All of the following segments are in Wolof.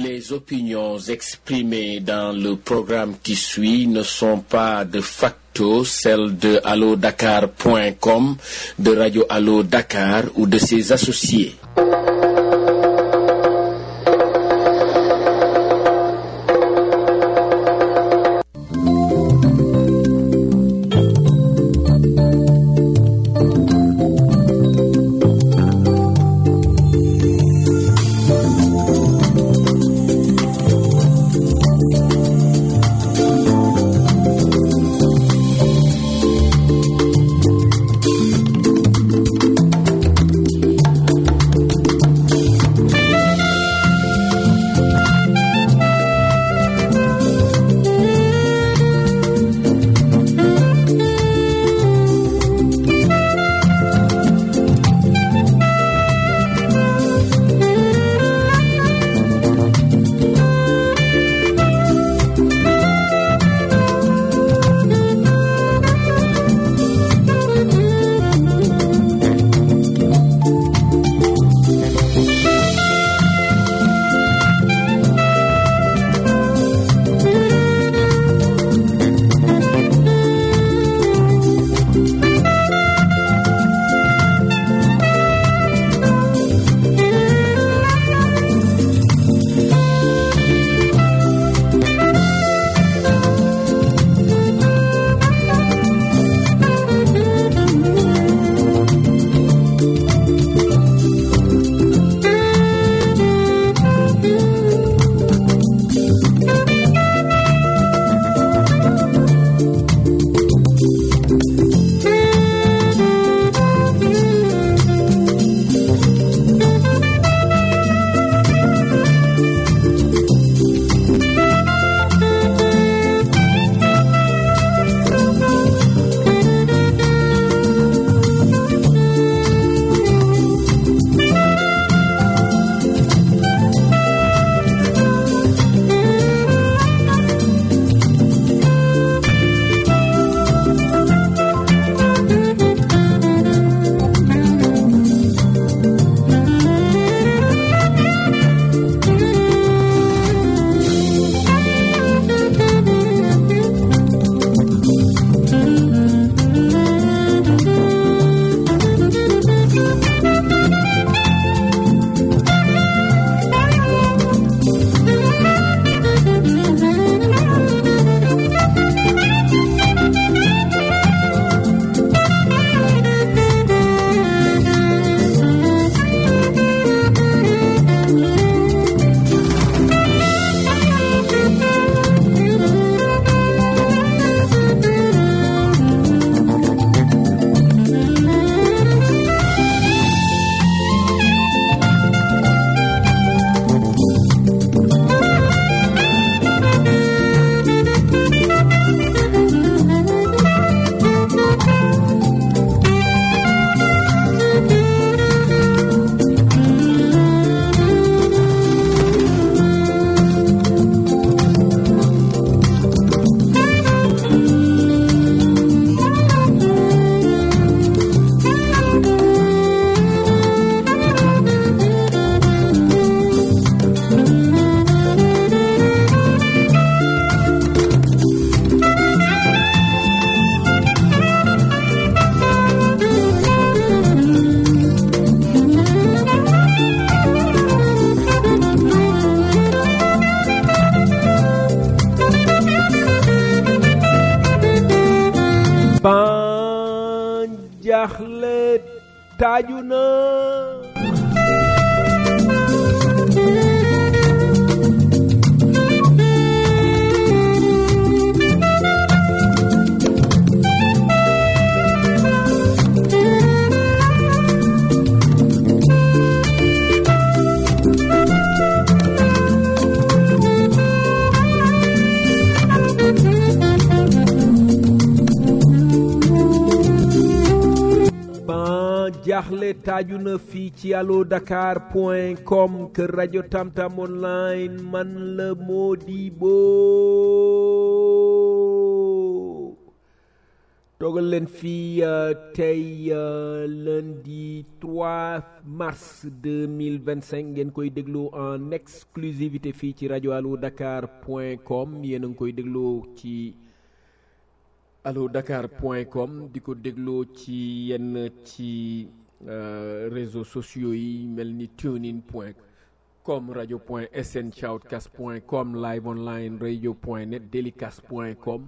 Les opinions exprimées dans le programme qui suit ne sont pas de facto celles de allodakar.com, de Radio Allo Dakar ou de ses associés. ban jaaxle taaju na ban jaaxle taaju na fii ci allo dakar point com kër rajo tamtam online man la Modibo toogal leen fii tey lundi 3 mars 2025 ngeen koy déglu en exclusivité fii ci rajo allo dakar point com yéen a ngi koy dégloo ci allo dakar point com di ko dégloo ci yenn ci réseaux sociaux yi mel ni tunein point com radio point sn shoutcast point com live online radio point net delicast point com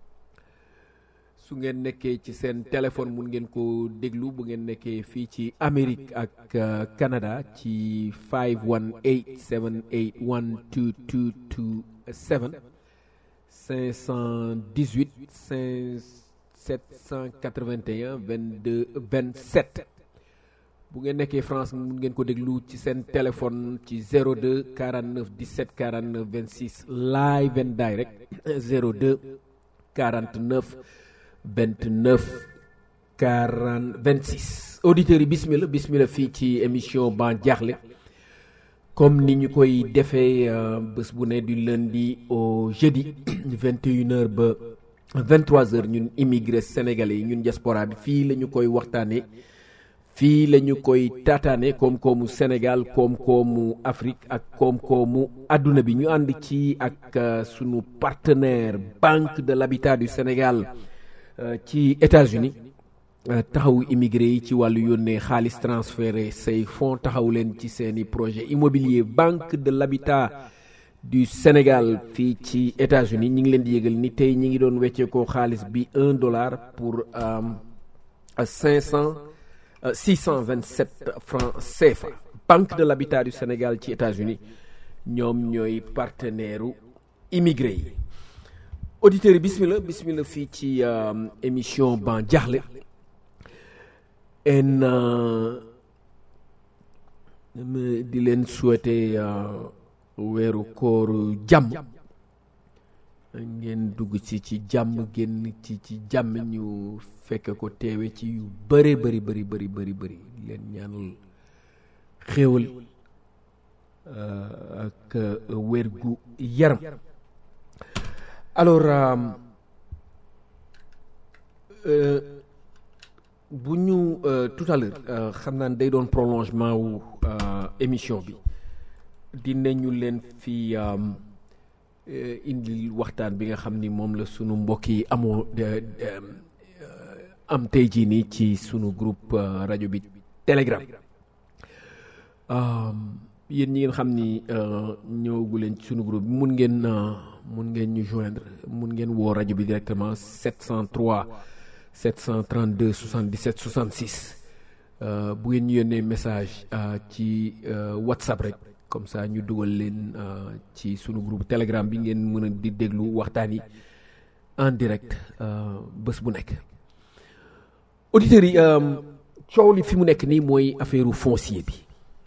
su ngeen nekkee ci seen téléphone mun ngeen ko déglu bu ngeen nekkee fii ci Amérique ak Canada ci 518 781 2227 518 781 22 27 bu ngeen nekkee France mun ngeen ko déglu ci seen téléphone ci 02 49 17 49 26 live and direct 02 49 29 40 26 auditeurs yi bismillah bismillah fii ci émission Ban Diakhli comme ni ñu koy defee bés bu ne du lundi au jeudi 21h ba 23h ñun immigré sénégalais yi ñun diaspora bi fii la ñu koy waxtaanee fii la ñu koy taataane koom-koomu Sénégal koom-koomu Afrique ak koom-koomu àdduna bi ñu ànd ci ak sunu partenaire Banque de l'Habitat du Sénégal ci États-Unis taxawu immigré yi ci wàllu yónnee xaalis transféré say fonds taxaw leen ci seeni projet immobilier Banque de l'Habitat du Sénégal fii ci États-Unis ñi ngi leen di yëgal ni tey ñi ngi doon wecceekoo xaalis bi un dollar pour cinq cent 627 francs CFA Banque de l'Habitat du Sénégal ci États-Unis ñoom ñooy partenaire u immigré yi auditeurs yi bismillah bismillah fii ci émission Ban Diakhli en di leen souhaiter weeru kooru jàmm ngeen dugg ci ci jàmm génn ci ci jàmm ñu fekk ko teewe ci yu bëri bëri bëri bëri bëri bëri leen ñaanal xéewal ak wér gu yaram alors bu ñu tout à l'heure xam naa day doon prolongement wu émission bi dinañu leen fi indil waxtaan bi nga xam ni moom la sunu mbokk yi amoo am tey jii nii ci sunu groupe rajo bi Telegram yéen ñi ngeen xam ni ñëwagu leen ci sunu groupe bi mun ngeen mun ngeen ñu joindre mun ngeen woo rajo bi directement 703 732 77 66 bu ngeen ñu yónnee message ci WhatsApp rek. comme ça ñu dugal leen ci sunu groupe telegram bi ngeen mën a di déglu waxtaan yi en direct bés bu nekk auditeurs yi coow li fi mu nekk nii mooy affaire foncier bi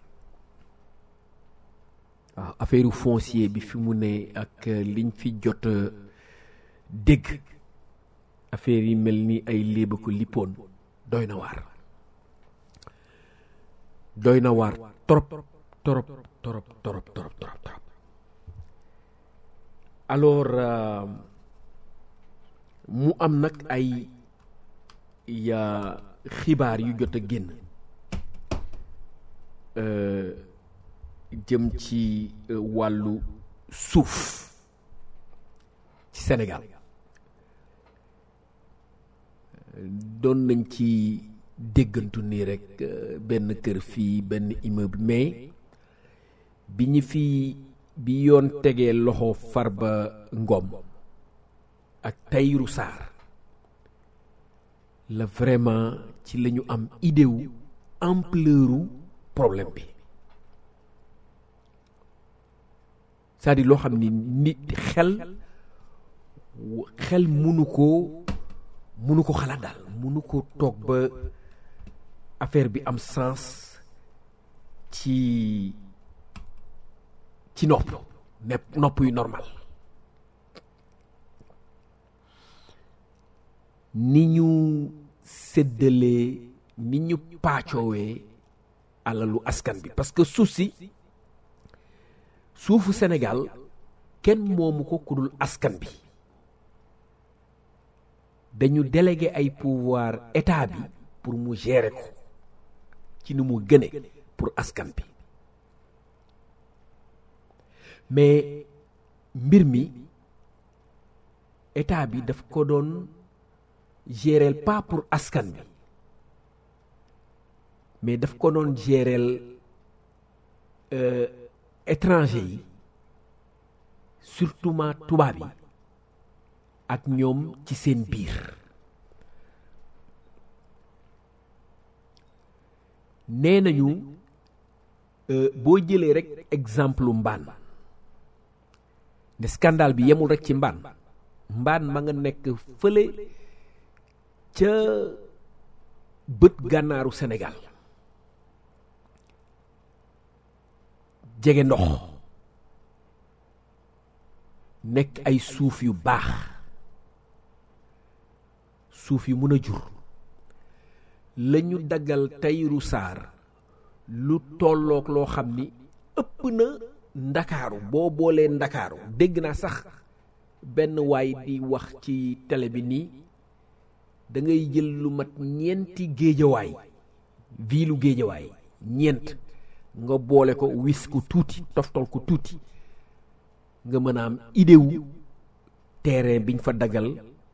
waaw affaire foncier bi fi mu ne ak liñ fi jot dégg affaire yi mel ni ay léeba ko lippoon doy na waar doy na waar trop torop torop torop torop torop torop alors mu am nag ay ya xibaar yu jot a génn jëm ci wàllu suuf ci Sénégal doon nañ ci déggantu nii rek benn kër fii benn immeuble mais bi ñu fi bi yoon tegee loxo Farba Ngom ak Tahirou Sarr la vraiment ci la ñu am idée wu ampleur problème bi c'est-à-dire loo xam ni nit xel xel munu ko munu ko xalaat daal munu ko toog ba affaire bi am sens ci ci nopp nepp nopp yu normal ni ñu séddalee ni ñu paacoowee alalu askan bi parce que suuf si suufu Sénégal kenn moomu ko ku dul askan bi dañu délégué ay pouvoir état bi pour mu gérer ko ci ni mu gëne pour askan bi mais mbir mi état bi daf ko doon gérer pas pour askan bi mais daf ko doon gérer euh, étranger yi surtout ma tubaab yi ak ñoom ci seen biir nee nañu euh, boo jëlee rek exemple mbaan ne scandale bi yemul rek ci mbaan mbaan ma nga nekk fële ca bët gànnaaru Sénégal jege ndox nekk ay suuf yu baax suuf yu mën a jur la ñu daggal Tahirou Sarr lu tolloog loo xam ni ëpp na ndakaaru boo boolee ndakaaru dégg naa sax benn waay di wax ci télé bi nii da ngay jël lu mat ñeenti géejawaay viilu géejawaay ñeent nga boole ko wis ko tuuti toftol ko tuuti nga mën a am idée wu terrain biñ fa dagal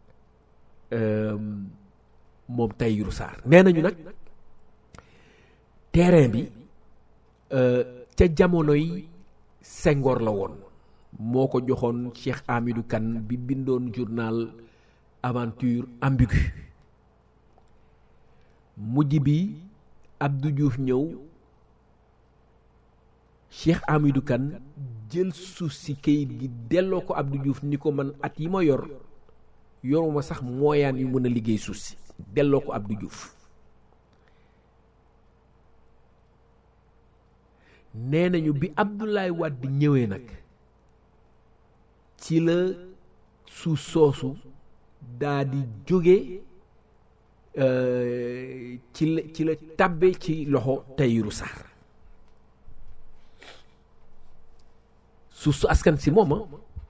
moom Tahirou Sarr nee nañu nag terrain bi ca jamonoy Senghor la woon moo ko joxoon Cheikh Amidou Kane bi bindoon journal aventure ambiguë mujj bi Abdou Diouf ñëw Cheikh Amidou Kane jël suuf si kayit gi delloo ko Abdou Diouf ni ko man at yi ma yor yoruma sax mooyaan yu mën a liggéey suuf si delloo ko Abdou Diouf nee nañu bi Abdoulaye Wade ñëwee nag ci la suuf soosu daa di jóge ci la ci la tàbbe ci loxo Tahirou Sarr suuf su askan si mooma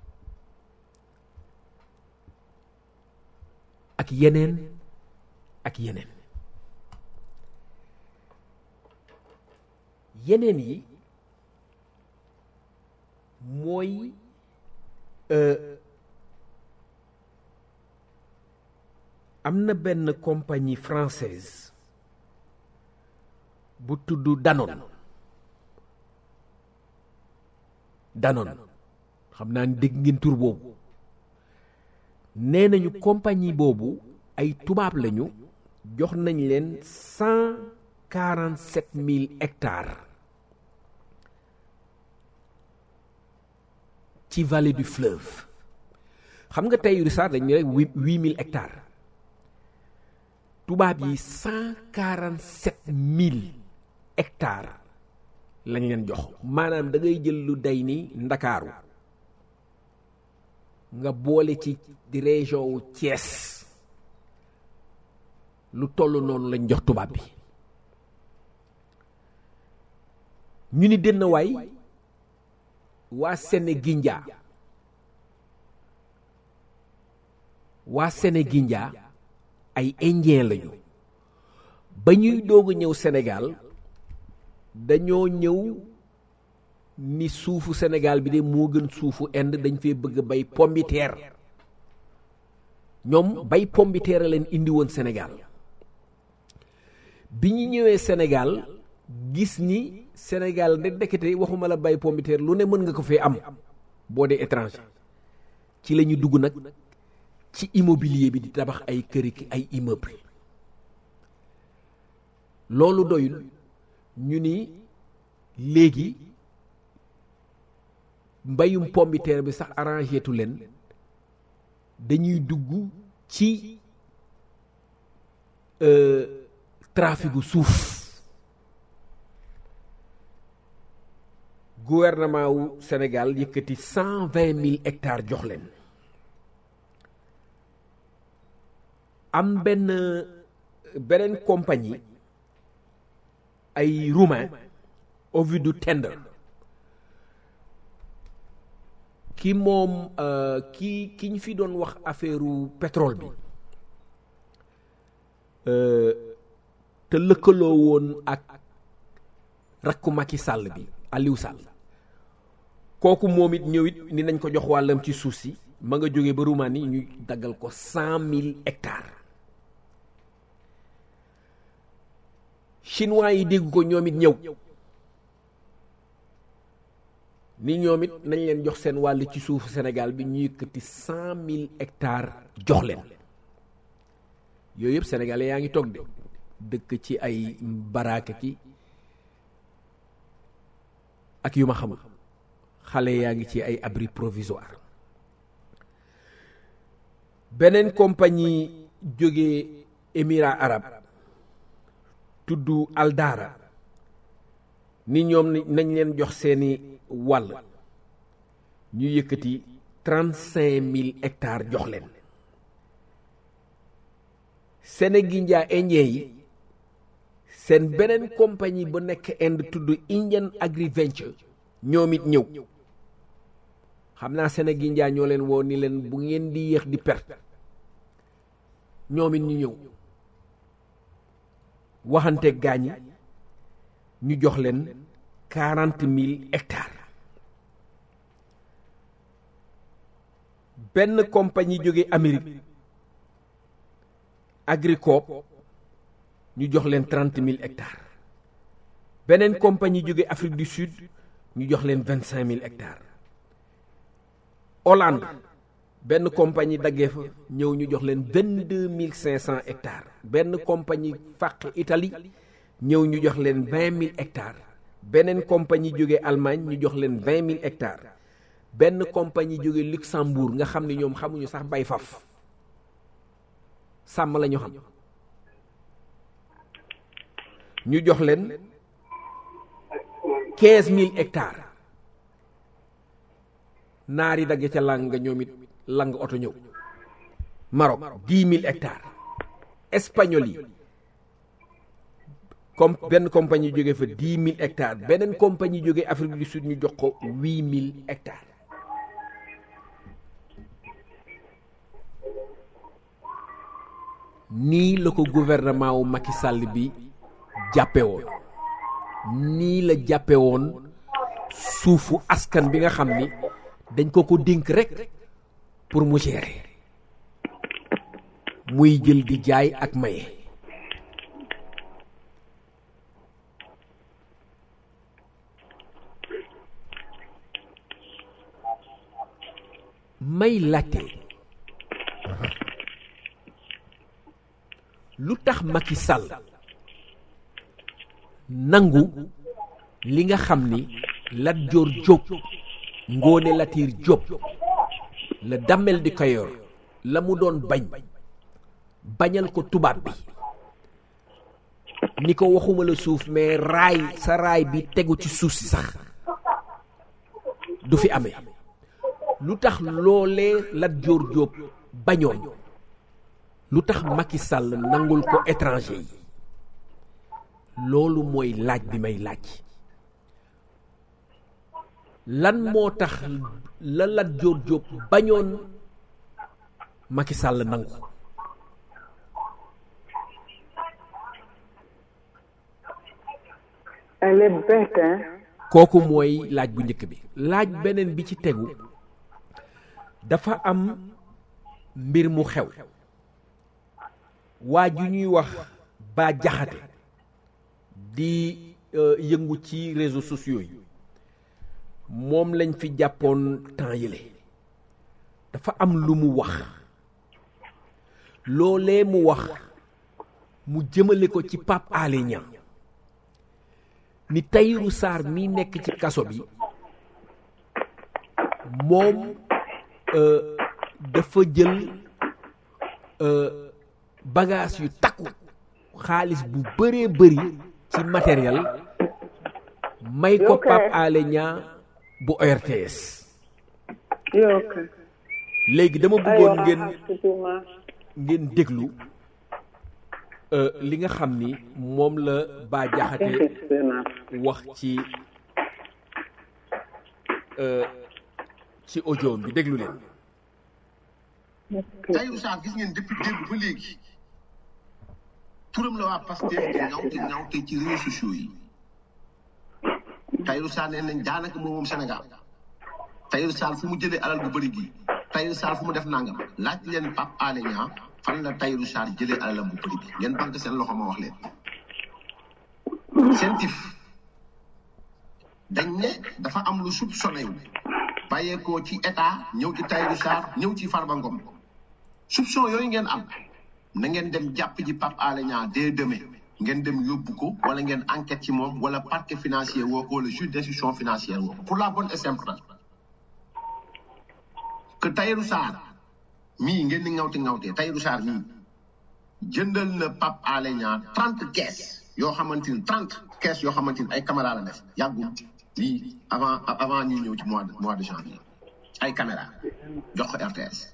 ak yeneen ak yeneen yeneen yi mooy am na benn compagnie française bu tudd Danone Danone xam naa ni dégg ngeen tur boobu nee nañu compagnie boobu ay tubaab lañu jox nañ leen cent quarante sept mille hectares ci vallée du fleuve xam nga Tahirou Sarr dañu rek huit mille hectares tubaab yi cent quarante sept mille hectares lañ leen jox maanaam da ngay jël lu day ni ndakaaru nga boole ci di région wu Thiès lu toll noonu lañ jox tubaab bi ñu ni dënn waay waa Sénégindia waa Sénégindia ay indien lañu ba ñuy doog a ñëw Sénégal dañoo ñëw ni suufu Sénégal bi de moo gën suufu Inde dañ fee bëgg bay pombiteer ñoom bay pombiteer a leen indi woon Sénégal bi ñu ñëwee Sénégal gis ni Sénégal de ndekete waxuma la bay pombiteer lu ne mën nga ko fee am boo dee étranger ci la ñu dugg nag ci immobilier bi di tabax ay këri ay immeuble loolu doyul ñu ni léegi mbayum pombiteer bi sax arrangé tu leen dañuy dugg ci traficu suuf gouvernement wu Sénégal yëkkati cent vingt mille hectares jox leen am benn beneen compagnie ay roumain Ovidiu Tender ki moom ki ki ñu fi doon wax affaire pétrole bi te lëkkaloo woon ak rakku Macky Sall bi Aliou Sall kooku moom it ñëw it ni nañ ko jox wàllam ci suuf si ma nga jógee ba Roumanie ñu daggal ko cent mille hectares chinois yi dégg ko ñoom it ñëw ni ñoom it nañ leen jox seen wàll ci suufu Sénégal bi ñu yëkkati cent mille hectares jox leen yooyu yëpp sénégalais yaa ngi toog de dëkk ci ay baraaka ki ak yu ma xamul xale yaa ngi ci ay abri provisoire beneen compagnie jóge émirats arabes tudd Aldara ni ñoom nañ leen jox seeni wàll ñu yëkkati trente cinq mille hectares jox leen Sénégindia indien yi seen beneen compagnie bu nekk Inde tudd Indian Agri Venture ñoom it ñëw xam naa Sénégindia ñoo leen woo ni leen bu ngeen di yéex di perte ñoom it ñu ñëw waxante gaañi ñu jox leen quarante mille hectares benn compagnie jóge Amérique Agricoop ñu jox leen trente mille hectares beneen compagnie jóge Afrique du Sud ñu jox leen vingt cinq mille hectares Hollande benn compagnie daggee fa ñëw ñu jox leen vingt deux mille cinq cent hectares benn compagnie fàq Italie ñëw ñu jox leen vingt mille hectares beneen compagnie jóge Allemagne ñu jox leen vingt mille hectares benn compagnie jóge Luxembourg nga xam ne ñoom xamuñu sax bay faf sàmm la ñu xam ñu jox leen quinze mille hectares naar yi dagge ca lang nga ñoom it lang oto ñëw Maroc dix mille hectares espagnol yi comme benn compagnie jóge fa dix mille hectares beneen compagnie jóge Afrique du Sud ñu jox ko huit mille hectares nii la ko gouvernement wu Macky Sall bi jàppe woon nii la jàppe woon suufu askan bi nga xam ni dañ ko ko dénk rek pour mu gérer muy jël di jaay ak maye may laajte lu tax Macky Sall nangu li nga xam ni Lat Joor Jóob Ngoone Latiir Jóob la Damel di Kayoor la mu doon bañ bañal ko tubaab bi ni ko waxuma la suuf mais raay sa raay bi tegu ci suuf si sax du fi amee lu tax loolee Lat Joor Jóob bañoon lu tax Macky Sall nangul ko étranger yi loolu mooy laaj bi may laaj lan moo tax la Lat Joor Jóob bañoon Macky Sall nangu Elle est bête, hein? kooku mooy laaj bu njëkk bi laaj beneen bi ci tegu dafa am mbir mu xew waa ju ñuy wax Bah Diakhaté di yëngu ci réseaux sociaux yi moom lañ fi jàppoon temps yële dafa am lu mu wax loolee mu wax mu jëmale ko ci Pape Alé Niang ni Tahirou Sarr mi nekk ci kaso bi moom dafa jël bagage yu takku xaalis bu bëree bëri ci matériel may ko Pape Alé Niang bu ORTS léegi dama bëggoon ngeen ngeen déglu li nga xam ni moom la Bah Diakhaté wax ci ci audio bi déglu leen Tahirou Sarr gis ngeen depuis démb ba léegi turam la waa Pastef di ñawte ñawte ci réseaux sociaux yi Tahirou Sarr nee nañ daanaka moom moom Sénégal Tahirou Sarr fu mu jëlee alal bu bëri gi Tahirou Sarr fu mu def nangam laaj leen Pape Alé Niang fan la Tahirou Sarr jëlee alalam bu bëri gi ngeen banque seen loxo ma wax leen sentif dañ ne dafa am lu soupçonné wu bàyyeekoo ci état ñëw ci Tahirou Sarr ñëw ci Farba Ngom soupçon yooyu ngeen am na ngeen dem jàpp ji Pape Alé Niang dès demain ngeen dem yóbbu ko wala ngeen enquête ci moom wala parquet financier woo ko wala juge d'instruction financière woo ko pour la bonne et simple raison que Tahirou Sarr mii ngeen di ngawti ngawtee Tahirou Sarr mii jëndal na Pape Alé Niang trente caisses yoo xamante ni trente caisses yoo xamante ni ay caméra la def yàggul lii avant avant ñuy ñëw ci mois de mois de janvier ay caméra jox ko RTS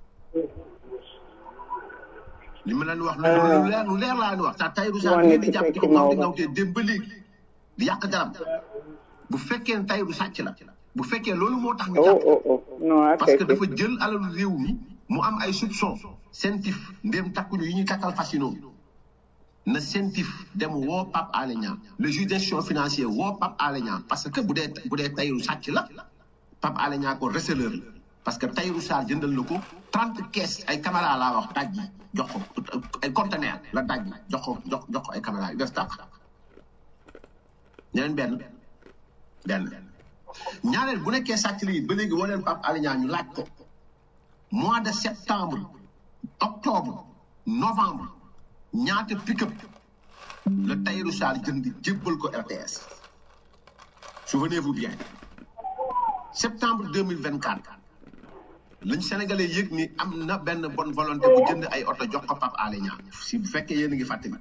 li ma leen wax lu lu leer lu leer laa leen wax ta Tahirou Sarr ngeen di jàpp di ko ngawti ngawtee dem ba léegi di yàq daram bu fekkee ne Tahirou sàcc la bu fekkee loolu moo tax ñu jàpp parce que dafa jël alalu réew mi mu am ay soupçon sentif ndéem takkuñu yi ñuy takkal fasino na sentif dem woo Pape Alé Niang le juge d'instruction financière woo Pape Alé Niang parce que bu dee bu dee Tahirou sàcc la Pape Alé Niang ko receleur la parce que Tahirou Sarr jëndal na ko trente caisses ay caméra laa wax daj ji jox ko ay conteneur la daj ji jox ko jox jox ko ay caméra yu def tàq ñeneen benn benn ñaareel bu nekkee sàcc lii ba léegi woo leen Pape Alé Niang ñu laaj ko mois de septembre octobre novembre ñaata pick-up la Tahirou Sarr jënd jébbal ko RTS souvenez-vous bien septembre deux mille vingt quatre lañ sénégalais yëg ni am na benn bonne volonté bu jënd ay oto jox ko Pape Alé Niang si bu fekkee yéen a ngi fàttali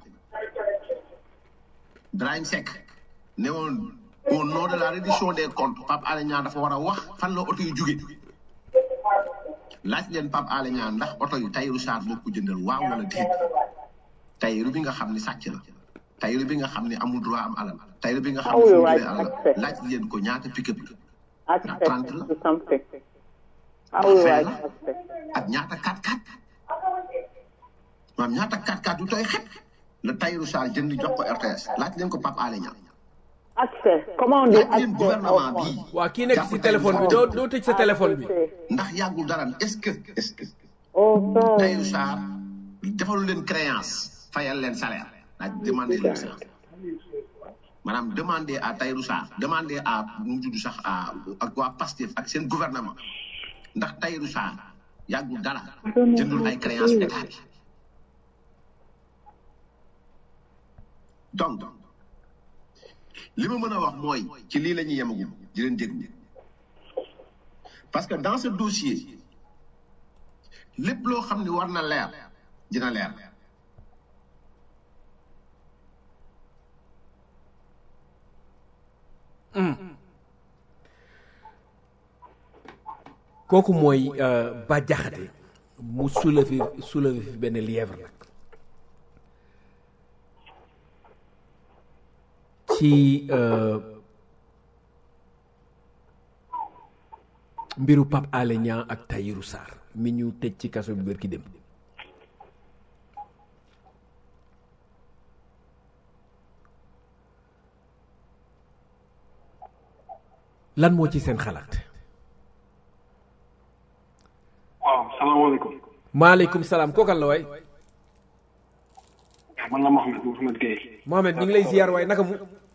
Brahim Seck ne woon au nom de la reddition des comptes Pape Alé Niang dafa war a wax fan la oto yu jóge laaj leen Pape Alé Niang ndax oto yu Tahirou Sarr moo ko jëndal waaw wala déet Tahirou bi nga xam ni sàcc la Tahirou bi nga xam ni amul droit am alal Tahirou bi nga xam ni fu mu jëlee alal laaj leen ko ñaata pick-up la ndax trente la vingt la ak ñaata 4-4 maanaam ñaata 4-4 du tooy xet la Tahirou Sarr jënd jox ko RTS laaj leen ko Pape Alé Niang accès comment on dit laaj leen gouvernement bii waa kii nekk si téléphone bi doo doo tëj sa téléphone bi ndax yàggul dara est-ce que est-ce que oh Tahirou Sarr defalu leen créance fayal leen salaire laaj demander leen ça maanaam demander à Tahirou Sarr demander à nu mu tudd sax à ak waa Pastef ak seen gouvernement ndax Tahirou Sarr yàggul dara jëndul ay créance état bi donc li ma mën a wax mooy ci lii la ñuy yemagum di leen déglu parce que dans ce dossier lépp loo xam ne war na leer dina leer kooku mooy Bah Diakhaté mu soulevé soulevé fi benn lièvre nag ci mbiru Pape Alé Niang ak Tahirou Sarr mi ñu tëj ci kaso bi bërki dem lan moo ci seen xalaat waaw salaamaaleykum maaleykum salaam kookal la waay man la Mohamed Mohamed Gueye Mohamed ñu ngi lay ziar waaye naka mu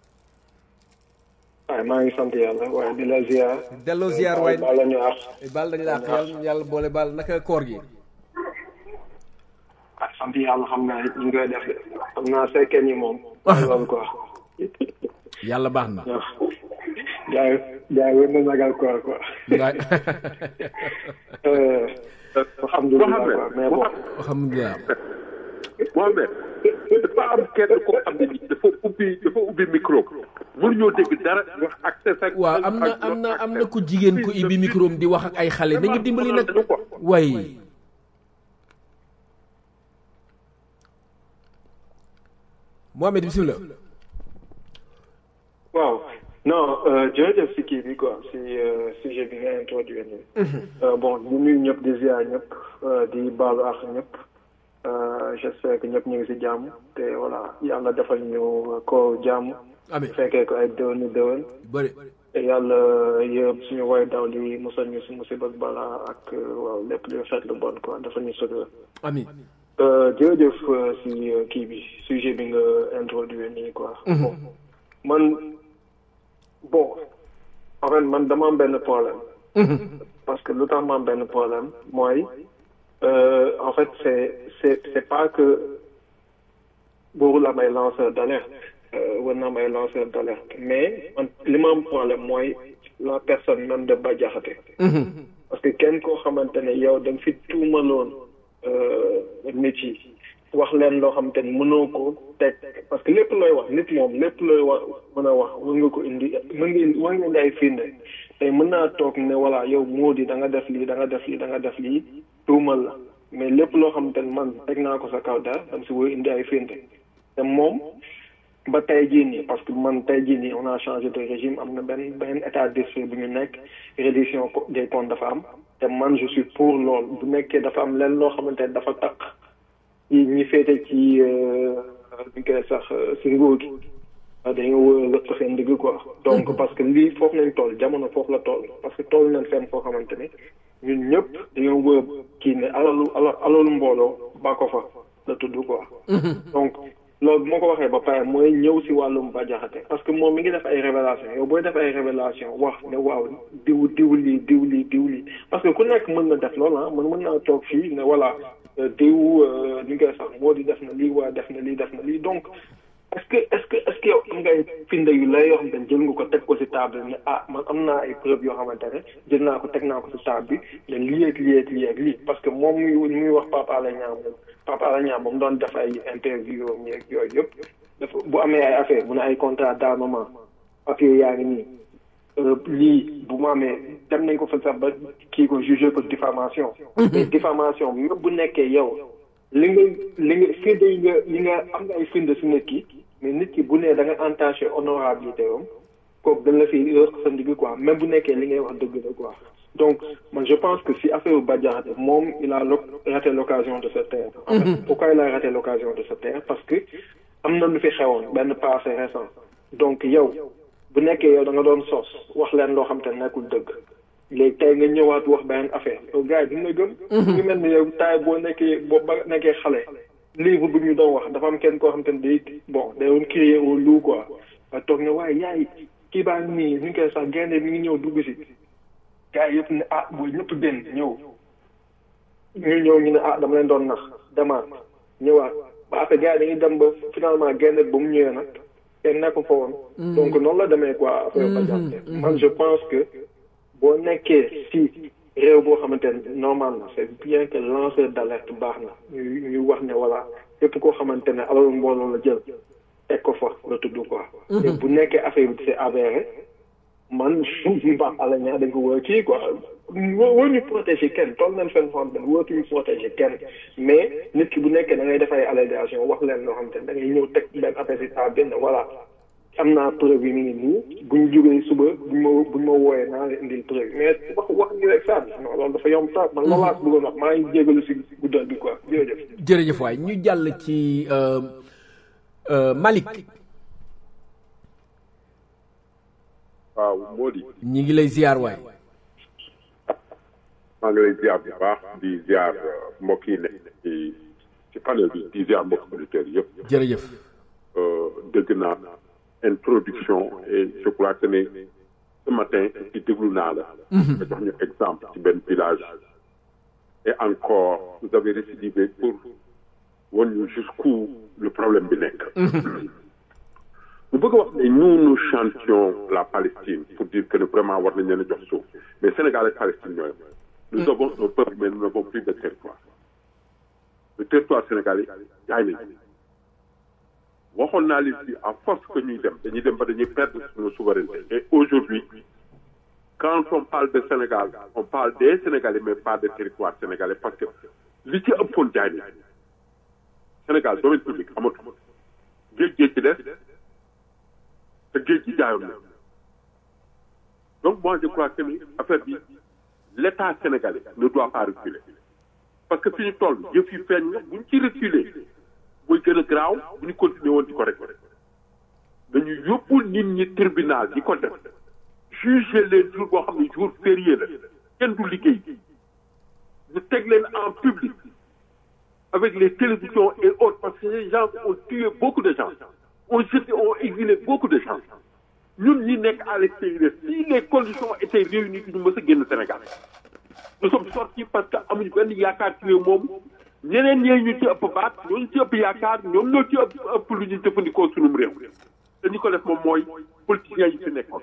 waaye maa ngi sant yàlla waaye di la ziar delloo ziar waay baal la ñu àq baal dañu la àq yàlla yàlla boole baal naka koor gi ah sant yàlla xam nga ñu ngi koy def de xam naa sekkee ñi moom loolu quoi yàlla baax na waaw jaay jaay wër na nagal koor quoi waay alhamdulilah quoi mais bon alhamdulilah Mohamed dafa am kenn koo xam ne nii dafa ubbi dafa ubbi micro mënuñoo dégg dara wax ak sa sa waaw am na am na am na ku jigéen ku ibbi micro am di wax ak ay xale nañu dimbali nag way Mohamed bismillah waaw non jërëjëf si kii bi quoi si sujet bi nga introduire nii bon di nuyu ñëpp di ziar ñëpp di baalu ak ñëpp j'espère que ñëpp ñu ngi si jàmm te voilà yàlla defal ñu ko jàmm amiin fekkee ko ay déwéni déwén bëri te yàlla yëpp suñu woy daw li musal ñu si musiba ak balaa ak waaw lépp lu xeet lu bon quoi dafa ñu sutura amiin jërëjëf si kii bi sujet bi nga introduire nii quoi bon man bon en fait man dama am benn problème parce que lu tax ma am benn problème mooy en fait c'est c'est c'est pas que boobu la may lanceur d'alerte war naa may lanceur d'alerte mais man li ma am problème mooy la personne même de Bah Diakhaté parce que kenn koo xamante ne yow da nga fi tuumaloon nit yi wax leen loo xamante ne mënoo ko teg parce que lépp looy wax nit moom lépp looy wax mën a wax war nga ko indi mën nga indi war nga indi ay firnde tey mën naa toog ne voilà yow moo di da nga def lii da nga def lii da nga def lii tuumal la mais lépp loo xamante ne man teg naa ko sa kaw daal dam si war indi ay firnde te moom ba tey jii nii parce que man tey jii nii on a changé de régime am na benn benn état d'esprit bu ñu nekk reddition des comptes dafa am te man je suis pour loolu bu nekkee dafa am leen loo xamante ne dafa takk yi ñi féete ci ñu koy sax si nguur gi dañoo wër lëpp seen digg quoi donc parce que lii foofu nañ toll jamono foofu la toll parce que toll nañ fenn foo xamante ne ñun ñëpp dañoo wër kii ne alalu alalu mbooloo ba ko fa la tudd quoi donc loolu bu ma ko waxee ba pare mooy ñëw si wàllum Bah Diakhaté parce que moom mi ngi def ay révélation yow booy def ay révélation wax ne waaw diw diw lii diw lii diw lii parce que ku nekk mën na def loolu ah man mën naa toog fii ne voilà diw ñu koy sax moo di def na lii waa def na lii def na lii donc est-ce que est-ce que est-ce que yow am nga ay finde yu lay yoo xamante ne jël nga ko teg ko si table ne ah man am naa ay preuve yoo xamante ne jël naa ko teg naa ko si table bi ne lii ak lii ak lii ak lii parce que moom muy muy wax Pape Alé Niang moom Pape Alé Niang moom doon def ay interview am yeeg yooyu yëpp dafa bu amee ay affaire mu ne ay contrat d'armement papier yaa ngi nii lii bu mu amee dem nañ ko fa sax ba kii ko jugé ko diffamation mais diffamation même bu nekkee yow li nga li nga firnde yi nga li nga am nga ay firnde si nit ki mais nit ki bu nee da nga entaché honorabilité am kooku dañ la fi rëq sa ndigg quoi même bu nekkee li ngay wax dëgg la quoi donc man je pense que si affaire Bah Diakhaté moom il a raté l'occasion de se taire en fait pourquoi il a raté l'occasion de se taire parce que am na lu fi xewoon benn passé récent donc yow bu nekkee yow da nga doon sos wax leen loo xam te nekkul dëgg léegi tey nga ñëwaat wax beneen affaire yow gars yi duñ la gëm ngi mel ni yow taay boo nekkee boo ba nekkee xale livre bu ñu doon wax dafa am kenn koo xam te ne day bon day doon crier au loup quoi a toog ne waaye yaay kii baa ngi nii ñu ngi koy sax gaynde mi ngi ñëw dugg si gars yi yëpp ne ah booy ñëpp den ñëw ñu ñëw ñu ne ah dama leen doon nax demaat ñëwaat ba après gars yi dañuy dem ba finalement gaynde ba mu ñëwee nag kenn nekk fa woon donc noonu la demee quoi affaire Bah Diakhaté man je pense que boo nekkee si réew boo xamante ne normal na c'est bien que lanceur d'alerte baax na ñu ñu wax ne voilà képp koo xamante ne alalu mbooloo la jël teg ko fa la tudd quoi te bu nekkee affaire bi c'est avéré man baax ala ñaa dañ ko wër kii quoi wër ñu protéger kenn toll nañ fenn foo xam ne wërtuñu protéger kenn mais nit ki bu nekkee da ngay def ay allégation wax leen loo xam te da ngay ñëw teg benn affaire si saa benn voilà am naa preuve yi mi ngi nii buñ jógee suba buñ ma buñ ma wooyee naa leen indil preuve mais wax wax ni rek saa non loolu dafa yomb trop man loolu laa bëggoon wax maa ngi jégalu si guddal bi quoi jërëjëf. jërëjëf waay ñu jàll ci Malick. waaw Mody. ñi ngi lay ziar waay. maa ngi lay ziar bu baax di ziar mbokk yi nekk ci ci panel bi di ziar mbokk auditeurs yëpp. jërëjëf. dégg naa introduction et je crois que ne ce matin ci déglu naa la. nga jox ñu exemple ci benn village. et encore vous avez récidivé pour wan ñu jusqu'où le problème bi nekk. mu bëgg a wax ne nous nous chantions la Palestine pour dire que ne vraiment war nañ leen a jox suuf mais Sénégal ak Palestine ñooy nous avons un peuple mais nous n'avons plus de territoire le territoire sénégalais jaay nañ waxoon naa leen si à force que ñuy dem dañuy dem ba dañuy perdre suñu souveraineté et aujourd'hui quand on parle de Sénégal on parle des Sénégalais mais pas de territoire sénégalais parce que li ci ëppoon jaay nañ Sénégal domaine public amatu géej géej ci des te géej gi jaayoon na donc moi je crois que ni affaire bi l'État sénégalais ne doit pas reculer parce que fi ñu toll yëf yi feeñ na bu ñu ci reculer mooy gën a graaw bu ñu continuer woon di ko rek dañu yóbbu nit ñi tribunal di ko def juger leen jour boo xam ne jour férié la kenn du liggéey ñu teg leen en public avec les télévisions et autres parce que les gens ont tué beaucoup de gens ont jeté ont exilé beaucoup de gens ñun ñi nekk à l'extérieur si les conditions étaient réunies ñu mës a génn Sénégal nous sommes sortis parce que amuñu benn yaakaar ci réew moom ñeneen ñee ñu ci ëpp baat ñooñu ci ëpp yaakaar ñoom ñoo ci ëpp ëpp lu ñu jëfandikoo sunum réew te ñu ko def moom mooy politiciens yi fi nekkoon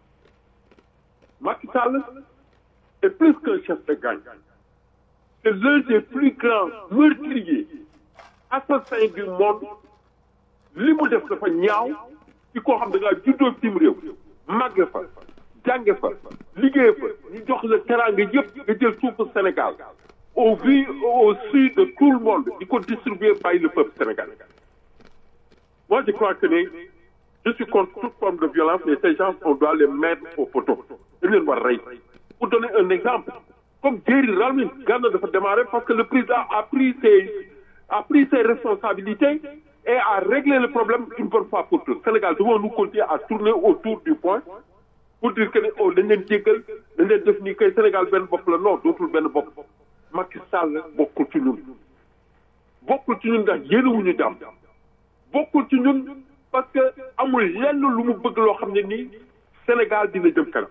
Macky Sall est plus qu'un chef de gang c'est l'un des plus grands meurtriers assassins du monde li mu def dafa ñaaw ci koo xam da ngaa juddoo cim réew màgge fa jànge fa liggéey fa ñu jox la teraanga yëpp nga jël suufu Sénégal au vu au su de tout le monde di ko distribuer bàyyi le peuple sénégalais moi je crois que ne je suis contre toute forme de violence mais ces gens on doit les mettre au poteau dañ leen war rey pour donner un exemple comme Jerry Rawlings Ghana dafa démarrer parce que le président a pris ses a pris ses responsabilités et a réglé le problème une bonne fois pour toutes Sénégal devons-nous continuer à tourner autour du point pour dire que ne oh dañ leen jéggal dañ leen def nii kay Sénégal benn bopp la non dootul benn bopp Macky Sall bokkul ci ñun bokkul ci ñun ndax yéenewuñu jàmm bokkul ci ñun parce que amul lenn lu mu bëgg loo xam ne nii Sénégal dina jëm kanam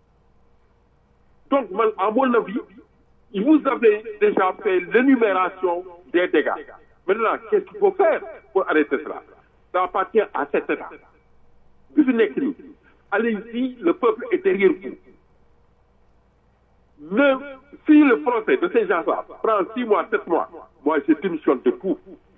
donc man à mon avis vous avez déjà fait l'énumération des dégâts maintenant qu'est-ce qu'il faut faire pour arrêter cela ça appartient à cet État bi fi nekk nii allez-y le peuple est derrière vous ne si le procès de ces gens-là prend six mois sept mois moi je démissionne de tout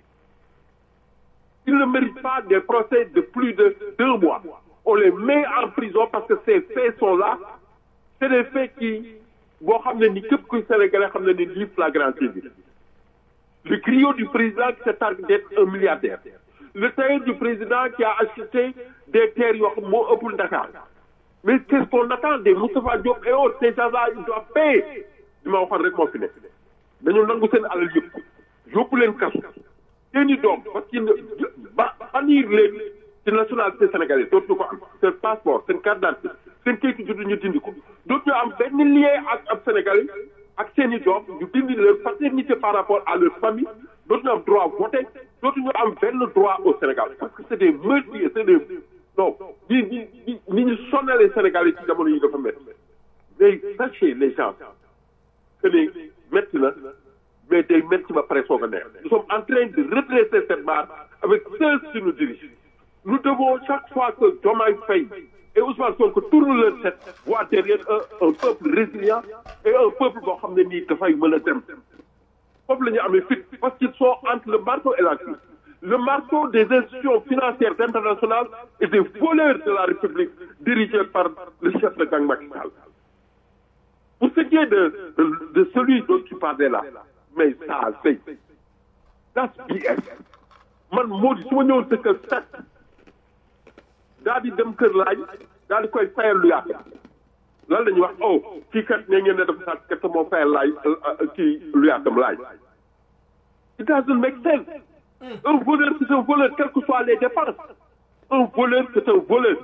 ils ne méritent pas des procès de plus de deux mois on les met en prison parce que ces faits sont là c'est des faits qui boo xam ne ni képp kuy sénégalais xam ne ni lii flagrant délit le griot du président qui se targue d'être un milliardaire le tailleur du président qui a acheté des terres yoo xam moo ëppul Dakar mais qu'est-ce qu'on attend des Moustapha Diop et autres ces gens-là ils doivent payer li ma waxoon rek moo fi nekk dañu nangu seen alal yëpp yóbbu leen kasu seeni doom parce que ba bannir leen ci nationalité sénégalaise dootuñu ko am seen passeport seen carte d'identité seen kayitu juddu ñu dindi ko dootuñu am benn lien ak ab sénégalais ak seeni doom ñu dindi leur paternité par rapport à leur famille dootuñu am droit voter dootuñu am benn droit au Sénégal parce que c'est des meurtriers c'est des non ñi ñi ñi ñi ñu sonnalee Sénégalais ci jamono yi dafa métti mais sachez les gens que ne métti na mais day métti ba pare soog a neex nous sommes en train de redresser cette barre avec ceux qui nous dirigent nous devons chaque fois que Diomaye Faye et Ousmane Sonko tournent leur tête voir derrière un un peuple résilient et un peuple boo xam ne nii dafay mën a dem foofu la ñu amee fit parce qu'ils sont entre le marteau et la cuisse le marteau des institutions financières internationales et des voleurs de la République dirigés par le chef de gang Macky Sall pour ce qui est de de, de celui dont tu parlais là mais ça c'est that's BS man moo di su ma ñëwoon sa kër sax daal di dem kër laaj daal di koy fayal lu yàq lan la ñuy wax oh kii kat ne ngeen ne dafa sàcc kat moo fayal laaj kii lu yàqam laaj it doesn't make sense un voleur c'est un voleur quelles que soient les dépenses un voleur c'est un voleur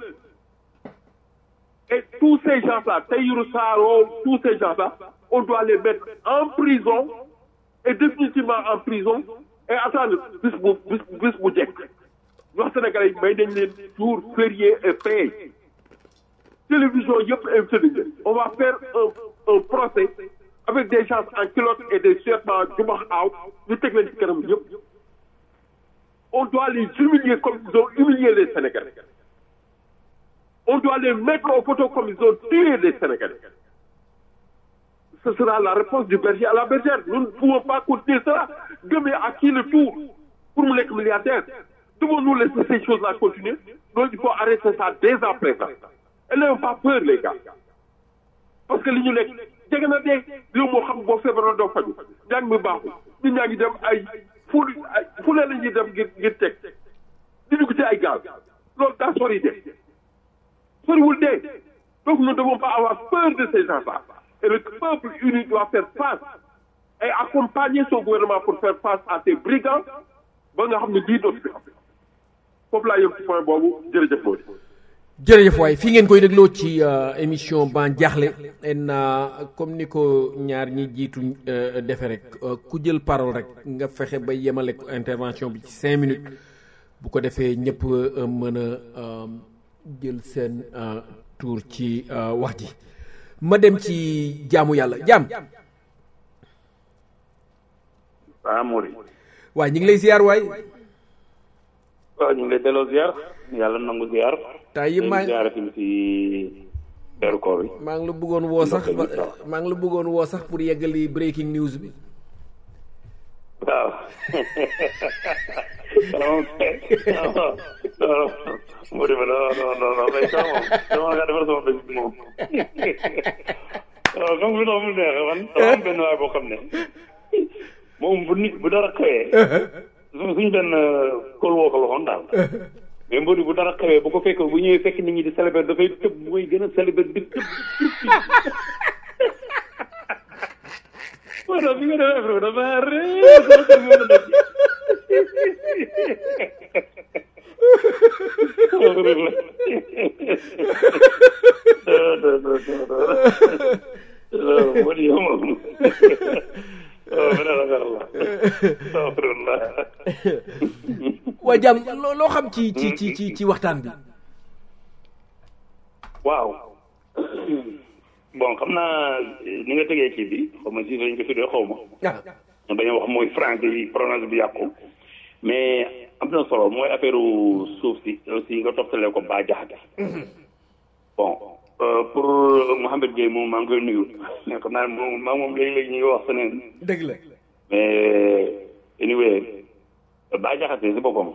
et tous ces gens-là Tahirou Sarr tous ces gens-là on doit les mettre en prison et définitivement en prison et attendre bis bu bis bis bu jekk wax Sénégalais yi may nañ leen jour férié et payé télévision yëpp invité nañ leen on va faire un un procès avec des gens en culotte et des survêtements jumax aaw ñu teg leen ci kanam yëpp on doit les humilier comme ils ont humilié les Sénégalais on doit les mettre au poteau comme ils ont tué les Sénégalais ce sera la réponse du berger à la bergère nous ne pouvons pas continuer cela gëmee à qui le tour pour mu nekk milliardaire devons-nous laisser ces choses-là continuer donc il faut arrêter ça dès à présent et n'ayons pas peur les gars parce que li ñu nekk jege na dee yow moo xam boo feebaroon doo faju njàng mi baaxul nit ñaa ngi dem ay fu ay fu ne la ñuy dem ngir ngir teg di dugg ci ay gaal loolu daa sori dee soriwul dee donc nous ne devons pas avoir peur de ces gens-là et le peuple uni doit faire face et accompagner son gouvernement pour faire face à ces brigands ba nga xam ne lii dootu fi am foofu laa yem ci point boobu jërëjëf Mody. jërëjëf waay fii ngeen koy dégloo ci émission ban jaaxle en comme ni ko ñaar ñi jiitu defe rek ku jël parole rek nga fexe ba yemale intervention bi ci cinq minutes bu ko defee ñëpp mën a jël seen tour ci wax ji ma dem ci jaamu yàlla jaam waaw Mody. waay ñu ngi lay ziar waay. waaw ñu ngi lay delloo ziar yàlla nangu ziar. temps yi maa ziar tamit si weeru koor bi. maa ngi la bëggoon woo sax maa ngi la bëggoon woo sax pour yeggali breaking news bi. waaw. Mody ma non non non non mais ça moom dama nga defar sama bés bi moom. waaw comme lu tax mu neex man dama am benn waay boo xam ne moom bu nit bu dara xëyee. suñu benn kóol woo ko la woon daal. mais Mbodj bu dara xewee bu ko fekkee bu ñëwee fekk nit ñi di célébrer dafay tëb mooy gën a célébrer di tëb. voilà bi nga defee affaire bi dafa réer sama kër moo daj. Mbodj yow moom. waaw beneen affaire la. astafirullah. waa jàmm loo loo xam ci ci ci ci ci waxtaan bi. waaw. bon xam naa ni nga tegee kii bi xaw ma si lañ ko tuddee xaw ma. ah. bañ a wax mooy français yi prononce bi yàqu. mais am na solo mooy affaire suuf si aussi nga toftalee ko ba jaxate. bon pour Mouhamed Gueye moom maa ngi koy nuyu. mais xam naa moom maa moom léegi-léegi ñu ngi wax seneen. dëgg la. mais anyway ba jaxate si boppam.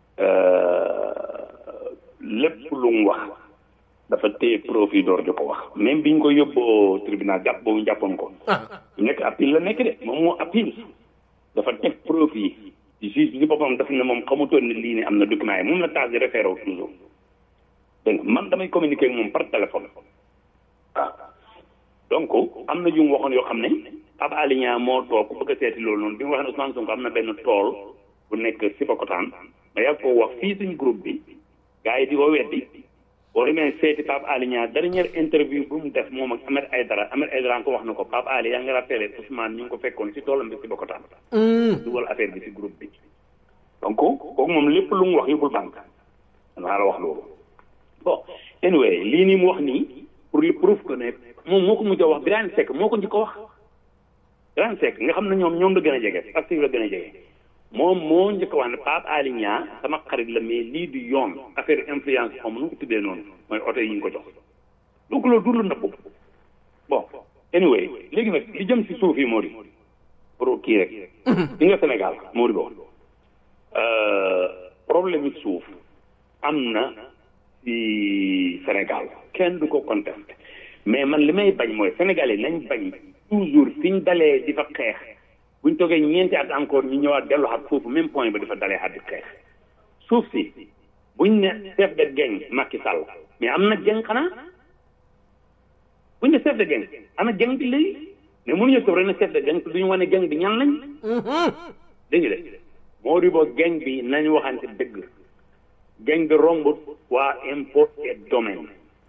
lépp lu mu wax. dafa téye profit door di ko wax même bi ñu ko yóbboo tribunal jàpp boobu jàppoon ko. nekk appel la nekk de moom moo appel dafa teg profit juge bi si boppam daf ne moom xamutoon ne lii ne am na document yi moom la taas di référé wu toujours dégg nga man damay communiquer ak moom par téléphone waaw donc am na yu mu waxoon yoo xam ne Pape Alé Niang moo toog ku bëgg a seeti loolu noonu bi mu wax ne Ousmane Sonko am na benn tool bu nekk Sébikotane ma yàgg koo wax fii suñ groupe bi gars yi di ko weddi boo demee seeti Pape Alé Niang dernière interview bu mu def moom ak Ahmed Aïdara Ahmed Aïdara ko wax na ko Pape Alé yaa ngi rappelé Ousmane ñu ngi ko fekkoon si toolam bi si Sébikotane dugal affaire bi si groupe bi donc kooku moom lépp lu mu wax yóbbul banque danaa la wax loolu bon anyway lii nii mu wax nii pour li prouve que ne moom moo ko mujj a wax Birane Seck moo ko njëkk a wax Birane Seck nga xam ne ñoom ñoom la gën a jege active la gën a jege moom moo njëkk a wax ne Pape Alé Niang sama xarit la mais lii du yoon affaire influence xaw ma nu ko tuddee noonu mooy oto yi ñu ko jox donc loolu du lu nëbb bon anyway léegi nag li jëm si suuf yi moo di pour kii rek li nga Sénégal moo di boobu problème yi suuf am na ci Sénégal kenn du ko contesté mais man li may bañ mooy Sénégal yi nañ bañ toujours fi ñu dalee di fa xeex buñ toogee ñeenti at encore ñu ñëwaat delluwaat foofu même point ba dafa dalee at di xeex suuf si buñ ne chef de gang Macky Sall mais am na gang xanaa buñ ne chef de gang ana gang bi léegi mais mënuñu toog rek ne chef de gang te duñu wane gang bi ñan lañ dégg nga de moo di boo gang bi nañu waxante dëgg gang bi rombut waa impôt et domaine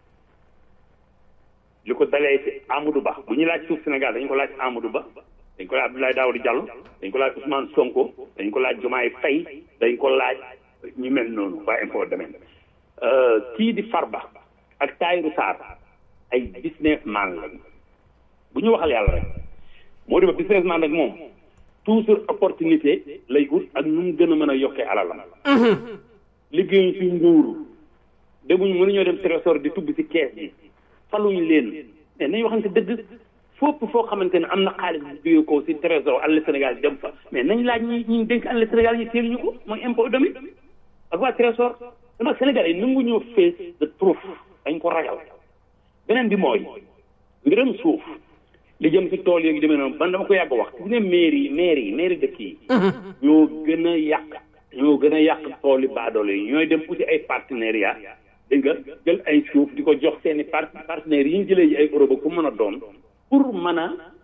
li ko dalee ci Amadou Ba bu ñu laaj suuf Sénégal dañ ko laaj Amadou Ba dañ ko laaj Abdoulaye Daouda Diallo dañ ko laaj Ousmane Sonko dañ ko laaj Diomaye Faye dañ ko laaj ñu mel noonu waa impôt domaine kii di Farba ak Tahirou Sarr ay businessman lañ bu ñu waxal yàlla rek moo di ba businessman rek moom toujours opportunité lay ut ak nu mu gën a mën a yokkee alalam liggéeyuñ ci nguur demuñ mënuñoo dem trésor di tubb ci kees yi faluñ leen mais nañ waxante dëgg fopp foo xamante ne am na xaalis bu jógee ko ci trésor àll Sénégal dem fa mais nañ laaj ñi ñi dénk àll Sénégal ñi teeluñu ko mooy impôt domaine ak waa trésor dama Sénégal yi nangu ñoo fees de trop dañ ko ragal beneen bi mooy mbiram suuf li jëm ci tool yooyu demee noonu man dama ko yàgg wax gis nga mairie yi mairie yi mairie dëkk yi ñoo gën a yàq ñoo gën a yàq tool yi baadoole yi ñooy dem uti ay partenariat dégg nga jël ay suuf di ko jox seeni par partenaires yi ñu jëlee ji ay Europe ku mën a doon pour mën a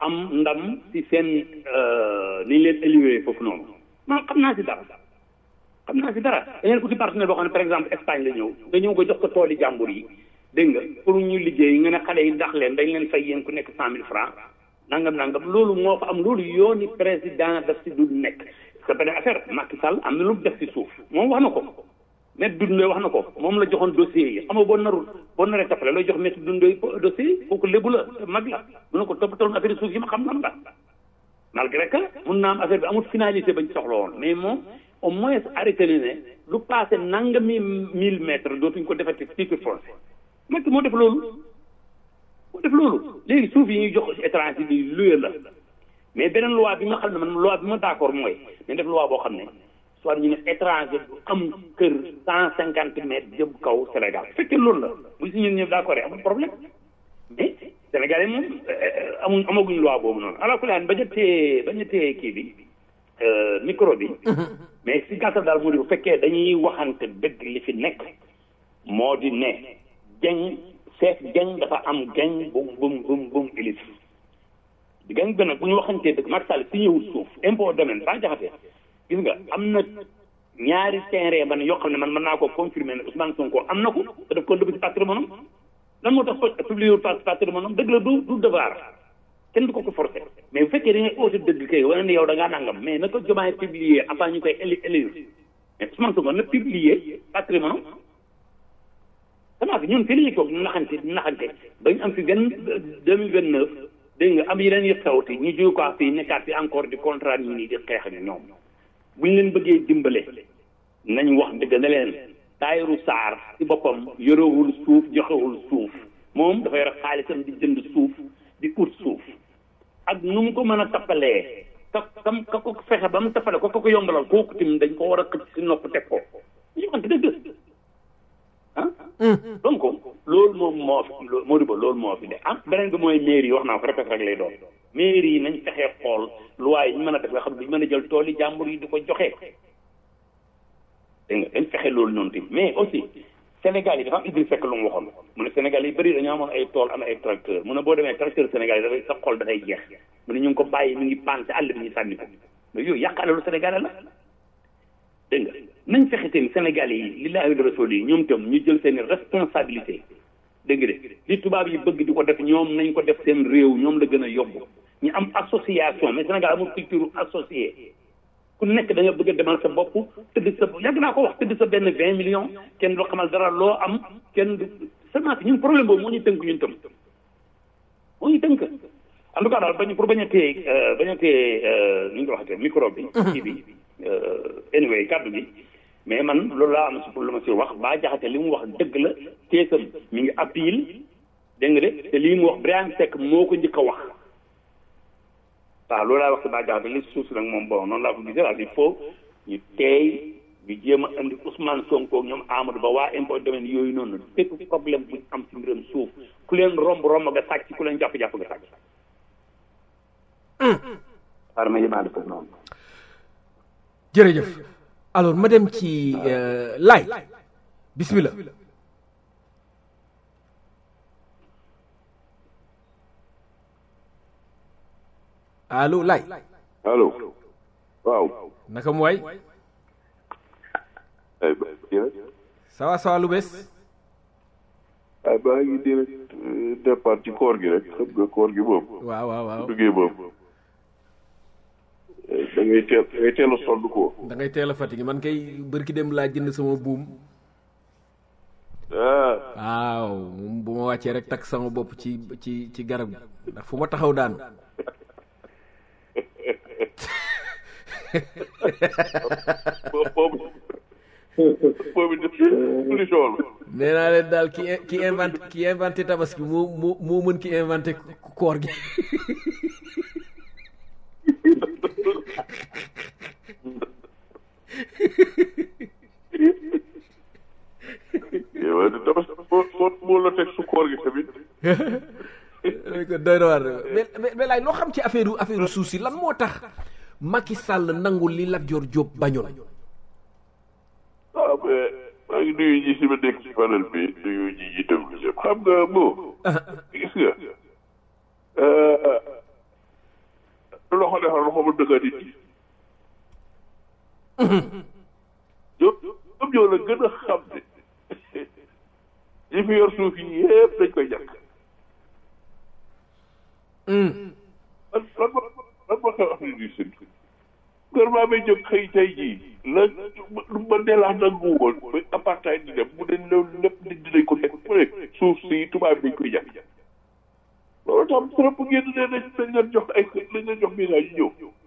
am ndam ci seen ni ñu leen éliwee foofu noonu man xam naa si dara xam naa si dara da ngeen ko ci partenaire boo xam ne par exemple Espagne la ñëw nga ñëw ko jox ko tooli jàmbur yi dégg nga pour ñu liggéey nga ne xale yi dax leen dañ leen fay yéen ku nekk cent mille francs nangam nangam loolu moo fa am loolu yooni président daf si du nekk c'est beneen affaire Macky Sall am na lu mu def si suuf moom wax na ko maître Dundoy wax na ko moom la joxoon dossier yi xam nga boo narul boo naree tappale looy jox maître Dundoy dossier yi kooku lébu la mag la mu ne ko toppatoon affaire suuf yi ma xam nan la malgré que mun naa am affaire bi amul finalité bañ soxla woon mais moom au moins arrêté na ne lu passé nangami mille mètres dootuñ ko defati titre foncier Macky moo def loolu moo def loolu léegi suuf yi ñuy jox étranger bi luye la mais beneen loi bi nga xam ne man loi bi ma d'accord mooy dañ def loi boo xam ne soit ñu ne étranger bu am kër cent cinquante mètres jëm kaw Sénégal fekkee loolu la bu si ñun ñëpp d'accord amul problème mais Sénégal yi moom amuñ amaguñ loi boobu noonu ala kulli haal bañ a téye bañ a téye kii bi micro bi mais si gàttal daal moo di bu fekkee dañuy waxante dëgg li fi nekk moo di ne jeng chef jeng dafa am geng bum bum bum bum ilif geng bi nag bu ñu waxantee dëgg Macky Sall si ñëwul suuf impôt domaine ba jaxate gis nga am na ñaari terrain man yoo xam ne man mën naa ko confirmer ne Ousmane Sonko am na ko te daf ko dëgg ci patrimoine am lan moo tax publié wul patrimoine am dëgg la du du devoir kenn du ko ko forcé mais bu fekkee da ngay oote dëgg kay wane ne yow da ngaa nangam mais na ko jomaay publier avant ñu koy éli élire mais Ousmane Sonko na publier patrimoine am semence ñun fii la ñuy toog naxante naxante ba ñu am fi vingt deux mille vingt neuf dégg nga am yeneen yëpp xewti ñu jóge ko fii nekkaat fi encore di contrat ñi nii di xeex ak ñoom bu ñu leen bëggee dimbale nañ wax dëgg ne leen Tahirou Sarr ci boppam yorewul suuf joxewul suuf moom dafa yore xaalisam di jënd suuf di ut suuf ak nu mu ko mën a tappalee ka kam ka ko fexe ba mu tappale ko ka ko yombalal kooku tim dañ ko war a xëcc si nopp teg ko ñu waxante dëgg ah donc loolu moom moo fi moo di ba loolu moo fi de ah beneen bi mooy mairie yi wax naa ko répété rek lay doon mairie yi nañ fexee xool loi yi ñu mën a def nga xam ne duñ mën a jël tool yi jàmbur yi di ko joxe dégg nga dañ fexe loolu noonu tamit mais aussi Sénégal yi dafa am Idriss Seck lu mu waxoon mu ne Sénégal yi bëri dañoo amoon ay tool am ay tracteur mu ne boo demee tracteur Sénégal yi dafay sa xol dafay jeex mu ne ñu ngi ko bàyyi mi ngi paan si àll bi ñu sànni ko mais yooyu yàq alalu Sénégal la dégg nga nañ fexe tamit Sénégal yi lillahi wa rasul yi ñoom tam ñu jël seen responsabilité dégg nga de li tubaab yi bëgg di ko def ñoom nañ ko def seen réew ñoom la gën a yomb ñu am association mais Sénégal amul culture associée ku nekk da nga bëgg a demal sa bopp tëdd sa yàgg naa ko wax tëdd sa benn vingt millions kenn du xamal dara loo am kenn du seulement ñun problème boobu moo ñu tënk ñun tam moo ñu tënk en tout cas daal bañ pour bañ a téye bañ a téye ni nga ko waxatee micro bi kii bi anyway kàddu gi mais man loolu laa am si pour lu ma si wax baa jaxate li mu wax dëgg la teesam mi ngi appel dégg nga de te lii mu wax Birahim Seck moo ko njëkk a wax waaw loolu laa wax si baa jaxate li suuf si nag moom bon noonu laa ko gisee daal il faut ñu teey ñu jéem a andi Ousmane Sonko ak ñoom Amadou Ba waa impôt domaine yooyu noonu bépp problème bu am si mbiram suuf ku leen romb romb nga sàcc ku leen jàpp-jàpp nga sàcc xaaral ma yemaale foofu noonu jërëjëf alors ma dem ci laay bismillah allo laay allo waaw naka mu waay ay ba rek sawa sawa lu bees ay baa ngi di rek départ ci koor gi rek xam nga koor gi moom waaw waaw waaw duggee moom da ngay teel da ngay teel a sonn ko da ngay teel a fatigué man kay bërki dem laa jënd sama buum ah waaw moom bu ma wàccee rek takk sama bopp ci ci ci garab gi ndax fu ma taxaw daanu boobu boobu def solution la nee naa leen daal ki ki inventé ki inventé tabaski moo moo moo mën ki inventé koor gi yow dafa moo moo moo la teg su koor gi tamit ko doy na waar mais mais mais laay loo xam ci affaire affaire suuf si lan moo tax Macky Sall nangul li Lat Dior Diop bañoon ah mais maa ngi nuyu ñi si ma nekk ci panel bi nuyu ñi itam ñëpp xam nga moo gis nga xamul dëkk nit ñi ñoom ñoom ñoo la gën a xam ne ñi fi yor suuf yi yëpp dañ koy ñàkk lan lan ma lan ma xew Afrique du Sud gouvernement bi jóg xëy tey jii la lu ma neelaax nangu woon ba apartheid di dem mu ne loolu lépp nit dinañ ko teg mu ne suuf si tubaab bi dañ koy ñàkk loolu tam trop bu ngeen ne nañ nañ leen jox ay nañ leen jox visa yi ñëw ñu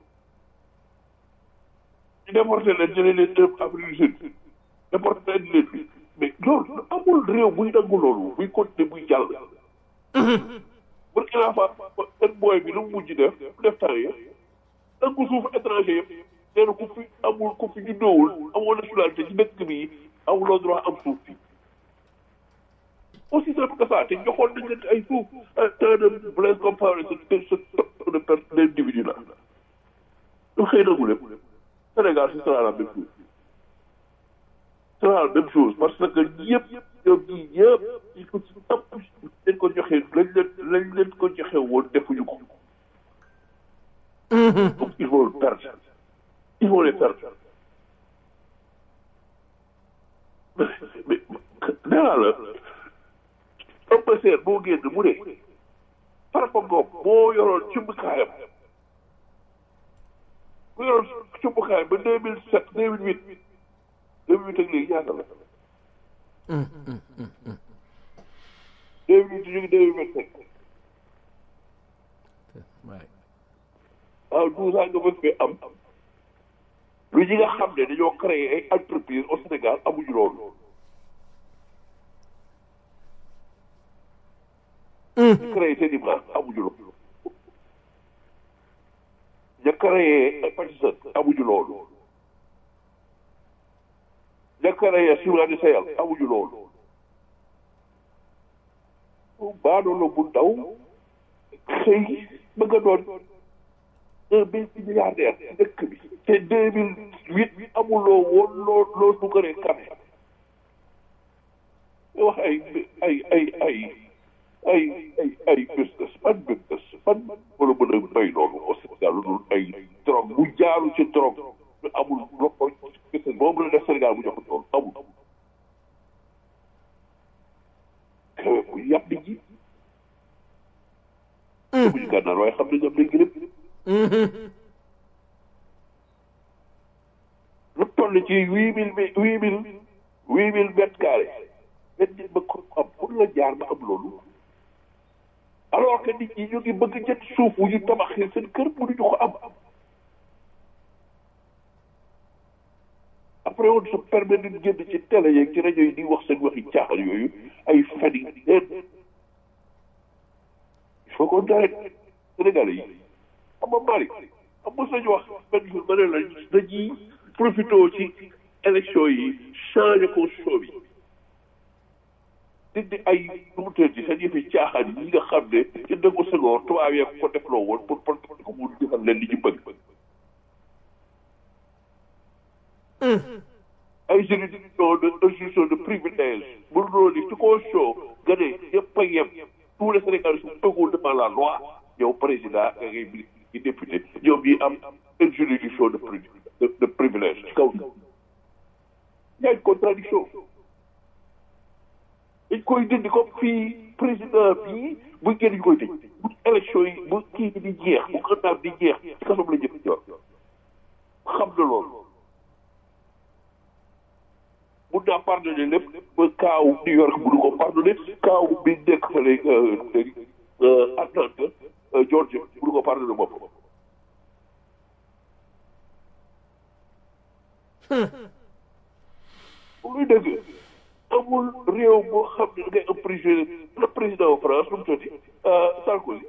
déporté leen jëlee leen dem Afrique du Sud déporté leen leen fi mais loolu amul réew buy nangu loolu buy continuer buy jàll Burkina Faso seen booy bi lu mu mujj def def temps yi nangu suuf étranger yëpp nee na ku fi amul ku fi juddoowul amoo nationalité ci dëkk bi amuloo droit am suuf bi aussi simple que ça te joxoon nañ leen ay suuf temps de Blaise Compaoré ce ce top de per d'individu là lu xëy nangu lépp Sénégal ce sera la même chose ce sera la même chose parce que ñëpp ñoom ñii ñëpp il faut ci ëpp leen ko joxe lañ leen lañ leen ko joxe woon defuñu ko donc il faut le perdre il faut les perdre mais mais nee naa la ëpp seer boo génn mu ne Farba Ngom moo yoroon cumbukaayam mu yoroon cumbukaayam ba deux mille sept deux mille huit deux mille huit ak léegi ñaata la deux mille huit ñu ngi deux mille vingt cinq waaw douze ans nga bëgg fee am lu ñi nga xam ne dañoo créé ay entreprise au Sénégal amuñu loolu ñu créé seen i marque amuñu loolu ña créé ay Patisen amuñu loolu ña créé Ciment du Sahel amuñu loolu baadoolo bu ndaw xëy bëgg a doon un milliardaire ci dëkk bi te deux mille huit amuloo woon loo loo dugaree kame wax ay ay ay ay ay ay ay business ban business ban wala mën a bay loolu au Sénégal lu dul ay drogue bu jaaru ci drogue amul loko business boobu la def Sénégal bu jox loolu amul kawe bu yàpp nit ñi buñu gànnaar waaye xam nañ am nañ gërëm lu toll ci huit mille huit mille huit mille mètres carrés benn nit ba ko am pour la jaar ba am loolu alors que nit ñi ñu ngi bëgg jët suuf wu ñu tabaxee seen kër mënuñu ko am après on se permet de génn ci télé yeeg ci rajo yi di wax seen waxi caaxal yooyu ay fen yi neen il faut qu'on arrête Sénégalais yi xam nga Malick am mos nañu wax benn jour ma ne la dañuy profité ci élection yi changé constitution bi dindi ay nu mu tëdd seen yëfi caaxaan yi nga xam ne ci dëggu Senghor tubaab yee ko defloo woon pour pour ko mu defal leen li ñu bëgg. ay juridiction de juridiction de privilège bu loolu ci constitution nga ne ñëpp a yem tous les Sénégalais sont égaux devant la loi yow président nga ngay bi député ñoom ñi am une juridiction de de privilège ci kaw y a une contradiction dañ koy dindi comme fii président bii bu génn ñu koy tëj bu élection yi bu kii di jeex bu xandaam di jeex ci kasoom la jëf ñor xam na loolu mun naa pardonné lépp ba kaaw New York mënu ko pardonné kaaw bi nekk fële Atlanta Georgia mënu ko pardonné bopp muy dëgg amul réew boo xam ne da ngay am prisonnier le président France lu mu tuddati Sarkozy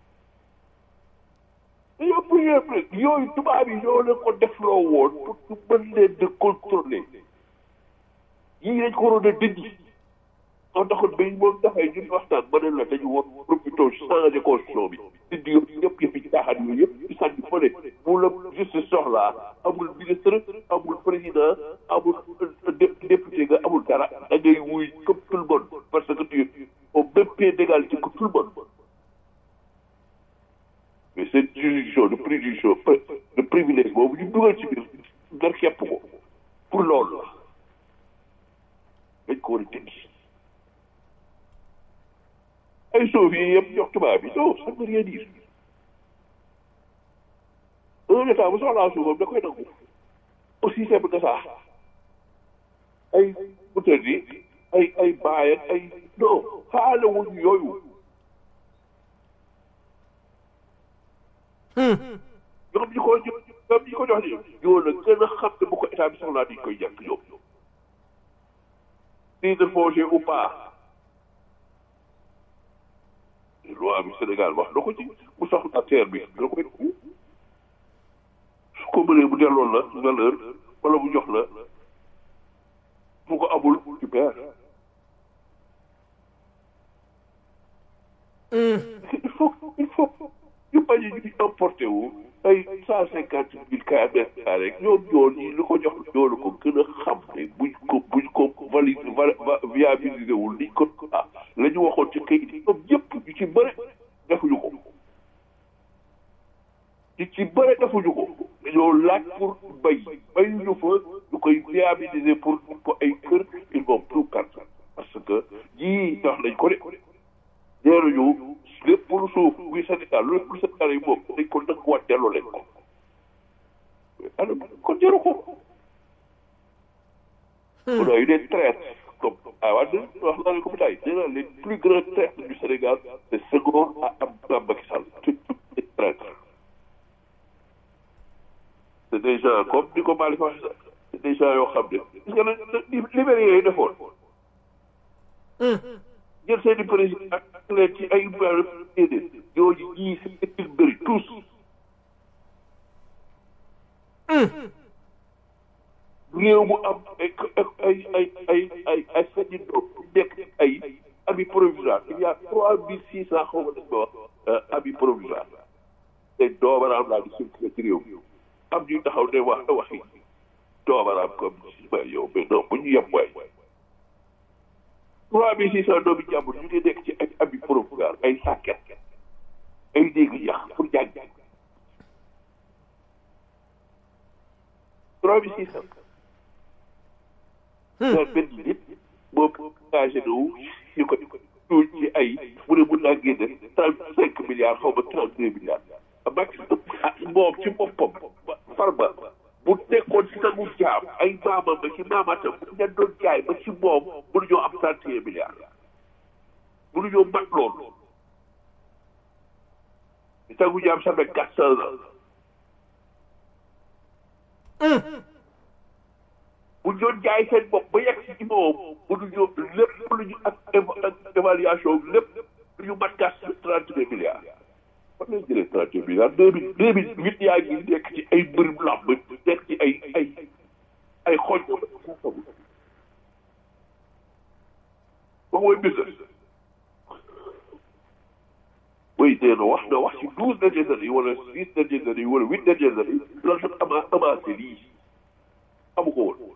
dañoo prisonnier yooyu tubaab yi ñoo leen ko defloo woon pour ñu mën leen de contrôler yii dañ ko waroon a dindi moo taxoon ba moom dafay ñun waxtaan ma ne la dañu war profité changé constitution bi dindi yëpp yëpp yëpp ci caaxaan yooyu yëpp ci sànni fële bu la justice soxlaa amul ministre amul président amul député nga amul dara da ngay wuy comme tout le monde parce que tu es au même pied d'égalité que tout le monde mais seen juridiction de prédiction de privilège boobu ñu dugal ci biir nga képp ko pour loolu la dañ ko war a tënki ay suuf yi yëpp jox tubaab bi non ça ne veut rien dire un état bu soxlaa suufam da koy nangu aussi simple que ça ay butel yi ay ay baay ak ay non xaale wuñ yooyu ñoom ñi ko ñoom ñi ko jox ni ñoo la gën a xam ne bu ko état bi soxlaa dañ koy ñàkk ñoom titre foncier ou pas loi bi Sénégal wax na ko ci bu soxla terre bi da koy su ko mënee bu delloon la valeur wala bu jox la bu ko amul tu perds il faut il faut ñu bañ a ñu importé wu ay cent cinquante mille kilomètres rek ñoom ñoo ñi lu ko jox ñoo ko gën a xam ne buñ ko buñ ko valide viabilisé wul liñ ko ah la ñu waxoon ci kayit yi ñoom ñëpp ñu ci bëre defuñu ko ñu ci bëre defuñu ko dañoo laaj pour bay bayuñu fa ñu koy viabiliser pour ko ay kër ils vont plus perdre parce que ñii wax nañ ko de neeruñu lépp lu suuf muy Sénégal lépp lu Sénégal yi moom dañ ko nanguwaat delloo leen ko alors kon jaru ko on a eu des traîtres comme ah waa wax naa leen ko bi nee naa les plus grands traîtres du Sénégal c'est Senghor à am Macky Sall c'est tous des traîtres c'est des gens comme ni ko Malick waxee sax c'est des gens yoo xam ne gis nga ne libéré yi defoon jël seen i président ak leen ci ay déedéet ñooñu ñii seen bëri tous réew mu am ay ay ay ay ay ay seen i doom nekk ay abi provisoire il y a trois mille six cent xaw ma dañ ma wax abi provisoire te doomaraam laa di circulé ci réew mi am ñuy taxaw ne wax waxi doomaraam comme si yow mais non bu ñu yem waay trois mille six cent doomi jàmbur ñu ngi nekk ci ay abi provisoire ay sàkket ay néegi yax pour jàng trois mille six cent daal benn nit moom engagé na wu ñu ko tuuj ci ay mu ne mun naa génne trente cinq milliards xaw ma trente deux milliards max moom ci boppam farba bu nekkoon ci sangu jaam ay maamam ba ci maamaatam bu leen doon jaay ba ci moom mënuñoo am trente et un milliards mënuñoo mat loolu sangu jaam ça fait quatre cent ans bu ñu doon jaay seen bopp ba yegg ci moom mënuñoo lépp mënuñu ak ak évaluation lépp mënuñu mat quatre trente deux milliards fan lañ jëlee trente deux milliards deux mille deux mille huit yaa ngi nekk ci ay mbërum làmb nekk ci ay ay ay xooj ba mooy business oui nee na wax na wax ci douze dernières années wala six dernières années wala huit dernières années loolu nag ama amancé lii amu ko woon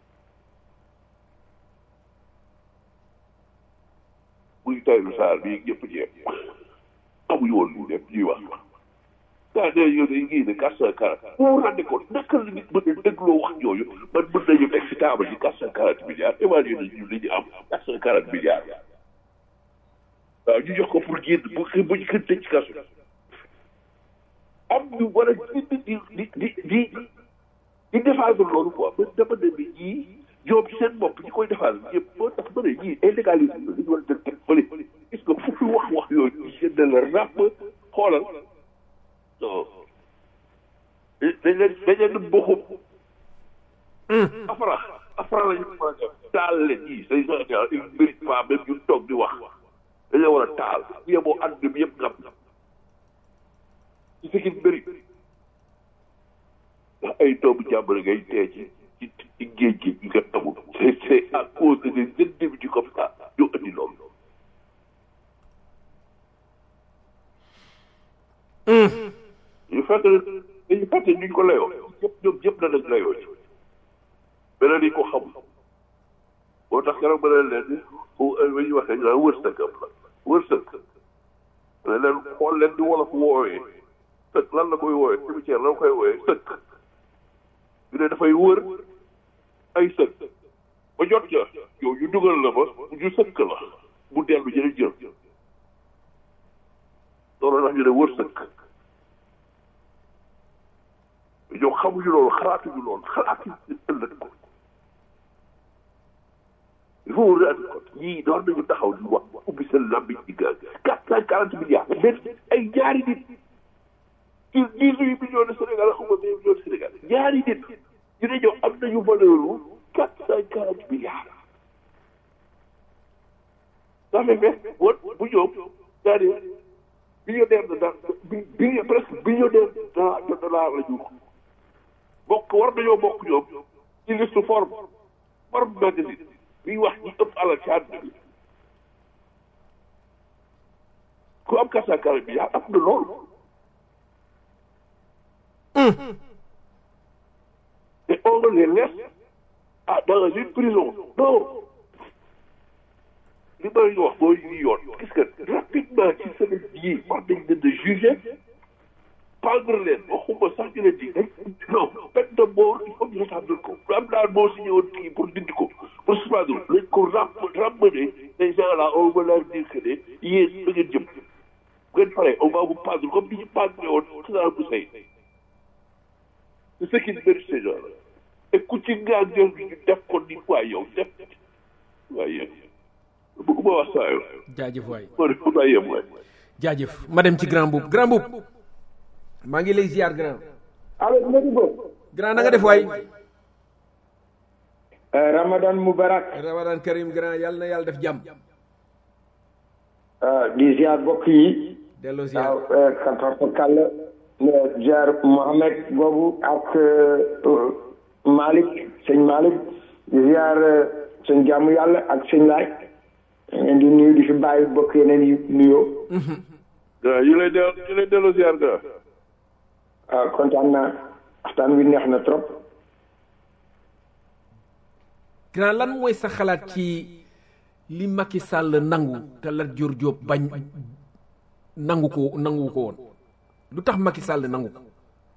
muy Tahirou Sarr bii ñëpp jeex amuñu woon lu lépp ñuy wax daa ne yow day ngi ne quatre cent quarante boo rende ko naka la nit mën a dégloo wax ñooyu man mën nañu teg si taabal yi quatre cent quarante milliards évalué nañu li ñu am quatre cent quarante milliards waaw ñu jox ko pour génn bu bu ñu xën tëj ci kasu am ñu war a génn di di di di di défendre loolu quoi man dama ne bi ñii ñoom ci seen bopp ñi koy défendre ñëpp moo tax ma ne ñii ay légalisé la ñu war a dem teg fële gis nga fu fi wax wax yooyu ñu génn la ràpp xoolal non dañ leen dañ leen boxum afra afra la ñu war a def taal leen ñii say gens il mérite pas même ñu toog di wax dañ leen war a taal bu yemoo àdduna bi yëpp ngam ci ce qui mérite ndax ay doomu jàmbur ngay tee ci ci ci géej gi ñu nga amul c'est c'est à cause de des individus comme ça ñoo indi loolu ñu fekk dañu fàtte ñu ko layoo ñëpp ñoom ñëpp danañ layoo ci beneen yi ko xamul moo tax keroog ba leen leen ba ñu waxee ñu naan wërsëg am la wërsëg ne leen xool leen di wolof woowee sëkk lan la koy wooyee cimetière lan la koy wooyee sëkk ñu ne dafay wër ay sëkk ba jot ca yow ñu dugal la ba ñu sëkk la bu dellu jële jël loolu tax ñu ne wër sëkk yow xamuñu loolu xalaatuñu loolu xalaatuñu ëllëg ko il faut vous rendre compte ñii doon nañu taxaw di wax ubbi seen lambi ci gaz quatre cent quarante milliards benn ay ñaari nit ci dix-huit millions de Sénégal xaw ma vingt millions de Sénégal ñaari nit ñu ne ñoom am nañu valeur quatre cent quarante milliards ça fait vingt bon bu ñoom c'est-à-dire millionnaire de da bi presque millionnaire de dollar la ñu bokk war nañoo bokk ñoom ci liste forme forme magazine bi wax ñi ëpp alal ci àdduna bi ku am quatre cent quarante milliards am na loolu et on les laisse ah dans une prison non li may wax mooy li yoon gis nga rapidement ci semaine bii wax nañ leen de juger pendre leen waxuma sax ñu leen di non peine de mort il faut ñu rétablir ko am naa moo signé woon kii pour dindi ko pour suspendre lañ ko ram ramener les gens là on va leur dire que ne yéen da ngeen jëm bu ngeen paree on va vous pendre comme ni ñu pendre woon Saddam Hussein c'est ce qui mérite ces gens là et ku ci ngaa jël bi ñu def ko ni waay yow def waay yow bëgguma wax saa yow jaajëf waay moo def fu yem waay jaajëf ma dem ci grand boub grand boub maa ngi lay ziar grand allo Modou Bo grand na nga def waay Ramadan Mubarak ramadan karim grand yàlla na yàlla def jàmm di ziar bokk yi delloo ziar waaw katorta kàll ziar Mohamed boobu ak Malick sëñ Malick di ziar sëñ jàmm yàlla ak sëñ laaj ngeen di nuyu di fi bàyyi bokk yeneen yi nuyoo waaw ñu lay delloo ñu lay delloo ziar ga waaw kontaan naa waxtaan wi neex na trop grand lan mooy sa xalaat ci li Macky Sall nangu te Lat Dior Diop bañ nangu ko nangu ko woon lu tax Macky Sall nangu ko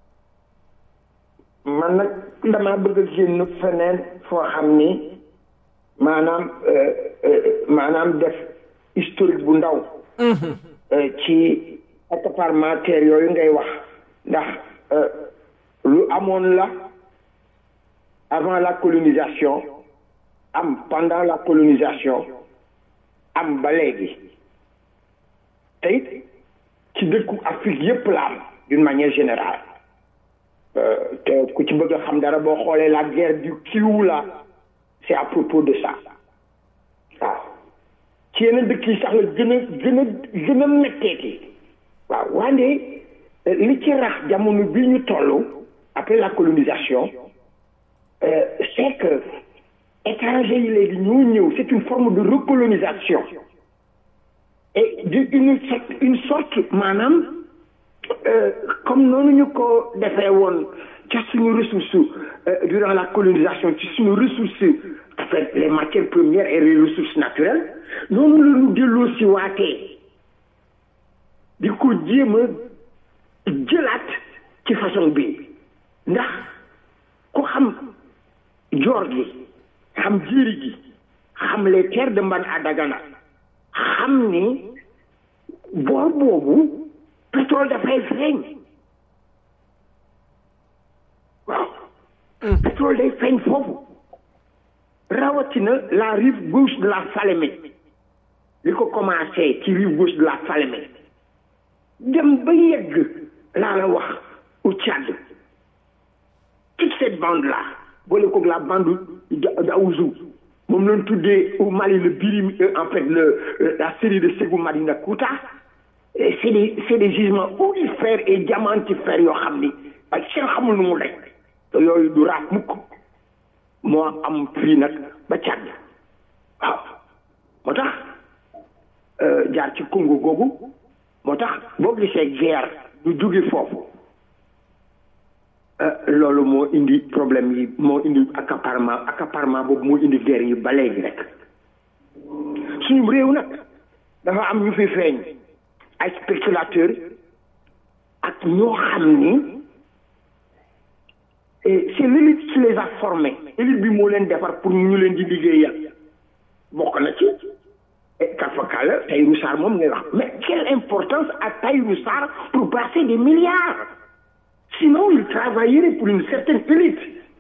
man nag damaa bëgg a génn feneen foo xam ni maanaam maanaam def historique bu ndaw ci accaparement terre yooyu ngay wax ndax lu amoon la avant la colonisation am pendant la colonisation am ba léegi te it ci dëkku Afrique yépp la am d'une manière générale te ku ci bëgg a xam dara boo xoolee la guerre du Kivu là c'est à propos de ça waaw ci yeneen dëkk yi sax la gën a gën a gën a metteeti waaw wande li ci rax jamono bi ñu toll après la colonisation c'est que étrangers yi léegi ñoo ñëw c'est une forme de recolonisation et de une sorte une sorte maanaam comme noonu ñu ko defee woon ca suñu ressource durant la colonisation ci suñu ressource en fait les matières premières et les ressources naturelles noonu la ñu delloo si waatee di ko jéem a jëlaat ci façon bi ndax ku xam joor gi xam jéeri gi xam les terres de Mbane à Dagana xam ni boor boobu pétrole dafay feeñ waaw pétrole day feeñ foofu rawatina la rive gauche de la Falémé li ko commencé ci rive gauche de la Falémé dem ba yegg laa la wax au Tchad toute cette bande là boole koog la bande d'Aouzou moom lañ tuddee au Mali le Birim en fait le la série de Ségou Madina Kouta c'est des c'est des gisements aurifères et diamantifères yoo xam ni ak seen xamul nu mu rek te yooyu du raaf mukk moo am fii nag ba Tchad waaw moo tax jaar ci Congo googu moo tax boo gisee guerre du jóge foofu loolu moo indi problème yi moo indi accaparement accaparement boobu moo indi guerre yi ba léegi rek suñu réew nag dafa am ñu fi feeñ ay spéculateurs ak ñoo xam ni et c'est l'élite qui les a formés élite bi moo leen defar pour ñu leen di liggéeyal bokk na ci et kafakala Tahirou Sarr moom ngay wax mais quelle importance a Tahirou Sarr pour brasser des milliards sinon il travaillerait pour une certaine élite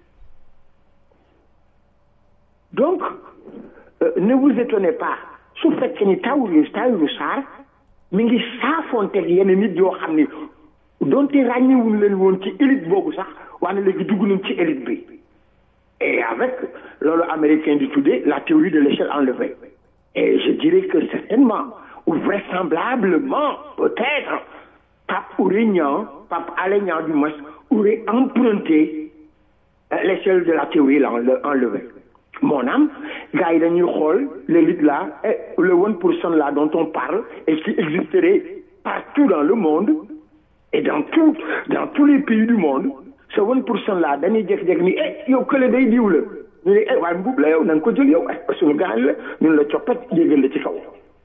donc euh, ne vous étonnez pas su fekkee ni Tahirou Tahirou Sarr mi ngi saafonteeg yenn nit yoo xam ni donte ràññewuñ leen woon ci élite boobu sax waaye léegi dugg nañ ci élite bi et avec loolu américain di tuddee la théorie de l'échelle enlevée et je dirais que certainement ou vraisemblablement peut-être Pape Ourignan Pape Alignan du moins aurait emprunté l'échelle de la théorie là enlevée mon âme gars yi dañuy xool l'élite là et le one pour cent là dont on parle et qui existerait partout dans le monde et dans tout dans tous les pays du monde ce one pour cent là dañuy jékki-jékki ni eh yow kële day diw la ñu ne eh waaye mbuub la yow na nga ko jël yow eh suñu gaañ la ñun la coppat yéegal la ci kaw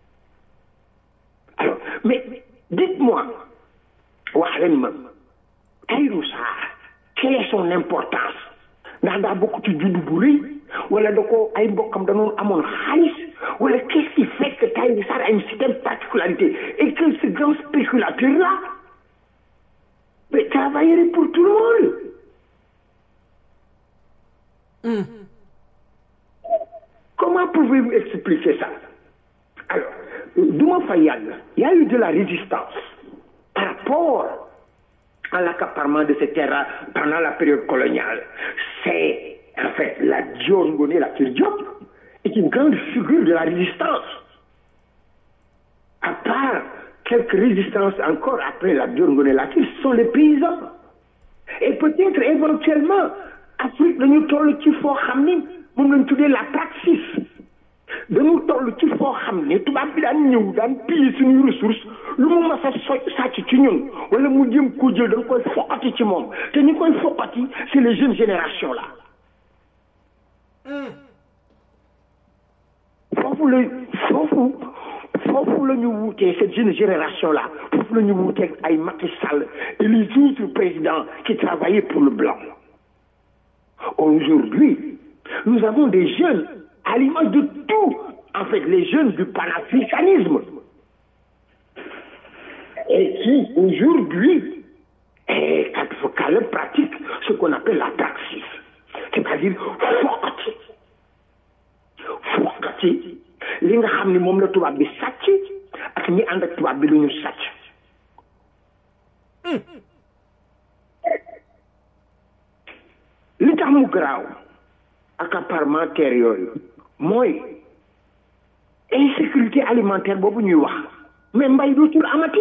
alors mais dites-moi wax leen ma Tahirou Sarr quelle est son importance ndax daa bokk ci juddu bu rëy wala da ko ay mbokkam danoon amoon xaalis wala qu'est-ce qui fait que Tahirou Sarr a une certaine particularité et que ce grand spéculateur là mais travaillerait pour tout le monde Mmh. Comment pouvez-vous expliquer ça Alors, Douma Fayad, il y a eu de la résistance par rapport à l'accaparement de ces terres pendant la période coloniale. C'est, en fait, la Dior Ngoné, la Diop, est une grande figure de la résistance. À part quelques résistances encore après la Dior Ngoné, la ce sont les paysans. Et peut-être éventuellement, Afrique dañu toll ci foo xam ni moom lañ tuddee la praxis dañu toll ci foo xam ne tubaab bi daan ñëw daan piller suñuy ressources lu mu mas a so sàcc ci ñun wala mu jëm koo jël da nga koy foqati ci moom te ñi koy foqati c'est les jeunes générations là foofu la foofu foofu la ñu wuutee cette jeune génération là foofu la ñu wuutee ay Macky Sall et les autres présidents qui travaillaient pour le blanc Aujourd'hui, nous avons des jeunes à l'image de tout, en fait, les jeunes du panafricanisme. Et qui, aujourd'hui, pratique ce qu'on appelle la praxis. C'est-à-dire, foqati. Foqati. li nga xam ni moom la tubaab bi sàcc ak ñi ànd ak tubaab bi lu ñu sàcc. li tax mu garaaw accaparement terre yooyu mooy insécurité alimentaire boobu ñuy wax mais mbay dootul amati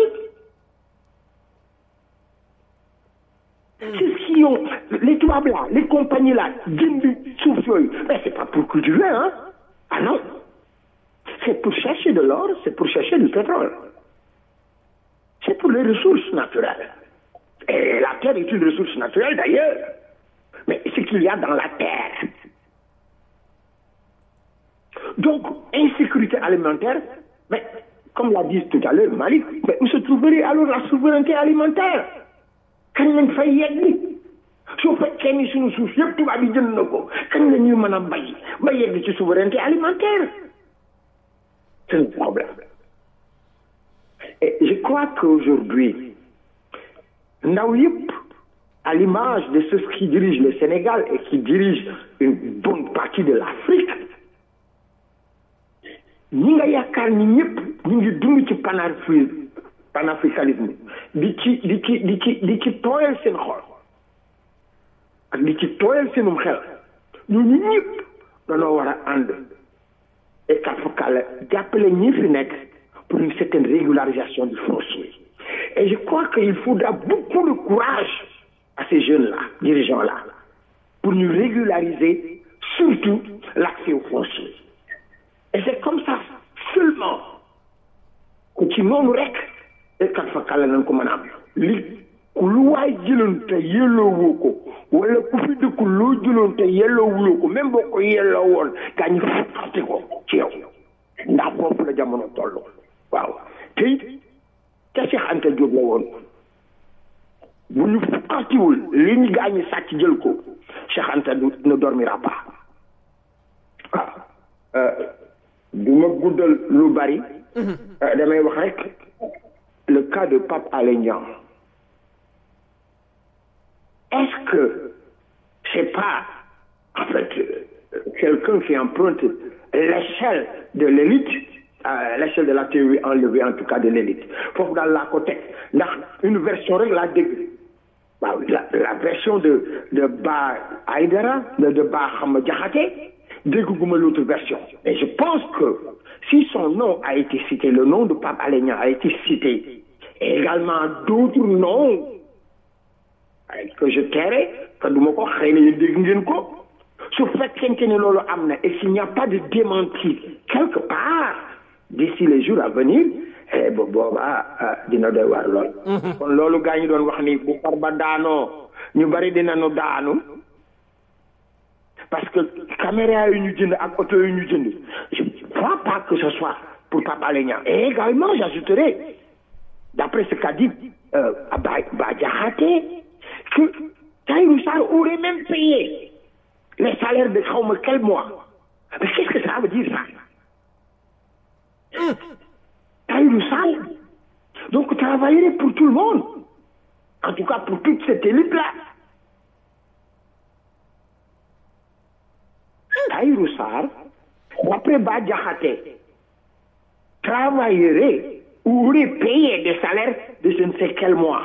c'est ce qui ont les tubaab là les compagnies là jënd suuf yooyu mais c'est pas pour cultiver hein ah non c'est pour chercher de l'or c'est pour chercher du pétrole c'est pour les ressources naturelles et la terre est une ressource naturelle d'ailleurs mais ce qu'il y a dans la terre. Donc, insécurité alimentaire, mais comme l'a dit tout à l'heure Malik, mais où se trouverait alors la souveraineté alimentaire Quand on fait yegg su fekkee ni suñu suuf yëpp tubaab yi jënd na ko kañ la ñuy mën a bay ba yegg ci souveraineté alimentaire c'est un problème et je crois qu'aujourd'hui ndaw yëpp à l'image de ceux qui dirigent le Sénégal et qui dirigent une bonne partie de l'Afrique ñi nga yaakaar ni ñëpp ñu ngi dund ci panafri panafricanisme di ci di ci di ci di ci tooyal seen xol ak di ci tooyal seenum xel ñooñu ñëpp dañoo war a ànd et kafakala jàppale ñi fi nekk pour une certaine régularisation du foncier et je crois qu'il faudra beaucoup de courage à ces jeunes-là, dirigeants-là, pour nous régulariser surtout l'accès au foncier. Et c'est comme ça seulement que ci noonu rek et kat fa kala nañ ko mën a am li ku lu waay jëloon te yelloowoo ko wala ku fi dëkk loo jëloon te yelloowuloo ko même boo ko yelloo woon gaa ñu fàtte ko ci yow ndax foofu la jamono toll waaw te it te Cheikh Anta Diop la woon bu ñu fukkatiwul li ñu gaañi sàcc jël ko Cheikh Anta du ne dormira pas waaw du ma guddal lu bari damay wax rek le cas de Pape Alé Niang est-ce que c'est pas en fait quelqu'un qui emprunte l'échelle de l'élite à l'échelle de la théorie enlevée en tout cas de l'élite foofu daal laa ko teg ndax une version rek laa dégg waaw la la version de de Ba Aïdara de de Ba Xama Jaxate dégguma l'autre version et je pense que si son nom a été cité le nom de Pape Alé Niang a été cité et également d'autres noms que je tairai que du ma ko xëy na yéen dégg ngeen ko su fekkente ne loolu am na et s'il n'y a pas de démenti quelque part d'ici les jours à venir eh ba boobaa dina doy waar lool. kon loolu gaa ñu doon wax ni bu far ba daanoo ñu bari dinañu daanu parce que caméra yi ñu jënd ak oto yi ñu jënd je ne crois pas que ce soit pour Pape Alé Niang et également j'ajouterai d'après ce qu'a dit euh, Bah Bah Diakhaté que Tahirou Sarr aurait même payé les salaires de xaw ma quel mois mais qu'est-ce que ça veut dire ça Tahirou Sarr donc travaillerait pour tout le monde en tout cas pour toute cette élite là Tahirou Sarr d'après Bah Diakhaté travaillerait ou aurait payé des salaires de je ne sais quel mois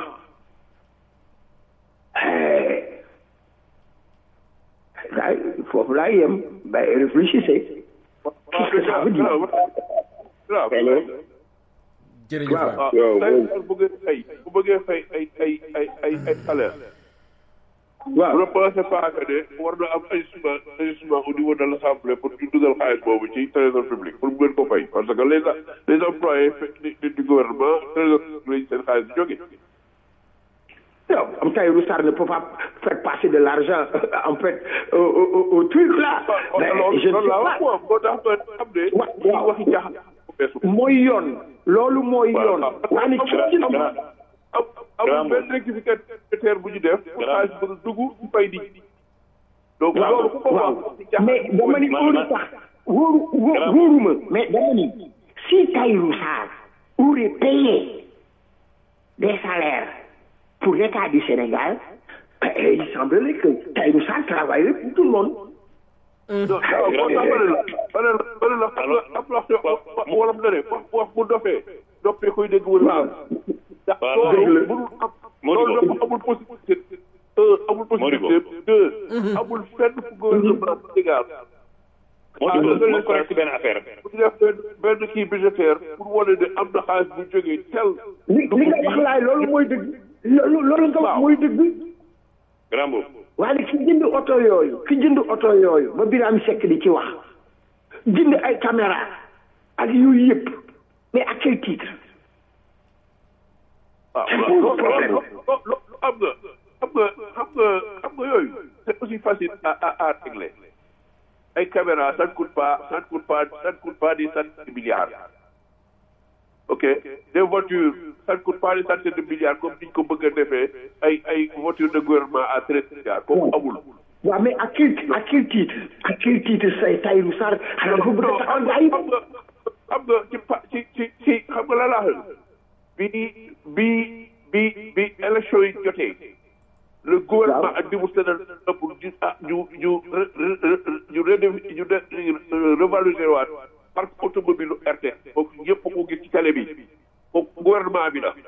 daay foofu laa yem bay réfléchissez qu'est-ce que ça veut dire jërëjëf waaw bu bëggee fay bu bëggee fay ay ay ay ay ay salaire waaw bu ne pensez pas que ne war na am ajustement ajustement au niveau de l'assemblée pour ñu dugal xaalis boobu ci trésor public pour mu gën ko fay parce que les les employés du gouvernement trésor lañ seen xaalis di jóge Non, comme Tahirou Sarr ne peut pas faire passer de l'argent en fait au, au, au truc là. Mais je ne sais pas. moo tax ma xam ne ñuy waxi jaaxal mooy yoon loolu mooy yoon. waa ni ci ci am amul benn rectificateur bu ñu def pour xaalis bu dugg bu fay di donc loolu ku ko wax mais dama ni óolu sax wóoru wóoruma mais dama ni si Tahirou Sarr aurait payé des salaires pour l'État du Sénégal, eh, il semblerait que Tahirou Sarr travaillerait pour tout le monde. wolof na ne wax wax bu dofee doppee koy dégg wala ndax loolu mënul am loolu dafa amul possibilité un amul possibilité deux amul fenn fu gouvernement Sénégal moo di ma correct ci benn affaire bu ñu def benn benn kii budgétaire pour wane ne am na xaalis bu jógee tel li li nga wax laay loolu mooy dëgg loolu loolu nga wax mooy dëgg grand boobu waaye ki jënd oto yooyu ki jënd oto yooyu ba Birame Seck di ci wax jënd ay caméra ak yooyu yëpp mais à quel titre waaw loolu loolu am nga xam nga xam nga xam nga yooyu c'est aussi facile à à à régler ay caméra ça ne coûte pas ça ne coûte pas ça ne coûte pas des centaines de milliards ok des voitures ça ne coûte pas des centaines de milliards comme niñ ko bëgg a defee ay ay voitures de gouvernement à treize milliards kooku amul waaw mais à quel à quel titre à quel titre say Tahirou Sarr xanaa dafa bëgg a taxaw gars yi xam nga xam nga ci pa ci ci ci xam nga la laa bi bi bi bi élection yi jotee le gouvernement ak dimu sénal pour ñu ah ñu ñu ñu ñu ñu revaloriser waat parc automobile RT kooku ñëpp ko gis ci télé bi kooku gouvernement bi la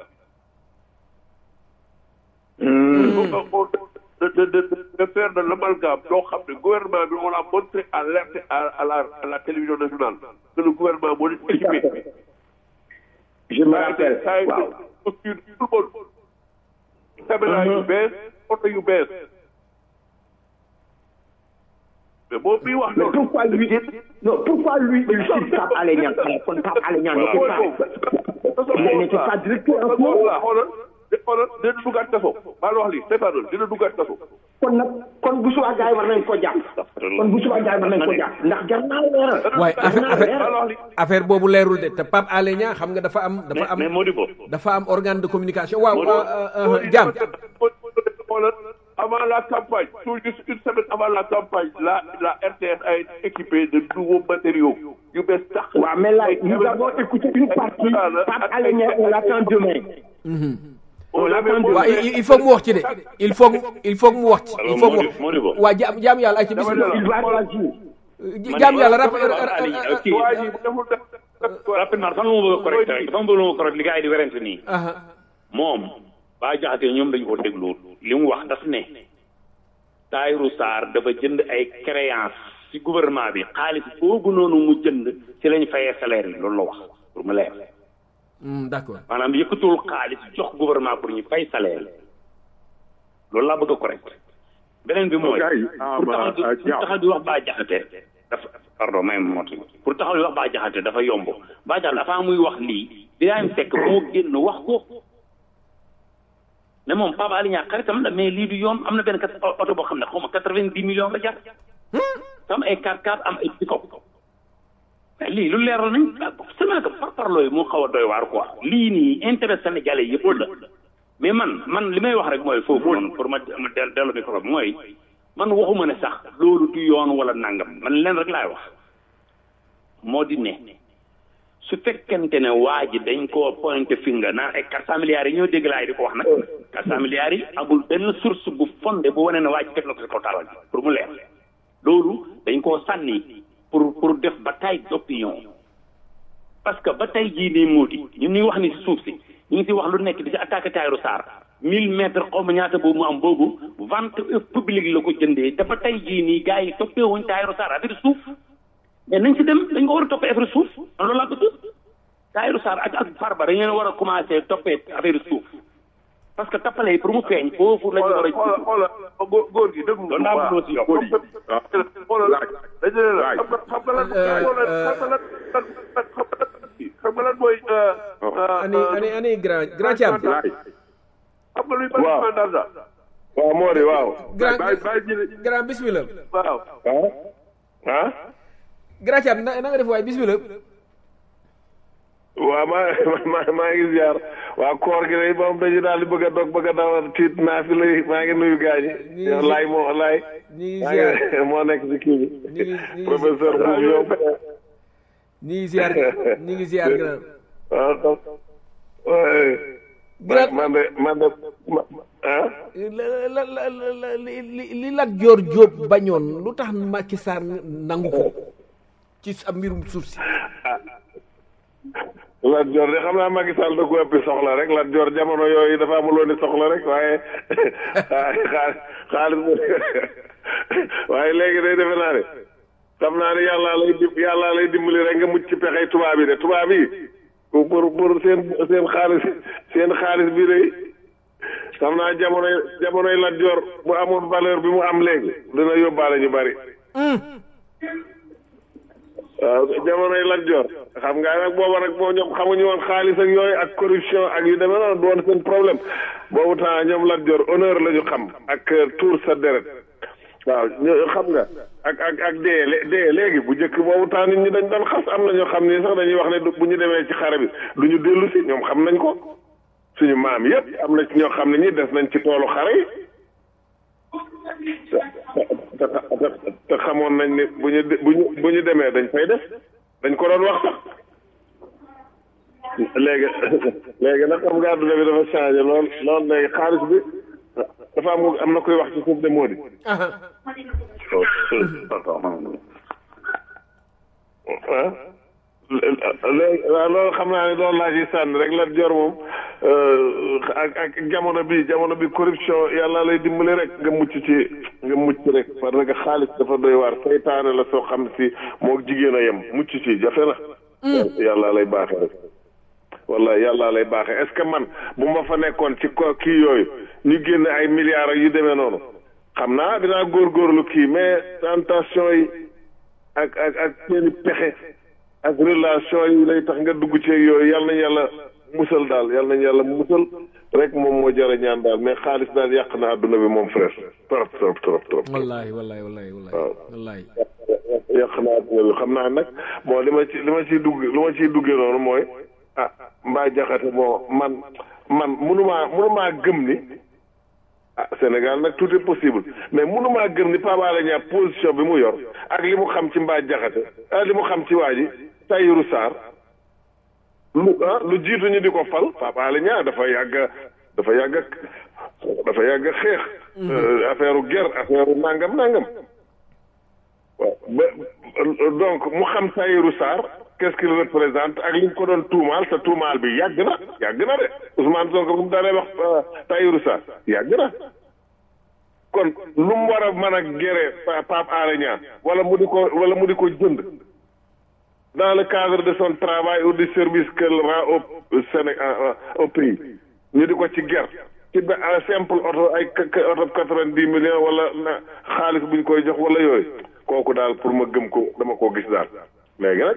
de de de de faire de l'amalgame loo xam ne gouvernement bi on a montré à l'RT à à la à la télévision nationale que le gouvernement moo leen équipé je me rappelle waaw posture tout le monde caméra yu bees oto yu bees mais moom mi wax mais loolu pourquoi lui non pourquoi lui il cite Pape Alé Niang kon Pape Alé Niang n'était pas il n'était pas directeur en ce moment voilà xoolal xoolal dina duggaat kaso maa la wax lii seetaanal dina duggaat kaso kon nag kon bu subaa gars yi war nañ ko jàpp kon bu subaa gars yi war nañ ko jàpp ndax jar naa leeral waaye jar naa affaire leeral affaire affaire boobu leerul de te Pape Alé Niang xam nga dafa am dafa am mais Modibo dafa am organe de communication waaw Diam avant la campagne, tout juste une semaine avant la campagne, la, la RTS a été équipée de nouveaux matériaux. yu bees tax. waaw mais là nous avons écouté une partie Pape Alé Niang on l'attend demain on l'attend demain waaw il il faut mu wax ci de il faut mu il faut mu wax ci il faut mu wax Modibo waa jaam jaam yàlla ay ci bismillah il va réagir jaam yàlla rap kii waa ji bu deful def rapidement dafa am lu ma bëgg a correct rek dafa am lu ma bëgg a correct li gars yi di werante nii aha moom baa jaxate ñoom dañu ko déglu li mu wax daf ne Tahirou Sarr dafa jënd ay créance ci gouvernement bi xaalis boobu noonu mu jënd ci lañ fayee salaire yi loolu la wax pour mu leer Hmm, d'accord maanaam yëkkatul xaalis jox gouvernement pour ñu fay salaire yi loolu laa bëgg a correct beneen bi mooy gars yi, ah, pour ma- taxaw ah, di pour taxaw di wax baa jaxate dafa pardon may ma mot pour taxaw di wax baa jaxate dafa yomb baa jaxate dafa muy wax lii Birahim Seck moo génn wax ko ne moom Pape Alé Niang xaritam la mais lii du yoon am na benn kat oto boo xam ne xaw ma quatre-vingt-dix millions la jar am ay 4x4 am ay pick-up mais lii lu leeral nañ seulement que par parloo yi moo xaw a doy waar quoi lii nii intérêt sénégalais yëpp la mais man man li may wax rek mooy foofu noonu pour ma ma del dellu micro bi mooy man waxuma ne sax loolu du yoon wala nangam man leen rek laay wax moo di ne su fekkente ne waa ji dañ koo pointé finger naan ay quatre cent milliards yi ñoo dégg laay di ko wax nag quatre cent milliards yi amul benn source bu fondé bu wane ne waa ji teg na ko si kaw taabal bi pour mu leer loolu dañ koo sànni pour pour def bataille d'opinion parce que ba tey jii nii moo di ñun ñuy wax ni si suuf si ñu ngi si wax lu nekk di si attaqué Tahirou Sarr mille mètres xaw ma ñaata boobu mu am boobu vente publique la ko jëndee te ba tey jii nii gars yi toppee wuñ Tahirou Sarr affaire suuf mais nañ si dem dañ ko war a toppee affaire suuf man loolu laa bëgg Tahirou Sarr ak ak Farba dañu leen war a commencé toppee affaire suuf parce que tappale yi pour mu feeñ foofu la ñu war a xoolal xoolal góor góor gi déglu loolu laa bëgg aussi yokk xoolal dañu ne la xam nga xam nga lan xoolal xam nga lan lan xam nga lan xam nga lan mooy ani ani ani grand grand Thiam laay xam nga luy bâtiment d'argent waaw moo di waaw grand bàyyi bàyyi jële grand bismillah waaw ah ah grand Thiam na na nga def waaye bismillah waaw maa maa maa ngi ziar waa koor gi day moom dañu daal di bëgg a dog bëgg a dawal tiit naa fi lay maa ngi nuyu gaañi Ñi- yow laay moo laay ñi ngi maa ziar ngi moo nekk si kii bi ñi ngi ñi ngi professeur Mbour yow ñi ngi ziar ñi ngi ziar grand waaw xam waaye grand man de man de ma- ah la la la la li li li Lat Joor Jóob bañoon lu tax Macky Sall nangu ko ci sa mbirum suuf si Lat Joor de xam naa Macky Sall da ko ëppi soxla rek Lat Joor jamono yooyu dafa amuloon ni soxla rek waaye waaye xaalis xaalis waaye léegi day defe naa ne xam naa ne yàllaa lay dim yàllaa lay dimbali rek nga mucc ci pexey tubaab yi de tubaab yi pour pour seen seen xaalis seen xaalis bi de xam naa jamonoy jamonoy Lat Joor bu amoon valeur bi mu am léegi dina yóbbaale ñu bari waaw jamonoy Lat Joor xam nga nag booba nag boo ñoom xamuñu woon xaalis ak yooyu ak corruption ak yu demee noonu du woon seen problème boobu temps ñoom Lat Joor honneur la ñu xam ak tuur sa deret waaw ñoo xam nga ak ak ak dee lé- dee léegi bu njëkk boobu temps nit ñi dañ doon xas am na ñoo xam ni sax dañuy wax ne du- bu ñu demee ci xare bi du ñu dellu si ñoom xam nañ ko suñu maam yépp am na ci ñoo xam ne ñi des nañ ci toolu xare yi te te te xamoon nañ ne bu ñu de- bu ñu bu ñu demee dañ fay def dañ ko doon wax sax léegi léegi nag xam nga àdduna bi dafa changé lool lool léegi xaalis bi dafa am am na koy wax ci suuf de moo di ah léegi waaw loolu xam naa ne loolu laa ciy sànni rek Lat Joor moom ak ak jamono bi jamono bi corruption yàlla lay dimbali rek nga mucc ci nga mucc rek parce que xaalis dafa doy waar seytaane la soo xam si moo jigéen a yem mucc ci jafe na yàlla lay baaxee rek walla yàlla lay baaxee est-ce que man bu ma fa nekkoon ci ko kii yooyu ñu génne ay milliards ak yu demee noonu xam naa dinaa góorgóorlu kii mais tentation yi ak ak ak seeni pexe ak relation yi lay tax nga dugg ci yooyu yàlla nañ yàlla musal daal yàlla nañ yàlla musal rek moom moo jar a ñaan daal mais xaalis daal yàq na àdduna bi moom frère trop trop trop trop wallahi wallahi wallahi wallahi wallahi yàq na àdduna bi xam naa nag bon li ma ci li ma ciy dugg li ma ciy duggee noonu mooy ah mbaa jaxate bon man man munumaa munumaa gëm ni ah Sénégal nag tout est possible mais munumaa gëm ni Pape Alé Niang position bi mu yor ak li mu xam ci mbaa jaxate ah li mu xam ci waa ji Tahirou Sarr lu ah lu jiitu ñu di ko fal Pape Alé Niang dafa yàgg dafa yàgg dafa yàgg xeex affaire u guerre affaire u nangam nangam waaw ba donc mu xam Tahirou Sarr qu'est-ce qu'il représente ak li ñu ko doon tuumaal te tuumaal bi yàgg na yàgg na de Ousmane Sonko bu mu daanee wax Tahirou Sarr yàgg na kon lu mu war a mën a géré Pape Alé Niang wala mu di ko wala mu di ko jënd dans le cadre de son travail ou du service qu'elle rend au Sénégal au pays ñu di ko ci ger ci ba simple oto ay oto quatre-vingt-dix millions wala xaalis bu ñu koy jox wala yooyu kooku daal pour ma gëm ko dama koo gis daal léegi nag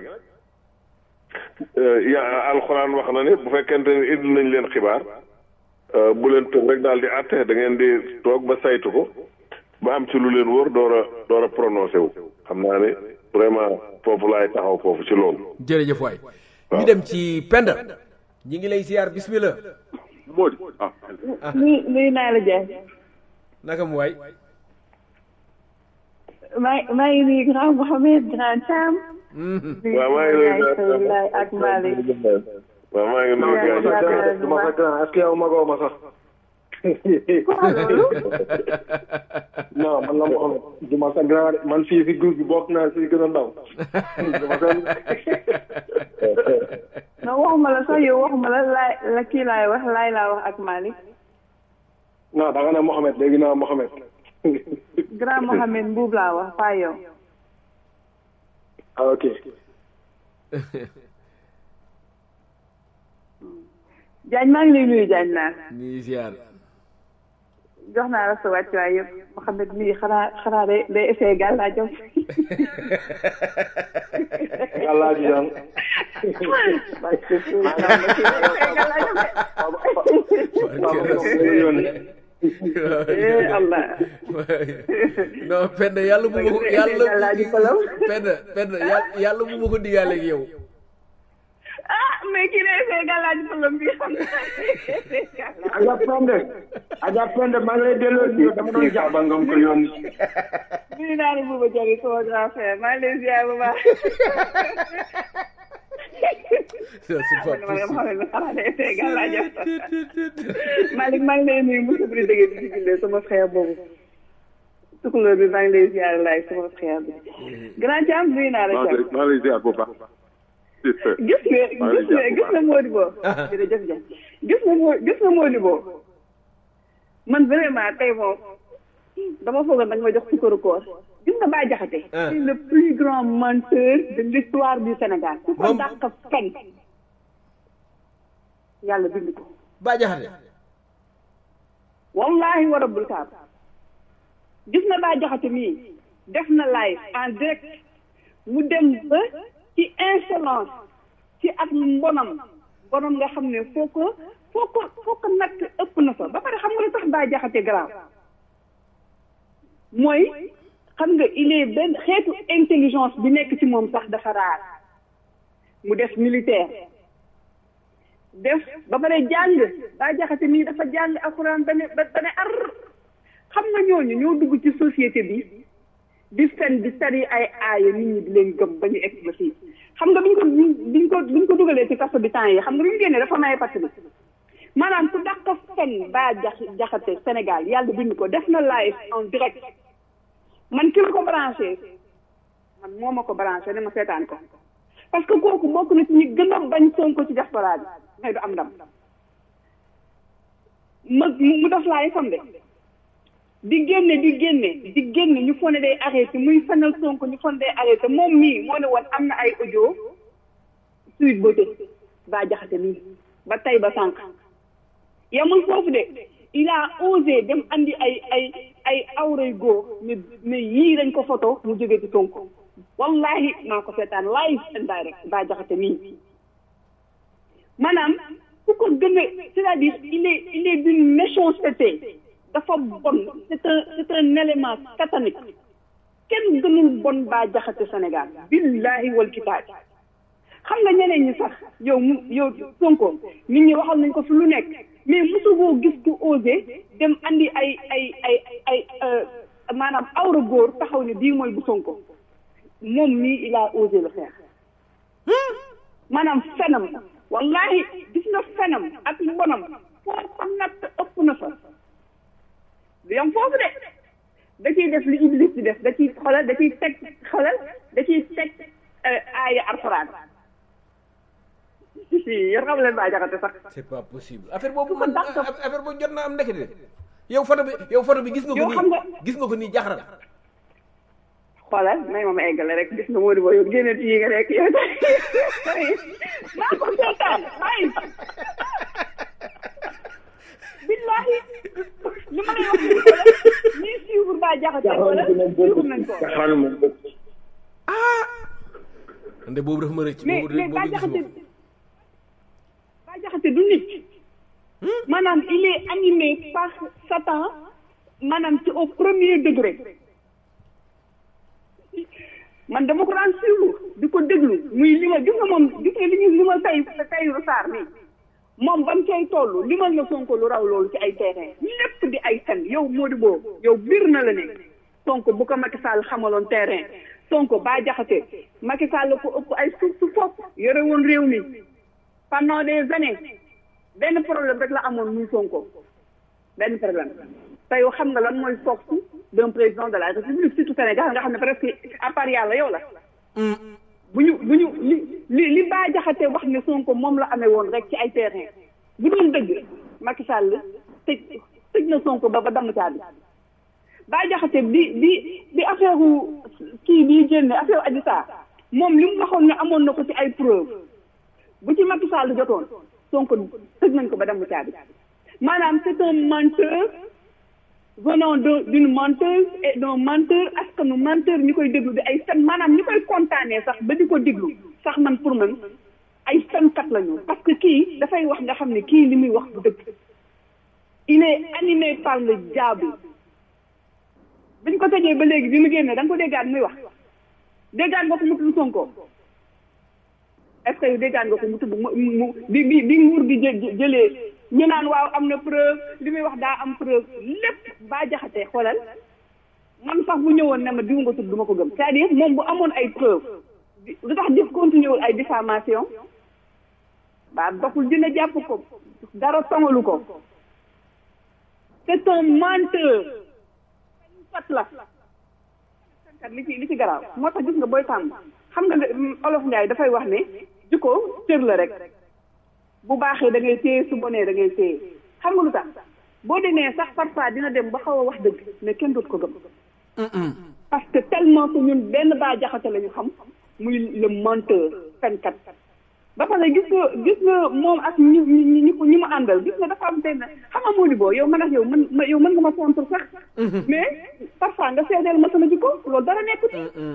ya alxuraan wax na ni bu fekkente ni indi nañ leen xibaar bu leen tëb rek daal di àtte da ngeen di toog ba saytu ko ba am ci lu leen wóor door a door a prononcé wu xam naa ne vraiment foofu laay taxaw foofu ci loolu. jërëjëf waay. ñu dem ci Penda. ñi ngi lay ziar bismillah. moo di ah. nuyu nuyu naa la Diagne. naka mu waay. maa maa ngi nuyu grand Mohamed grand Thiam. waaw maa ngi nuyu ak Malick. waaw maa ngi nuyu gars du ma sa grand est-ce que yow magoo ma sax. non man la Mohamed du ma sa grand man fii si groupe bi bokk naa si gën a ndaw. non waxuma la sax yow waxuma la laay la kii laay wax laay laa wax ak Malick. non da nga ne Mohamed léegi naa Mohamed. grand Mohamed Mbuub laa wax pas yow. ah ok. Diagne maa ngi lay nuyu Diagne naa. nii ziar. jox naa la sa wàccuwaay yëpp Mohamed mii xanaa xanaa day day essayé gàllaajam. gàllaaj yan. Allah. non Penda yàlla bu ma ko yàlla Penda Penda yàlla bu ma ko digaale ak yow. ah mais kii lay essayé gàllaaj pëlëm bi xam Aja Pende Aja Pende maa ngi lay delloo nuyu dama doon jàpp ba ngam ko yónni. nuyu naa ne Bouba Diagne sama grand frère maa ngi lay ziar bu baax. c'est pas Malick maa ngi lay nuyu Moussa Bri dëgg bi ci sama frère boobu. tukulóor bi maa ngi lay ziar laay sama frère bi. grand Thiam nuyu naa la Thiam. maa ngi lay ziar bu baax. gis nga gis nga gis nga Modibo. jërëjëf Diagne gis nga moo gis nga Modibo. man vraiment tey moom dama foogoon nag ma jox sukkaru koor. gis nga Bah Diakhaté. c'est le plus grand menteur de l'histoire du Sénégal. ku ko dàq fen. yàlla bind ko. Bah Diakhaté. wallahi wa rabbul kaab. gis nga Bah Diakhaté mii def na live en direct mu dem ba ci insolence ci ak mbonam mbonam nga xam ne foo ko foo ko foo ko natt ëpp na fa ba pare xam nga lu tax Bah Diakhaté grave mooy xam nga il est benn xeetu intelligence bi nekk ci moom sax dafa raar mu def militaire def ba pare jàng Bah Diakhaté mii dafa jàng alxuraan ba ne ba ne ar xam nga ñooñu ñoo dugg ci société bi di fen di tari ay aaya nit ñi di leen gëm ba ñu egg ba fii xam nga biñ ko biñ ko biñ ko dugalee ci kaso bi temps yi xam nga bi ñu génnee dafa maye pàcc bi maanaam ku dàq fen Bah Diakhaté Sénégal yàlla bind ko def na live en direct man ki ma ko branché man moo ma ko branché ne ma seetaan ko parce que kooku bokk na ci ñi gën a bañ Sonko ci diaspora bi mais du am ndam ma mu def live fam de di génne di génne di génne ñu fone day arrêté muy fanal Sonko ñu fone day arrêté moom mii moo ne woon am na ay audio suite beauté Bah Diakhaté mii ba tey ba sànq yamul foofu de il a osé dem andi ay ay ay awray góor mais mais yii dañ ko photo mu jógee ci Sonko wallahi maa ko seetaan live and direct Bah Diakhaté mii maanaam ku ko gën a c'est-à-dire il est il est d'une méchanceté dafa bon c'est un c'est un élément satanique kenn gënul bon baa jaxate Sénégal billahi wal kitaab xam nga ñeneen ñi sax yow mu yow Sonko nit ñi waxal nañ ko fi lu nekk mais mosu boo gis ku osé dem andi ay ay ay ay maanaam awra góor taxaw ne bii mooy bu Sonko moom mii il a osé le faire maanaam fenam wallahi gis nga fenam ak bonam foo ko natt ëpp na fa du yam foofu de da ciy def li Iblis di def da ciy xolal da ciy teg xolal da ciy teg aaya alxuraan yéen xam leen baa jaxate sax c'est pas possible affaire boobu man affaire boobu jot na am ndekete yow photo bi yow photo bi gis nga ko yow xam nga nii gis nga ko nii jaxaral xoolal may ma ma eggale rek gis nga Modou Ba yow génne ci yi nga nekk yow tamit maa ko seetaan ay billahi li ma lay wax nii xoolal ñii suivre baa jaxate xoolal suivre nañ ko jaxal moom bokk nde boobu dafa ma rëcc mais boobu mais boobu baa gisuma jaxate ko baa jaxate du nit maanaam il est animé par Satan maanaam ci au premier degré man dama ko daan suivre di ko déglu muy li ma gis nga moom gis nga li ñu li ma tay Tahirou Sarr nii moom ba mu cay toll limal na Sonko lu raw loolu ci ay terrain lépp di ay fen yow Modou Bo yow biir na la ne Sonko bu ko Macky Sall xamaloon terrain Sonko baa jaxate Macky Sall ko ëpp ay suuf su fopp yore woon réew mi pendant des années benn problème rek la amoon muy Sonko benn problème te yow xam nga lan mooy force d'un président de la République surtout Sénégal nga xam ne presque à part yàlla yow la bu ñu bu ñu li li li baa jaxate wax ne Sonko moom la amee woon rek ci ay terrain bu doon dëgg Macky Sall tëj tëj na Sonko ba ba damm caabi baa jaxate bi bi bi affaire kii bii génne affaire Adji Sarr moom li mu waxoon ne amoon na ko ci ay preuve bu ci Macky Sall jotoon Sonko tëj nañ ko ba damm caabi maanaam c'est un menteur venant de d'une menteuse et d'un menteur askanu menteur ñi koy déglu di ay fen maanaam ñi koy kontaanee sax ba di ko déglu sax man pour man ay fenkat la ñu parce que kii dafay wax nga xam ne kii li muy wax bu dëgg il est animé par le diable biñ ko tëjee ba léegi bi mu génnee da nga ko déggaat muy wax déggaat nga ko mu tudd Sonko est-ce que yow déggaat nga ko mu tudd mu mu bi bi bi nguur gi jë jëlee ñu naan waaw am na preuve li muy wax daa am preuve lépp baa jaxate xoolal man sax bu ñëwoon ne ma diw nga tudd du ma ko gëm c'est-à-dire moom bu amoon ay preuve lu tax def continué wul ay diffamation baa doxul dina jàpp ko dara tongalu ko c'est un menteur fat la kat li ci li ci garaaw moo tax gis nga booy tàmm xam nga ne olof Njaay dafay wax ne jikko cër la rek bu baaxee da ngay téye su bonee da ngay téye xam nga lu tax boo demee sax parfois dina dem ba xaw a wax dëgg mais kenn dootu ko gëm parce que tellement que ñun benn baa jaxate la ñu xam muy le menteur fenkat ba pare gis nga gis nga moom ak ñi ñi ñi ko ñi mu àndal gis nga dafa am benn xam nga moo di boo yow man ak yow mën ma yow mën nga ma contre sax mais parfois nga seedeel ma sama jikko loolu dara nekkut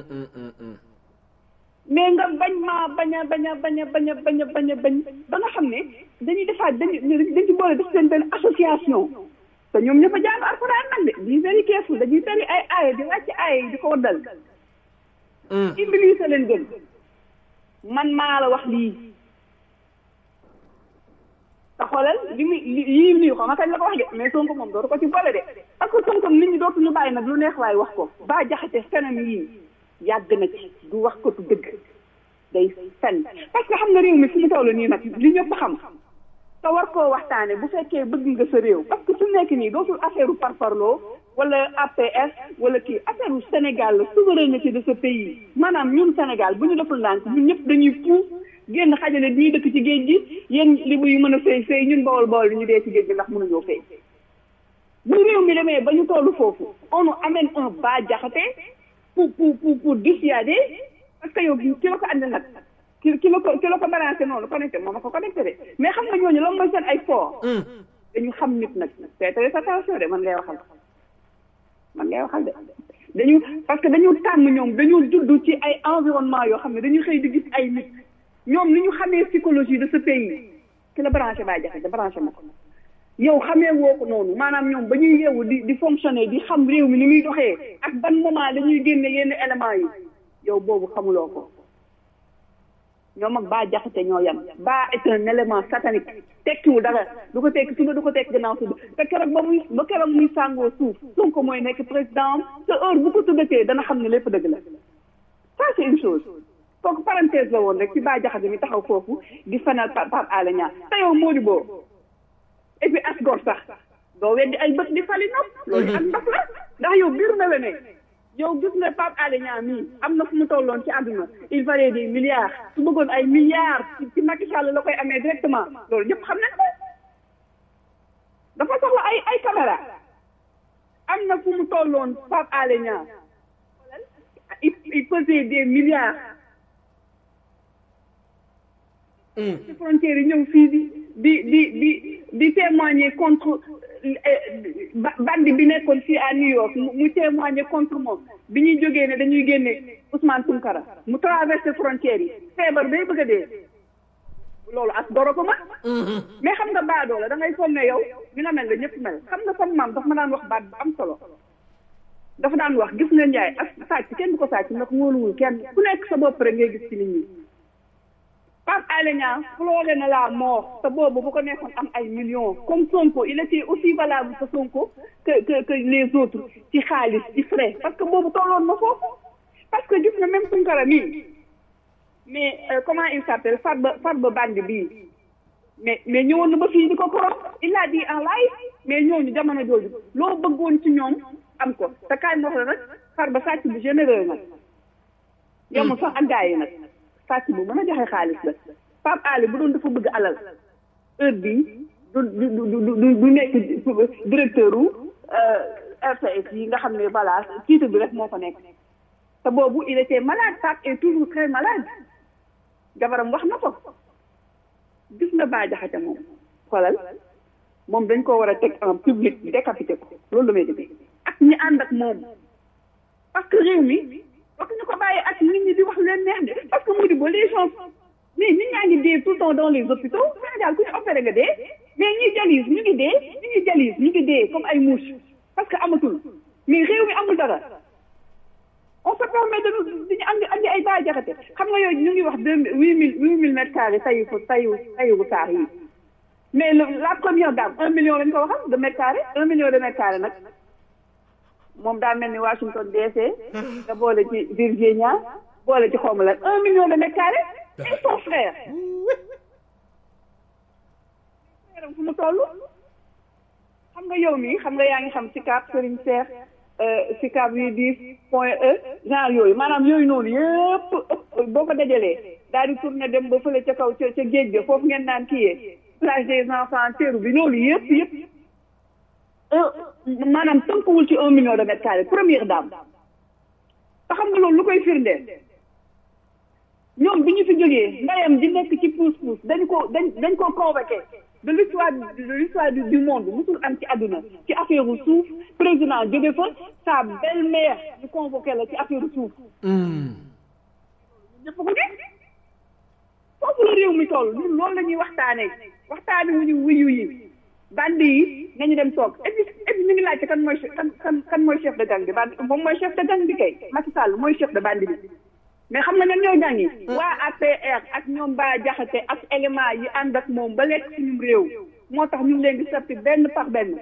mais nga bañ maa bañ a bañ a bañ a bañ a bañ a bañ a bañ ba nga xam ne dañuy defaat dañu dañ ci boole def seen benn association te ñoom ñëpp a jàng alxuraan nag de di very careful dañuy tari ay aaya di wàcc aaya yi di ko waddal iblis a leen gën man maa la wax lii te xoolal li muy yii nii xaw ma kañ la ko wax de mais Sonko moom dootu ko ci boole de parce que Sonko nit ñi dootuñu bàyyi nag lu neex waaye wax ko ba jaxate fenam yii yàgg na ci du wax ko tu dëgg day fen parce que xam nga réew mi fi mu toll nii nag li ñëpp xam te war koo waxtaane bu fekkee bëgg nga sa réew parce que su nekk nii dootul affaire u parparloo wala APS wala kii affaire u Sénégal la souveraineté de ce pays maanaam ñun Sénégal bu ñu deful ndànk ñun ñëpp dañuy puus génn xajale ñuy dëkk ci géej gi yéen libu yu mën a fay fay ñun bawol bawol li ñu dee ci géej gi ndax mënuñoo fay bu réew mi demee ba ñu toll foofu on nous amène un bas jaxate pour pour pour pour dissuader parce que yow ki la ko andi nag ki ki la ko ki la ko balancé noonu connecté moom a ko connecté de mais xam nga ñooñu lan mooy seen ay fort dañu xam nit nag c'est très attention de man ngay waxal man ngay waxal de dañu parce que dañu tàmm ñoom dañu judd ci ay environnement yoo xam ne dañu xëy di gis ay nit ñoom ni ñu xamee psychologie de ce pays ki la branché baa jaxate branché ma ko yow xamee woo ko noonu maanaam ñoom ba ñuy yeewu di di fonctionner di xam réew mi ni muy doxee ak ban moment dañuy génne yenn éléments yi yow boobu xamuloo ko ñoom ak baa jaxate ñoo yam baa est un élément satanique tekkiwul dara du ko tekki suba du ko tekki gannaaw suba te keroog ba muy ba keroog muy sàngoo suuf Sonko mooy nekk président te heure bu ko tuddatee dana xam ne lépp dëgg la ça c'est une chose kooku parenthèse la woon rek ci baa jaxate mi taxaw foofu di fanal Pape Alé Niang te yow Modibo et puis as gor sax doo weddi ay bët di fali nopp loolu ak ndox la ndax yow biir na la ne yow gis nga Pape Alé Niang mii am na fu mu tolloon ci àdduna il valait des milliards su bëggoon ay milliards ci Macky Sall la koy amee directement loolu ñëpp xam nañ ko dafa soxla ay ay caméra am na fu mu tolloon Pape Alé Niang il il pesait des milliards ci frontières yi ñëw fii di di di di di témoigner contre bandi bi nekkoon fii à New York mu témoigner contre moom bi ñuy jógee ne dañuy génne Ousmane Tounkara mu traversé frontières yi feebar bay bëgg a dee loolu as doro ko ma mais xam nga baadoo la da ngay foog ne yow ni nga mel la ñëpp mel xam nga sama maam dafa ma daan wax baat bu am solo dafa daan wax gis nga njaay ak sàcc kenn du ko sàcc ndax wóoluwul kenn ku nekk sa bopp rek ngay gis ci nit ñi Pape Alé Niang floré na la mort te boobu bu ko nekkoon am ay millions comme Sonko il était aussi valable que Sonko que que que les autres ci xaalis ci frais parce que boobu tolloon na foofu parce que gis nga même Tounkara mii mais comment il s'appelle Farba Farba Bandi bii mais mais ñëwoon na ba fii di ko korom il a dit en live mais ñooñu jamono jooju loo bëggoon ci ñoom am ko te kaay ma wax la nag Farba sàcc bu généreux nag yemul sax ak gars yi nag sàcc bu mën a joxe xaalis la Pape Alé bu doon dafa bëgg alal heure bii du du du du du nekk directeur u RTS yi nga xam ne voilà titre bi rek moo ko nekk te boobu il était malade Pape est toujours très malade jabaram wax na ko gis nga Bah Diakhaté moom xoolal moom dañ ko war a teg en public décapité ko loolu la may defee ak ñi ànd ak moom parce que réew mi wax ñu ko bàyyi ak nit ñi di wax leen neex de parce que mu di ba les gens mais nit ñaa ngi dee tout le temps dans les hôpitaux Sénégal ku ñu opéré nga dee mais ñi dialyse ñu ngi dee ñu ngi dialyse ñu ngi dee comme ay mouche parce que amatul mais réew mi amul dara on se permet de nous dañu andi andi ay Bah Diakhaté xam nga yooyu ñu ngi wax deux huit mille huit mille mètres carrés tayu ko tayu tayu saar yi mais la première dame un million lañ ko waxal de mètres carrés un million de mètres carrés nag moom daa mel ni Washington DC nga boole ci Virginia boole ci xawma lan un million de mètres carrés et son frère frère fu mu toll xam nga yow mi xam nga yaa ngi xam si cap Serigne Cheikh si cap yi dix point e genre yooyu maanaam yooyu noonu yëpp boo ko dajalee daal di tourné dem ba fële ca kaw ca ca géej ga foofu ngeen naan kiyee plage des enfants teeru bi loolu yëpp yëpp maanaam tënkuwul ci un million de mètres carrés première dame te xam nga loolu lu koy firndeel ñoom bi ñu fi jógee ndeyam di nekk ci pousse pousse dañ ko dañ dañ ko convoqué de l'histoire de l'histoire du monde musul am ci àdduna ci affaire suuf président jóge fa sa belle-mère ñu convoqué la ci affaire suuf ñëpp ko gis foofu la réew mi toll ñun loolu la ñuy waxtaanee waxtaane wuñu wuyu yi bandi yi nañu dem toog et puis et puis ñu ngi laajte kan mooy kan kan kan mooy chef de gang bi bandi moom mooy chef de gang bi kay Macky Sall mooy chef de bandi bi mais xam nga ñan ñooy gang yi waa APR ak ñoom Bah Diakhaté ak élément yi ànd ak moom ba lekk suñu réew moo tax ñu ngi leen di seppi benn par benn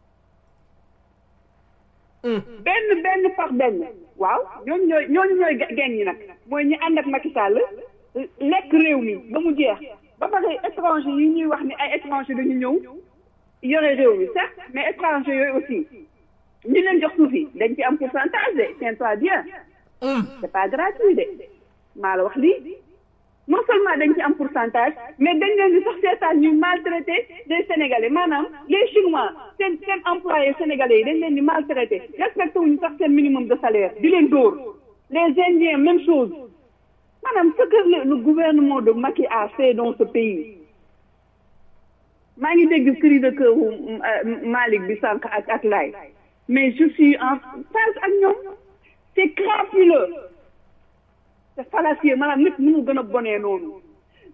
benn benn par benn waaw ñooñu ñooy ñooñu ñooy gang yi nag mooy ñi ànd ak Macky Sall lekk réew mi ba mu jeex ba pare étranger yi ñuy wax ni ay étranger dañu ñëw yore réew mi sax mais étranger yooyu aussi ñi leen jox suuf yi dañ ci am pourcentage de tiens-toi bien c'est pas gratuit de maa la wax lii non seulement dañ ci am pourcentage mais dañ leen di sax seetaan ñuy maltraité des sénégalais maanaam les chinois seen seen employés sénégalais yi dañ leen di maltraité respecté wuñu sax seen minimum de salaire di leen dóor les indiens même chose maanaam ce que le, le gouvernement de Macky a fait dans ce pays maa ngi dégg cri de cœur Malick bi sànq ak ak laay mais je suis en phase ak ñoom c'est crapuleux c'est fallacieux maanaam nit mënu gën a bonee noonu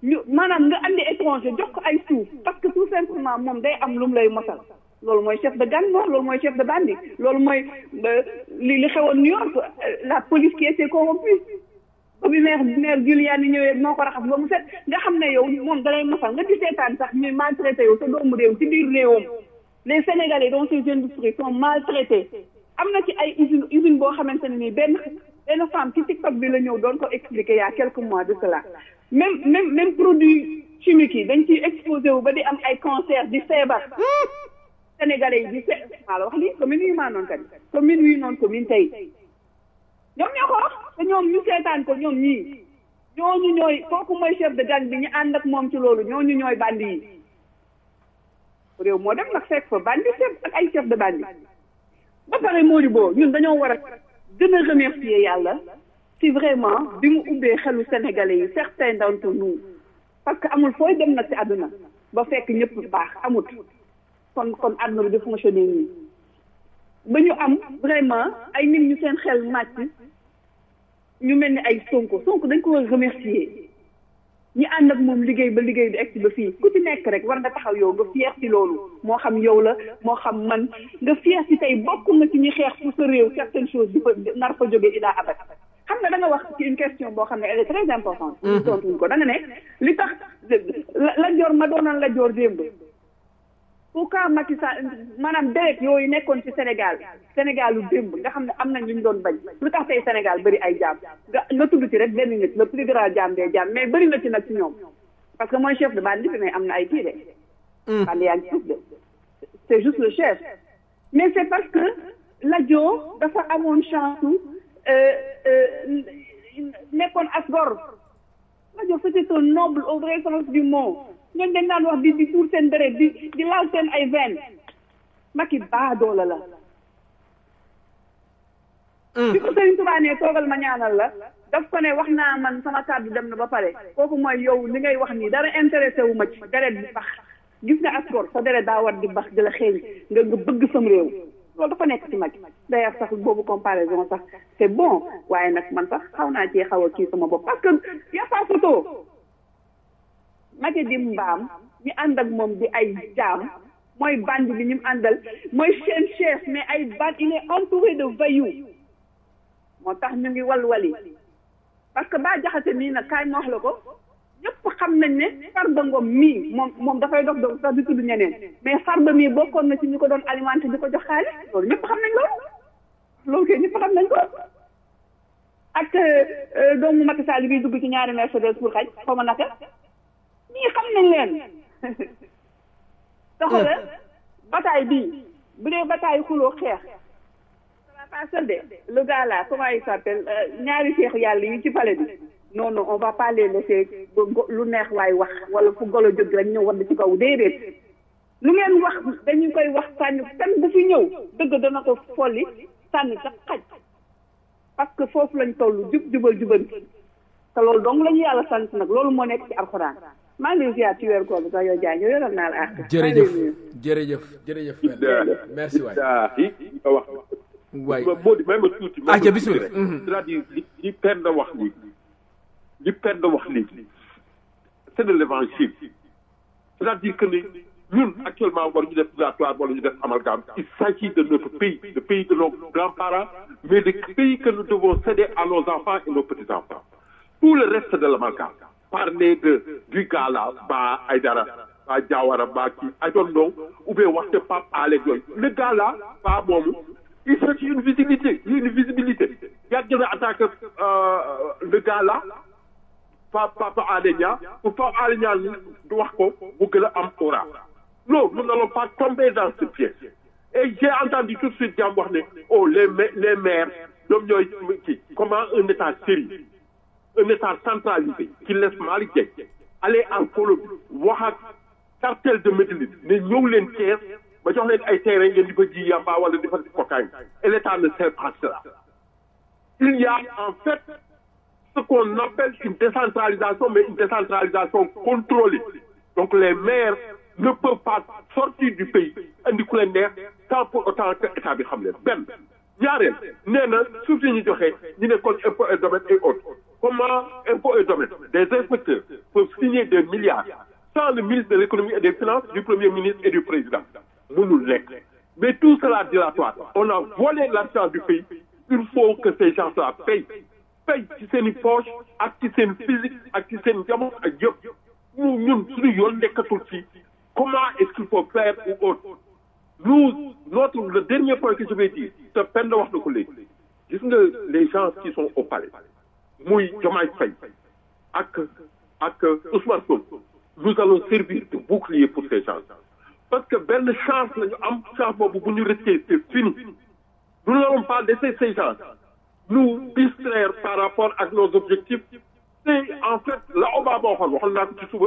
ñu maanaam nga andi étranger jox ko ay suuf parce que tout simplement moom day am lu mu lay mosal loolu mooy chef de gang loolu mooy chef de bande loolu mooy li li xewoon New York la police qui était corrompue ba bi maire maire Giuliani ñëwee moo ko raxas ba mu set nga xam ne yow moom dalay mosal nga di seetaan sax ñuy maltraité yow sa doomu réew ci biir réewam les Sénégalais dans ces industries sont maltraités am na ci ay usine usine boo xamante ne nii benn benn femme ci TikTok bi la ñëw doon ko expliquer il y a quelques mois de cela même même même produit chimique yi dañ ciy exposé wu ba di am ay cancer di feebar Sénégalais yi di se maa la wax lii commune yi maa noonu kat commune yi noonu commune tey ñoom ñoo ko wax te ñoom ñu seetaan ko ñoom ñii ñooñu ñooy kooku mooy chef de gang bi ñu ànd ak moom ci loolu ñooñu ñooy bandi yi réew moo dem nag fekk fa bandi chef ak ay chef de bandi ba pare Mody Bo ñun dañoo war a gën a remercier yàlla si vraiment bi mu ubbee xelu sénégalais yi certains d'entre nous parce que amul fooy dem nag ci àdduna ba fekk ñëpp baax amut kon kon àdduna bi di fonctionner nii ba ñu am vraiment ay nit ñu seen xel màcc ñu mel ni ay sonko sonko dañ ko war a remercier ñi ànd ak moom liggéey ba liggéey bi egsi ba fii ku ci nekk rek war nga taxaw yow nga fier ci loolu moo xam yow la moo xam man nga fier ci tey bokk nga ci ñi xeex pour sa réew certaines choses di fa nar fa jóge ilaa abat xam nga da nga wax ci une question boo xam ne elle est très importante ñu tontuñ ko da nga ne li tax la joor ma doonoon la joor démb pourquoi Macky Sall maanaam deret yooyu nekkoon ci Sénégal Sénégal lu démb nga xam ne am nañ lu ñu doon bañ lu tax tey Sénégal bëri ay jaam nga nga tudd ci rek benn nit le plus grand jaam des jaam mais bëri na ci nag ci ñoom parce que mooy chef de bande bi mais am na ay kii de bande yaa ngi suuf de c'est juste le chef mais c'est parce que Lat-Dior dafa amoon chance nekkoon as gor Lat-Dior c'était un noble au vrai sens du mot ñooñu dañ daan wax di di tuur seen deret di di laal seen ay veine Macky baadoola la bi ko Sëriñ Tuubaa ne toogal ma ñaanal la daf ko ne wax naa man sama kàddu dem na ba pare kooku mooy yow li ngay wax nii dara intéressé wu ma ci deret di bax gis nga askor sa deret daa war di bax di la xeeñ nga nga bëgg sam réew loolu dafa nekk ci Macky d'ailleurs sax boobu comparaison sax c'est bon waaye nag man sax xaw naa cee xaw a kii sama bopp parce que y a pas photo Macky di mbaam ñu ànd ak moom di ay jaam mooy bande bi ñu àndal mooy seen chef mais ay bande il est entouré de voyous moo tax ñu ngi walwali parce que Bah Diakhaté mii nag kaay ma wax la ko ñëpp xam nañ ne Farba Ngom mii moom moom dafay dox dox sax di tudd ñeneen mais Farba mii bokkoon na ci ñu ko doon alimenté di ko jox xaalis loolu ñëpp xam nañ loolu loolu kay ñëpp xam nañ ko ak doomu Macky Sall bi dugg ci ñaari Mercedes pour xaj xaw ma naka ñii xam nañ leen taxawal bataille bii bu dee bataille xuloo xeex pas seul de le gars là comment il s'appelle ñaari seex yàlla yi ci palais bi non non on va pas les laisser lu neex waay wax wala fu golo jóg rek ñëw wadd ci kaw déedéet lu ngeen wax dañu koy wax sànni kan bu fi ñëw dëgg dana ko folli sànni sax xaj parce que foofu lañ toll jub jubal jubal te loolu dong la ñu yàlla sant nag loolu moo nekk ci alxuraan maa ngi lay ziar ci weeru koor bi sax yow Diagne yow yoral naa la àq. jërëjëf jërëjëf jërëjëf. merci waay nga wax. waay moo di may ma tuuti. ah ca bisimilah c'est-à-dire li li Penda wax léegi li Penda wax léegi c'est de l'évangile c'est-à-dire que ni ñun actuellement war ñu def purgatoire wala ñu def amalgame il s'agit de notre pays le pays de nos grands-parents mais le pays que nous devons céder à nos enfants et nos petits-enfants tout le reste de l'amalgame parler de du gars là ba Aïdara ba Diawara ba kii I don't know ou bien waxte Pape Alé yooyu le gars là ba moomu il cherche une visibilité une visibilité yàgg na attaqué le gars là Pape Pape Alé Niang pour Pape Alé Niang du wax ko bu gën a am aura non nous n'allons pas tomber dans ce piège et j'ai entendu tout de suite jàmm wax ne oh les les maires ñoom ñooy kii comment un état sérieux un état centralisé qui laisse Malick Dieng aller en Colombie wax ak cartel de Medellín ne ñëw leen Thiès ba jox leen ay terrain ngeen di fa ji yamba wala di fa di cocaïne et l'état ne sait pas cela il y a en fait ce qu'on appelle une décentralisation mais une décentralisation contrôlée donc les maires ne peuvent pas sortir du pays indi ku leen neex sans pour autant que état bi xam leen benn ñaareel nee na suuf si ñu joxe ñu ne kon impôt et domaine et autres comment impôts et domaines des inspecteurs peuvent signer des milliards sans le ministre de l'économie et des finances du premier ministre et du président mënul nekk mais tout cela dilatoire on a volé l'argent du pays il faut que ces gens-là payent payent ci seen i poche ak ci seen physique ak ci seen jamono ak yëpp ñu ñun suñu yoon nekkatul ci comment est-ce qu'il faut faire ou autre nous notre le dernier point que je vais dire te peine wax na ko léegi gis nga les gens qui sont au palais muy Diomaye Faye ak ak Ousmane Sonko nous allons servir de bouclier pour ces gens parce que benn chance la ñu am chance boobu bu ñu rëccee c'est fini nous n'allons pas laisser ces gens nous distraire par rapport ak nos objectifs c'est en fait la Obama waxoon waxoon naa ko ci suba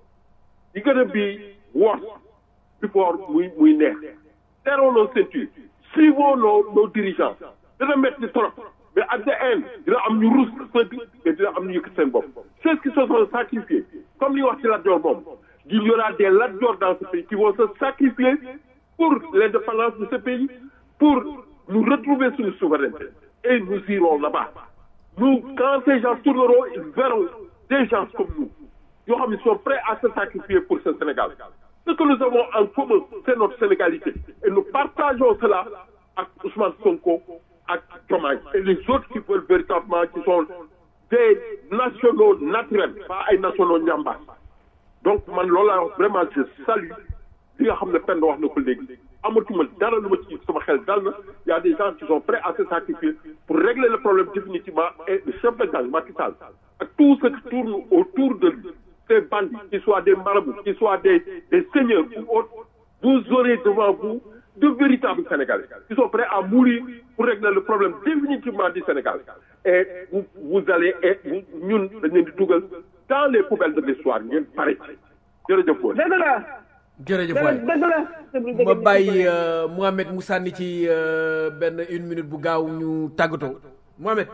di gën a bi woor before muy muy neex serrons nos ceintures suivons nos nos dirigeants dina métti trop mais at the end dina am ñu rus sëgg mais dina am ñu yëkkat seen bopp c'est ce qui se sont sacrifiés comme li wax ci Lat Dior moom il y aura des Lat Dior dans ce pays qui vont se sacrifier pour l'indépendance de ce pays pour nous retrouver sur une souveraineté et nous irons là-bas nous quand ces gens tourneront ils verront des gens comme nous yoo xam ne sont prêts à se sacrifier pour ce Sénégal ce que nous avons en commun c'est notre sénégalité et nous partageons cela ak Ousmane Sonko ak Diomaye et les autres qui veulent véritablement qui sont des nationaux naturels pas ay nationaux ñambaas donc man loolu laa wax vraiment je salue li nga xam ne Penda wax na ko léegi amatuma dara lu ma ci sama xel dal na y a des gens qui sont prêts à se sacrifier pour régler le problème définitivement et le chef de gang Macky Sall ak tout ce qui tourne autour de lui ces bandits qu'ils soient des marabouts qu'ils soient des des seigneurs ou autres vous aurez devant vous de véritables Sénégalais qui sont prêts à mourir pour régler le problème définitivement du Sénégal et vous vous allez et ñun dañ leen di dugal dans les poubelles de l'histoire ngeen pare jërëjëf woon dëgg la jërëjëf waay dëgg la ma bàyyi Mohamed mu sànni ci benn une minute bu gaaw ñu tàggatoo Mohamed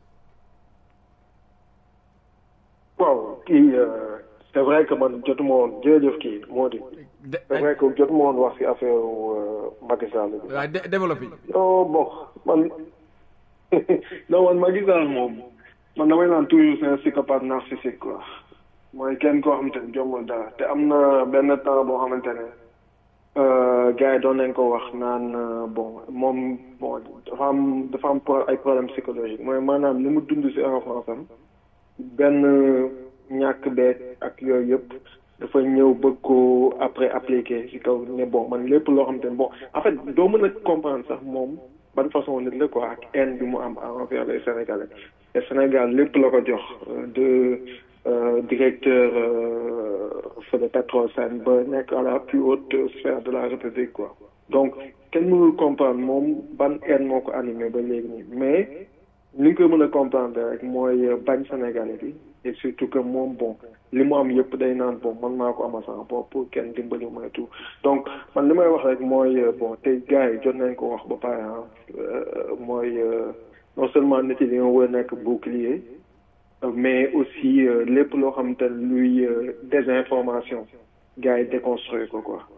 waaw kii c'est vrai que man jotuma woon jërëjëf kii moo di c'est vrai que jotuma woon wax ci affaire Macky Sall bi waaw développé non bon man non man Macky Sall moom man damay naan toujours c'est un psychopathe narcissique quoi mooy kenn koo xamante ne jombul dara te am na benn temps boo xamante ne gars yi doon nañ ko wax naan bon moom bon dafa am dafa am ay problème psychologique mooy maanaam li mu dund ci enfance am benn ñàkk beeg ak yooyu yëpp dafa ñëw bëgg ko après appliquer ci kaw ne bon man lépp loo xamante ne bon en fait doo mën a comprendre sax moom ban façon nit la quoi ak haine bi mu am envers les Sénégalais te Sénégal lépp la ko jox de directeur feu de pétrole Sen ba nekk à la plus haute sphère de la République quoi donc kenn mënul comprendre moom ban haine moo ko animé ba léegi nii mais li nga ko mën a comprendre rek mooy bañ Sénégalais bi et surtout que moom bon li mu am yëpp day naan bon man maa ko ama sama bopp pour kenn dimbali ma tout donc man li may wax rek mooy bon tey gars yi jot nañ ko wax ba pare ah mooy non seulement nit yi dañoo war a nekk bouclier mais aussi lépp loo xam te luy désinformation gars yi déconstruire ko quoi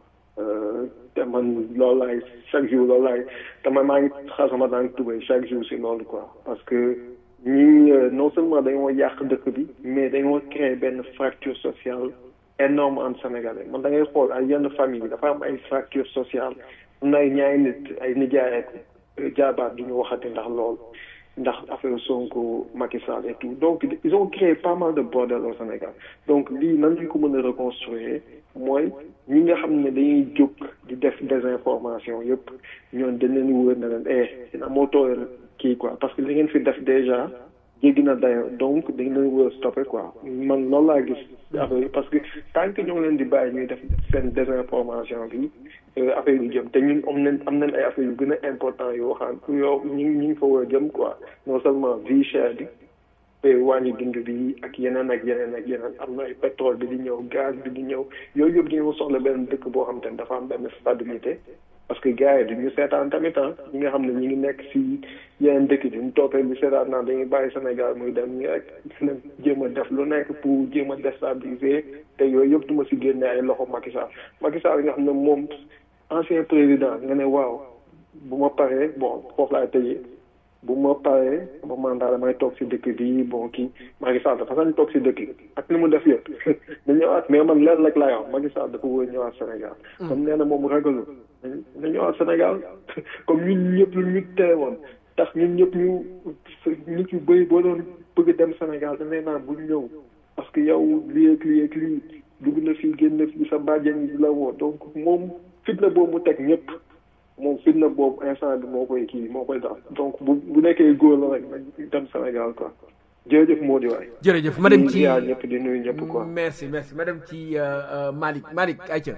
te man loolu laay chaque jour loolu laay te man maa ngi xar sama daan tubay chaque jour si loolu quoi parce que ñii non seulement dañoo yàq dëkk bi mais dañoo créer benn fracture sociale énorme entre sénégalais man da ngay xool ay yenn famille yi dafa am ay fracture sociale am na ay ñaari nit ay nijaay ak jaabaat du ñu waxati ndax loolu ndax affaire Sonko Macky Sall et tout donc ils ont créé pas mal de bordel au Sénégal donc lii nan lañ ko mën a reconstruire mooy ñi nga xam ne dañuy jóg di def désinformation yëpp ñoon dañ leen wóor na leen eh dina moo tooyal kii quoi parce que li ngeen fi def déjà jéggi na dayo donc dañ leen wóor stopper quoi man loolu laa gis affaire yi parce que tant que ñoo ngi leen di bàyyi ñuy def seen désinformation bi affaire yu jëm te ñun am nañ am nañ ay affaire yu gën a important yoo xam yoo ñu ñu ngi fa war a jëm quoi non seulement vie chère bi te wàññi dund bi ak yeneen ak yeneen ak yeneen am na ay pétrole bi di ñëw gaz bi di ñëw yooyu yëpp dañoo soxla benn dëkk boo xam te ne dafa am benn stabilité parce que gars yi duñu seetaan tamit ah ñi nga xam ne ñi ngi nekk si yeneen dëkk bi ñu toppee bi seetaan naan dañuy bàyyi Sénégal muy dem ñi rek jéem a def lu nekk pour jéem a déstabiliser te yooyu yëpp du ma si génne ay loxo Macky Sall Macky Sall nga xam ne moom ancien président nga ne waaw bu ma paree bon foofu laay tëjee bu ma paree ba mandat damay toog si dëkk bi bon kii Macky Sall dafa sañ toog si dëkk bi ak li mu def yëpp na ñëwaat mais man leen rek laay wax Macky Sall dafa wóor ñëwaat Sénégal comme nee na moom ragalu na ñëwaat Sénégal comme ñun ñëpp lu ñu tere woon tax ñun ñëpp ñu nit yu bëri boo doon bëgg dem Sénégal dañ naan bu ñëw parce que yow lii ak lii ak lii dugg na fii génn fii sa bàjjen yi di la woo donc moom fitna boobu mu teg ñëpp moom fitna boobu instant bi moo koy kii moo koy daal donc bu bu nekkee góor la rek nañ dem Sénégal quoi jërëjëf moo di waay. jërëjëf ma dem ci ñëpp di nuyu ñëpp quoi. merci merci ma dem ci Malick Malick ayca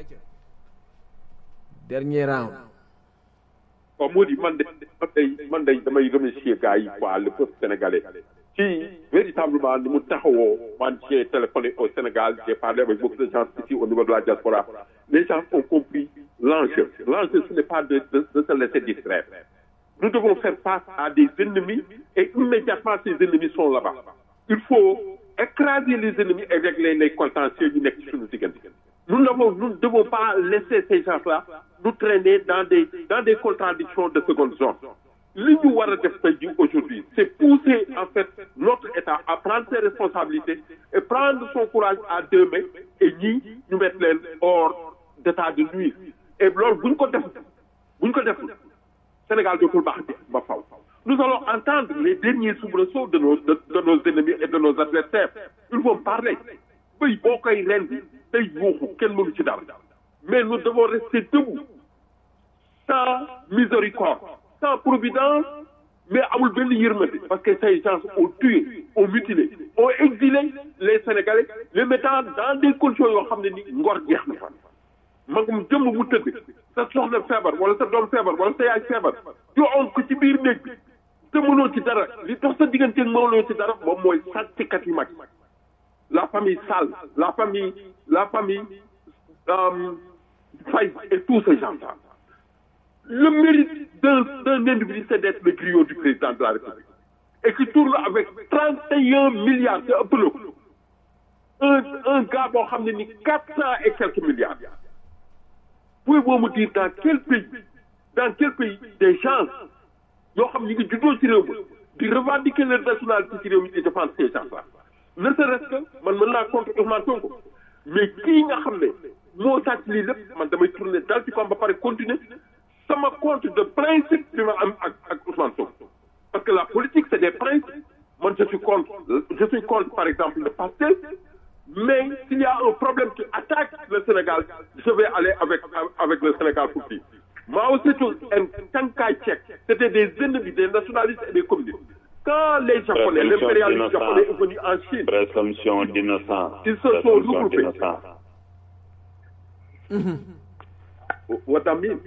dernier round. waaw moo di man de man day man day damay remercier gars yi quoi le peuple sénégalais ci véritablement ni mu taxawoo man j'ai téléphoné au Sénégal j'ai parlé avec beaucoup de gens ici au niveau de la diaspora les gens ont compris l'enjeu l'enjeu ce n'est pas de, de, de se laisser distraire nous devons faire face à des ennemis et immédiatement ces ennemis sont là-bas il faut écraser les ennemis et régler les contentieux yu nekk ci suñu diggante nous n'avons nous ne devons pas laisser ces gens-là nous traîner dans des dans des contradictions de seconde zone li ñu war a def tey jii aujourd'hui c'est pousser en fait notre État à prendre ses responsabilités et prendre son courage à deux mains et ñii ñu mettre leen hors d'état de nuire et loolu bu ñu ko def bu ñu ko def Sénégal dootul baax ba faw nous allons entendre les derniers soubresauts de nos de, de nos ennemis et de nos adversaires ils vont parler bëy boo koy ren bi tey yuuxu kenn mënu ci dara mais nous devons rester debout sans miséricorde sans providence mais amul benn yërmande parce que ces gens ont tué ont mutilé ont exilé les Sénégalais les mettant dans des conditions yoo xam ne ni ngor jeex na fa magum jëmm mu tëdd sa soxna feebar wala sa doom feebar wala sa yaay feebar yoo on ko ci biir néeg bi te mënoo ci dara li tax sa digganteeg mënoo ci dara moom mooy sàcckat yu mag la famille Sall la famille la famille Faye et tous ces gens-là le mérite d'un d'un individu c'est d'être le griot du président de la République et qui tourne avec trente et un milliards te ëpp na ko un un gars boo xam ne ni quatre cent et quelques milliards pouvez-vous me dire dans quel pays dans quel pays des gens yoo xam ne ñu ngi juddoo ci réew mi di revendiquer leur nationalité ci réew mi di défendre ces gens-là ne serait-ce que man mën naa contre Ousmane Sonko mais kii nga xam ne moo sàcc lii lépp man damay tourner dal ci fam ba pare continuer sama compte de principe bi ma am ak ak Ousmane Sonko parce que la politique c'est des principes man je suis contre je suis contre par exemple le Pastef mais s'il y a un problème qui attaque le Sénégal je vais aller avec avec le Sénégal pour dire Mao Tse-tung et Chiang Kai-shek c'était des ennemis des nationalistes et des communistes quand les Japonais l'impérialisme japonais est venu en Chine présomption d'innocence ils se sont regroupés what I mean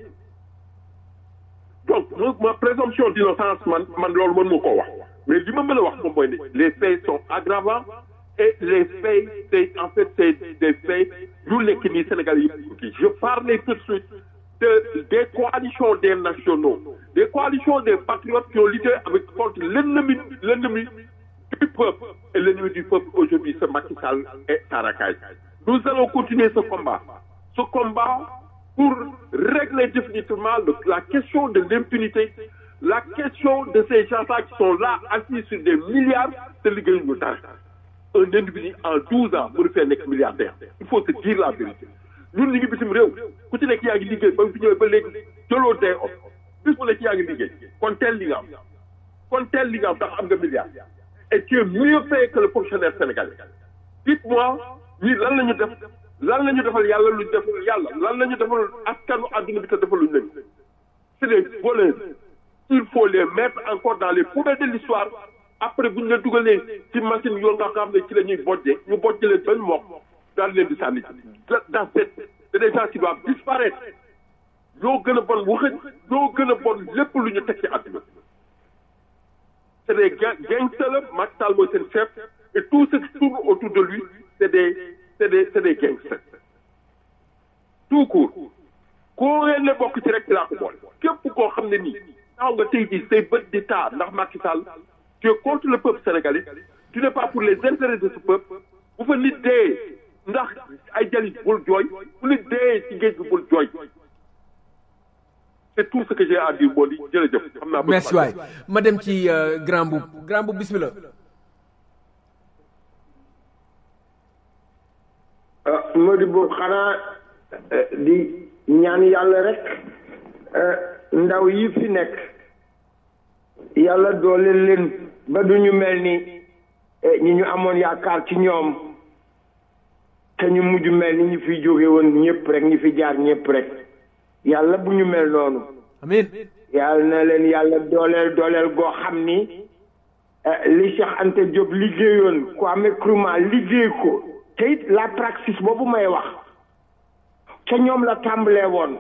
donc ma présomption d'innocence man man loolu mën ma koo wax mais li ma mën a wax moom mooy ne les faits sont aggravants et les faits c'est en fait c'est des faits ñu nekk nii Sénégal yëpp kii je parlais tout de suite de des coalitions des nationaux des coalitions des patriotes qui ont lutté avec contre l'ennemi l'ennemi du peuple et l'ennemi du peuple aujourd'hui c'est Macky Sall et Tarakay nous allons continuer ce combat ce combat pour régler définitivement le, la question de l'impunité, la question de ces gens-là qui sont là assis sur des milliards de liggéeyuñu dara. Un individu en 12 ans mënu fee nekk milliardaire. Il faut se dire la vérité. ñun ñu ngi bitim réew ku ci nekk yaa ngi liggéey ba nga fi ñëwee ba léegi jëloo day off bis bu nekk yaa ngi liggéey kon teel li nga am kon teel li nga am ndax am nga milliard et tu es mieux payé que le fonctionnaire sénégalais. Dites-moi ñii lan la ñu def lan la ñu defal yàlla lu defal yàlla lan la ñu defal askanu àdduna bi te defaluñ leen c'est des voleurs il faut les mettre encore dans les poubelles de l'histoire après bu ñu leen dugalee ci machine yoon nga xam ne ci la ñuy bojjee ñu bojjee leen benn mokk daal leen di sànni dans cette c'est des gens qui doivent disparaître ñoo gën a bon waxëj ñoo gën a bon lépp lu ñu teg ci àdduna c'est des gangsters la Macky Sall mooy seen chef et tout ce qui tourne autour de lui c'est des c'est des c'est des gangsters tout court koo ngeen ne bokk ci rek ci laa ko boole képp koo xam ne nii taxaw nga tey jii say bët di taa ndax Macky Sall tu es contre le peuple sénégalais tu n'es pas pour les intérêts de ce peuple bu fa nit dee ndax ay jalit bul jooy bu nit dee ci géej bi bul jooy c'est tout ce que j'ai à dire moo di jërëjëf xam naa merci waay ma dem ci grand boub grand boub bismillah Mody boobu xanaa di ñaan yàlla rek ndaw yi fi nekk yàlla doole leen ba du ñu mel ni ñi ñu amoon yaakaar ci ñoom te ñu mujj mel ni ñu fi jóge woon ñëpp rek ñi fi jaar ñëpp rek yàlla bu ñu mel noonu amiin yàlla na leen yàlla dooleel dooleel goo xam ni li Cheikh Anta Diop liggéeyoon Kwame Nkrumah liggéey ko te it la praxis boobu may wax ca ñoom la tàmbalee woon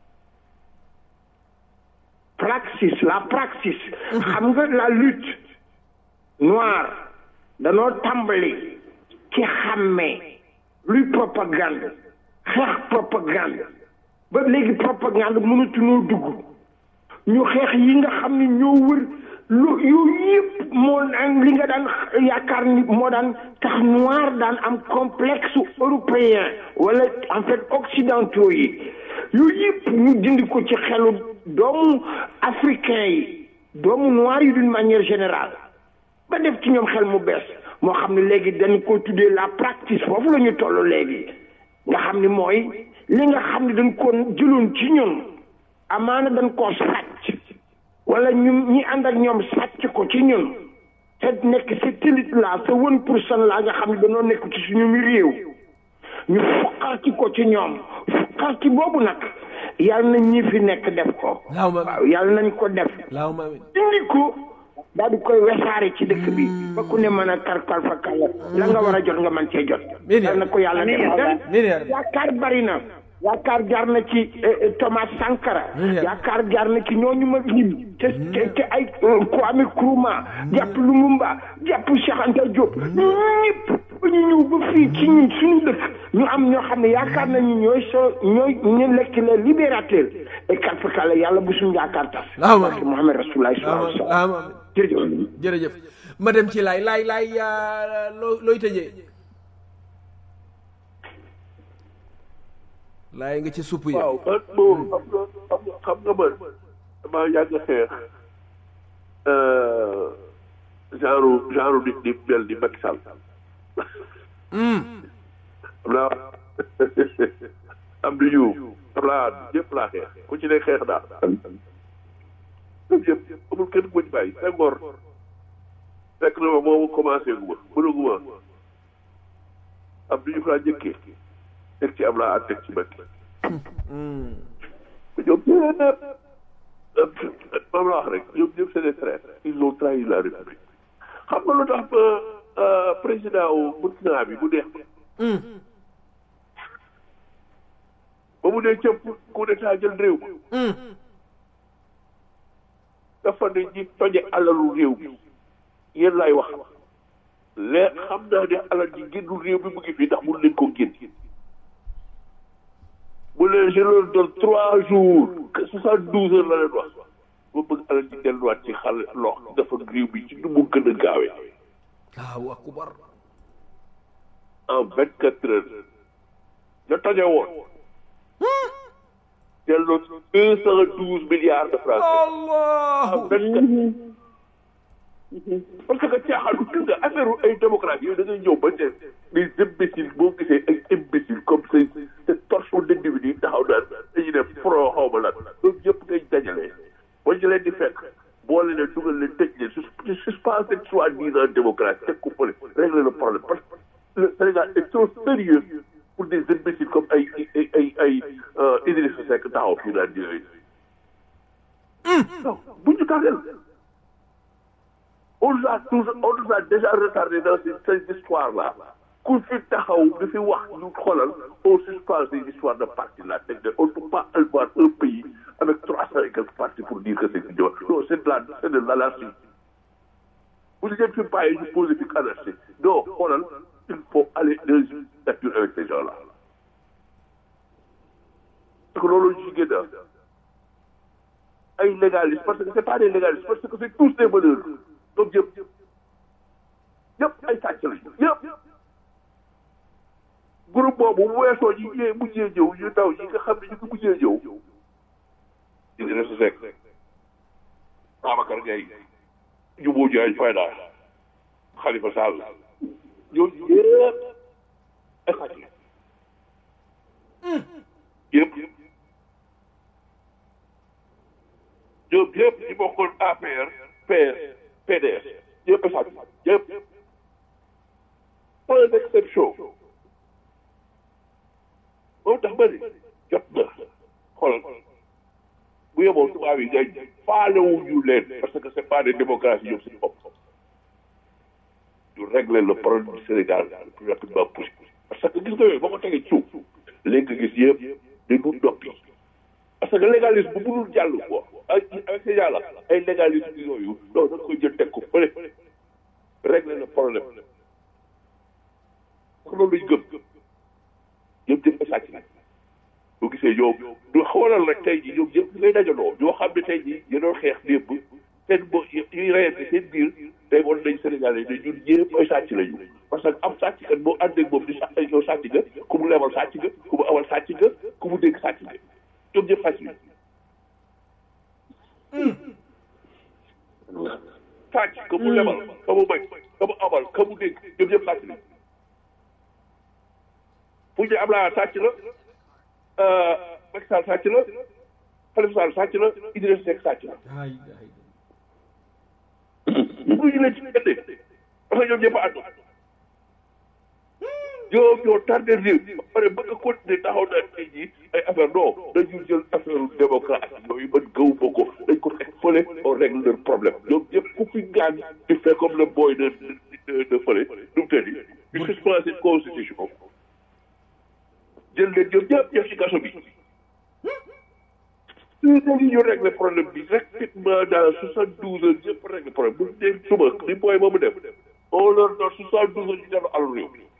praxis la praxis xam nga la lutte noire danoo tàmbali ci xàmmee luy propagande xeex propagande ba léegi propagande mënatuñoo dugg ñu xeex yi nga xam ne ñoo wër lu yooyu yëpp moo daan li nga daan yaakaar ni moo daan tax noir daan am complexe européen wala en fait occidentaux yi yooyu yëpp ñu dindi ko ci xelu doomu africain yi doomu noir yi d'une manière générale ba def ci ñoom xel mu bees moo xam ne léegi dañ ko tuddee la pratique foofu la ñu toll léegi nga xam ni mooy li nga xam ne dañ ko jëloon ci ñun amaana dañ koo sàcc wala ñu ñi ànd ak ñoom sàcc ko ci ñun te nekk satellite la sa one pour cent la nga xam ne dañoo nekk ci suñu mi réew ñu fuqarti ko ci ñoom fuqarti boobu nag yàlla nañ ñi fi nekk def ko waaw yàlla nañ ko def indi ko daal di koy wesaare ci dëkk bi ba ku ne mën a karkal fa kàlla la nga war a jot nga mën cee jot yàlla na ko yàlla def yaakaar bari na yaakaar jaar na ci Thomas Sankara yaakaar jaar na ci ñooñu ma lim te te ay Kwame Nkrumah jàpp Lumumba jàpp Cheikh Anta Diop ñëpp ba ñu ñëw ba fii ci ñun suñu dëkk ñu am ñoo xam ne yaakaar nañu ñooy so ñooy ñu lekk le libérateur et karfakala yàlla bu suñu yaakaar tas barke Muhammad Rasulullah sallallahu alayhi wa sallam jërëjëf jërëjëf ma dem ci laay laay laay loo looy tëjee laay nga ci supp yi waaw man moom xam nga xam nga man damaa yàgg xeex genre genre nit di mel ni Macky Sall xam naa am du ñu xam naa ñëpp laa xeex ku ci ne xeex daal ñoom yëpp amul kenn ku ci bàyyi Senghor fekk na ma moomu commencé gu ma mënaguma am du ñu fa laa njëkkee teg ci am laa at teg ci Macky ñoom ñëpp moom la wax rek ñoom ñëpp c'est des traîtres ils ont trahi la République xam nga lu tax président wu Burkina bi bu neex ba mu dee cëpp coup d'état jël réew mi dafa ne ñi toje alalu réew mi yéen laay wax lee xam naa ne alal ji génnu réew mi mu ngi fii ndax mun leen ko génn bu leen je leur donne trois jours soixante douze heures la leen wax ba bëgg alal ji delluwaat ci xal lox dafa réew mi ci nu mu gën a gaawee waaw akubar en vingt quatre heures ña toje woon delloo deux cent douze milliards de francs Allah parce que caaxaanu gis nga affaire ay démocratie yooyu da ngay ñëw ba ne les imbéciles boo gisee ay imbéciles comme ces ces torchons d'individus taxaw naan dañuy def pro xaw ma lan loolu yëpp ngay dajale ba ñu leen di fekk boole leen dugal leen tëj leen su suspensé soi-disant démocratie teg ko fële régler le problème parce que le Sénégal est trop sérieux pour des imbéciles comme ay ay ay ay Idrissa Seck taxaw fii naan yooyu non bu ñu tardel on nous a toujours on nous a déjà retardé dans ces, ces histoires-là ku fi taxaw di fi wax ñu xoolal on suspend ces histoires de parti là teg de on ne peut pas avoir un pays avec trois cent et quelques partis pour dire que c'est une non c'est de la c'est de l'anarchie vous ngeen fi bàyyi ñu posé fi anarchie non xoolal il faut aller dans une dictature avec ces gens-là parce que loolu ci génn ay légalistes parce que c'est pas des légalistes parce que c'est tous des meneurs donc yëpp yëpp ay sàcc lañu yëpp groupe boobu bu weesoo ñi ñëwee mujjee ñëw ñu ndaw ñi nga xam ne ñu ngi mujjee ñëw Idrissa Seck Babacar Gueye Djibo Diagne Fayda Khalifa Sall ñooñu yëpp ay sàcc la yëpp ñoom yëpp ñi bokkoon APR PS PDS yëpp ay sàcc yëpp pas d'exception moom tax ba ni jot na xoolal bu yemoon tubaab yi ngay faalewuñu leen parce que c'est pas des démocraties ñoom suñu bopp ñu régler le problème du Sénégal le plus rapidement possible parce que gis nga yooyu boo ko tegee ci suuf léegi nga gis yëpp dañu noppi parce que légalisme bu mënul jàll quoi ak avec ces gens là ay légalisme yooyu non da nga koy jël teg ko fële régler le problème parce que loolu lañ gëm ñoom ñëpp a sàcc nag boo gisee ñoom du xoolal rek tey jii ñoom ñëpp ngay dajaloo ñoo xam ne tey jii ñu doon xeex démb seen bo ñuy reyante seen biir tey wan nañ Sénégalais ne ñun ñëpp ay sàcc lañu parce que am sàcc kat boo ànd ak moom di sàcc yow sàcc nga ku mu lebal sàcc nga ku mu awal sàcc nga ku mu dégg sàcc nga ñoom ñëpp sàcc lañu sàcc ka mu lebal ka mu may ka mu amal ka mu dégg ñoom ñëpp sàcc lañu fu ñu am laa sàcc la Macky Sall sàcc la Khalifa Sall sàcc la Idrissa Seck sàcc la bu ñu leen ci génne parce que ñoom ñëpp a ànd ñoom ñoo tardé réew ba pare bëgg a continuer taxaw na tey jii ay affaire non dañu jël affaire démocratie yooyu man gëw ma ko dañ ko teg fële on règle leur problème ñoom ñëpp ku fi gaañ di fait comme le boy de de de fële nu mu tëddi ñu suspend cette constitution jël leen ñoom ñëpp def ci kaso bi léegi ñu régler problème bi rapidement dans soixante douze heures ñëpp régler problème bu dee suba ni booy moomu def on leur donne soixante douze heures ñu def àll réew mi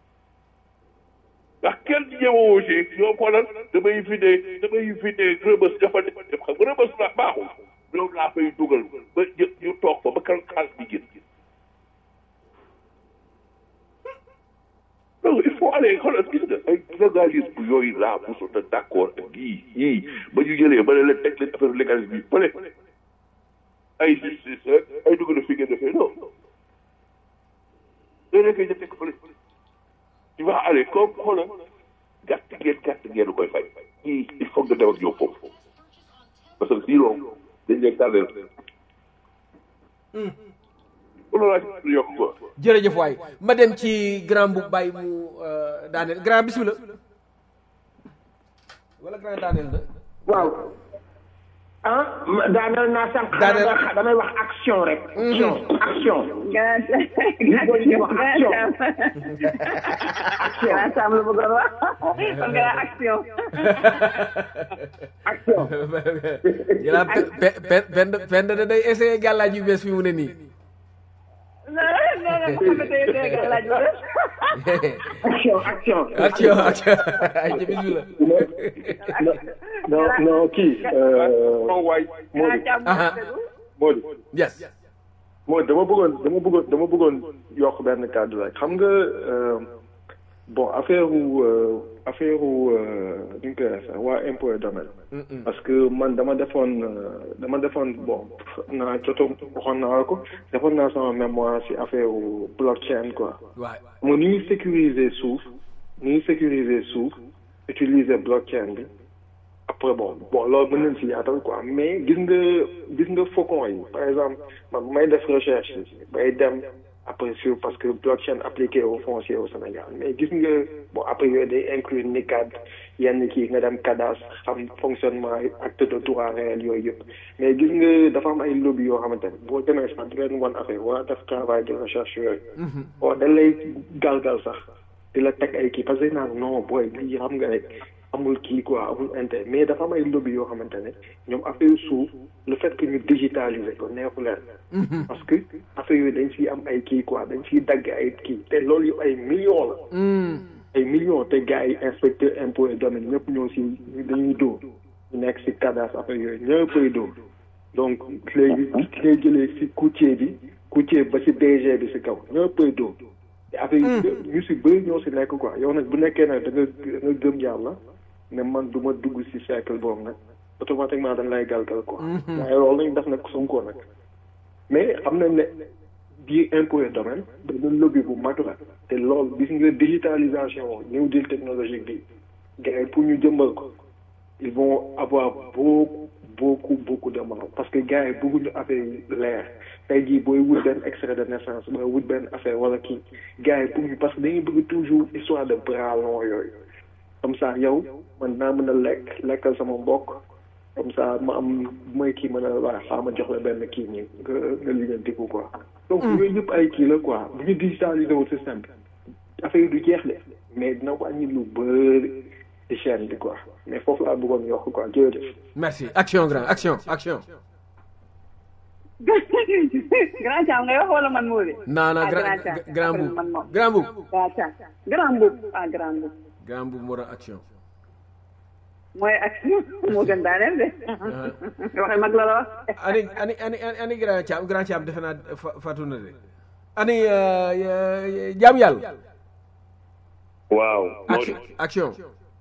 ndax kenn ñëwoo ci ñoo xoolal damay fi ne damay fi ne rëbës dafa def xam nga rëbës la baaxul ñoom laa fay dugal ba ñu toog fa ba kan xaalis bi génn donc il faut aller xoolal gis nga ay légalisme yooyu laa mosoon na d' accord ak yii yii ba ñu jëlee ba ne leen teg leen affaire légalisme yi fële ay justice ay dugg na fi ngeen defee non léeg léeg nga teg fële tu vas aller comme xoolal gàtt ngeen gàtt ngeen koy fay yii il faut nga dem ak ñoom foofu parce que sinon dañ leen tardé jërëjëf waay ma dem ci grand bu bàyyi mu daaneel grand bismillah wala grand daaneel na waaw ah daaneel naa sànq damay wax action rek action action li wax action action Sam la bëggoon wax kon nga action action yàlla pen pen da day essayé gàllaaj yu bees fi mu ne nii action action action action ay ci bismillah non non kii Modou yes Modou dama bëggoon dama bëggoon dama bëggoon yokk benn kàddu rek xam nga bon affaire wu affaire wu nu ñu koy waxee sax waa impôt et domaine parce que man dama defoon dama defoon bon naa joto waxoon naa ko defoon naa sama mémoire si affaire wu blockchain quoi mo ni ñuy sécuriser suuf ni ñuy sécuriser suuf utiliser blockchain bi après bon bon loolu mën nañ si yaatal quoi mais gis nga gis nga faucon yi par exemple man bu may def recherche bay dem après sur parce que blockchain appliqué au foncier au Sénégal mais gis nga bon après yooyu day inclure NICAD yenn kii nga dem CADAS xam fonctionnement acte de droit réel yooyu yëpp mais gis nga dafa am ay lobby yoo xamante ne boo demee sax di leen wan affaire waa def travail de recherche yooyu bon dañ lay galgal sax di la teg ay kii parce que naan non booy lii xam nga rek amul kii quoi amul intérêt mais dafa am ay lobby yoo xamante ne ñoom affaire suuf le fait que ñu digitaliser ko neexu leen parce que affaire yooyu dañ siy am ay kii quoi dañ siy dagg ay kii te loolu yëpp ay millions la ay millions te gars yi inspecteur impôt et domaine ñëpp ñoo si dañuy dóor ñu nekk si cadastre affaire yooyu ñëppay dóor donc léegi ngay jëlee si courtier bi courtier ba si DG bi si kaw ñëppay dóor te affaire yi ñu si bëri ñoo si nekk quoi yow nag bu nekkee nag da nga da nga gëm yàlla ne man du ma dugg si cercle boobu nag automatiquement dañ lay galgal quoi waaye loolu lañ def nag Sonko nag mais xam nañ ne biir impôt et domaine benn lobby bu mag la te loolu gis nga digitalisation new deal technologique bi gars yi pour ñu jëmbal ko ils vont avoir beaucoup beaucoup beaucoup de mal parce que gars yi bëgguñu affaire yi leer tey jii booy wut benn extrait de naissance booy wut benn affaire wala kii gars yi bëgguñu parce que dañuy bëgg toujours histoire de bras long yooyu comme ça yow man naa mën a lekk lekkal sama mbokk comme ça ma am mooy kii mën a waa xaa ma jox la benn kii nii nga nga liggéeyantiku quoi donc yooyu yëpp ay kii la quoi bu ñu digitaliser wu système bi affaire yi du jeex de mais dina wàññi lu bëri ci chaîne bi quoi mais foofu laa bëggoon yokk quoi jërëjëf merci action grand action action grand Thiam ngay wax wala man moo de. non non ah grand Thiam grand après boub man moom. grand boub waaw Thiam grand boub ah grand boub grand boub moo doon action mooy action moo gën daaneel de. waxe mag la la wax. ani ani ani ani grand Thiam grand Thiam defe naa fa- fatu na de ani euh, euh, jaam yàlla waaw action action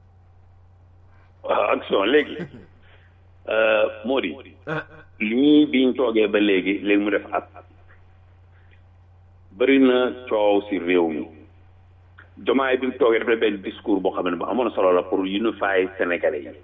waaw action léegi Mody ah lii biñ toogee ba léegi léegi mu def at bëri na coow si réew mi jomaay bi mu toogee dafa def benn discours boo xam ne bu amoon solo la pour unifier sénégalais yi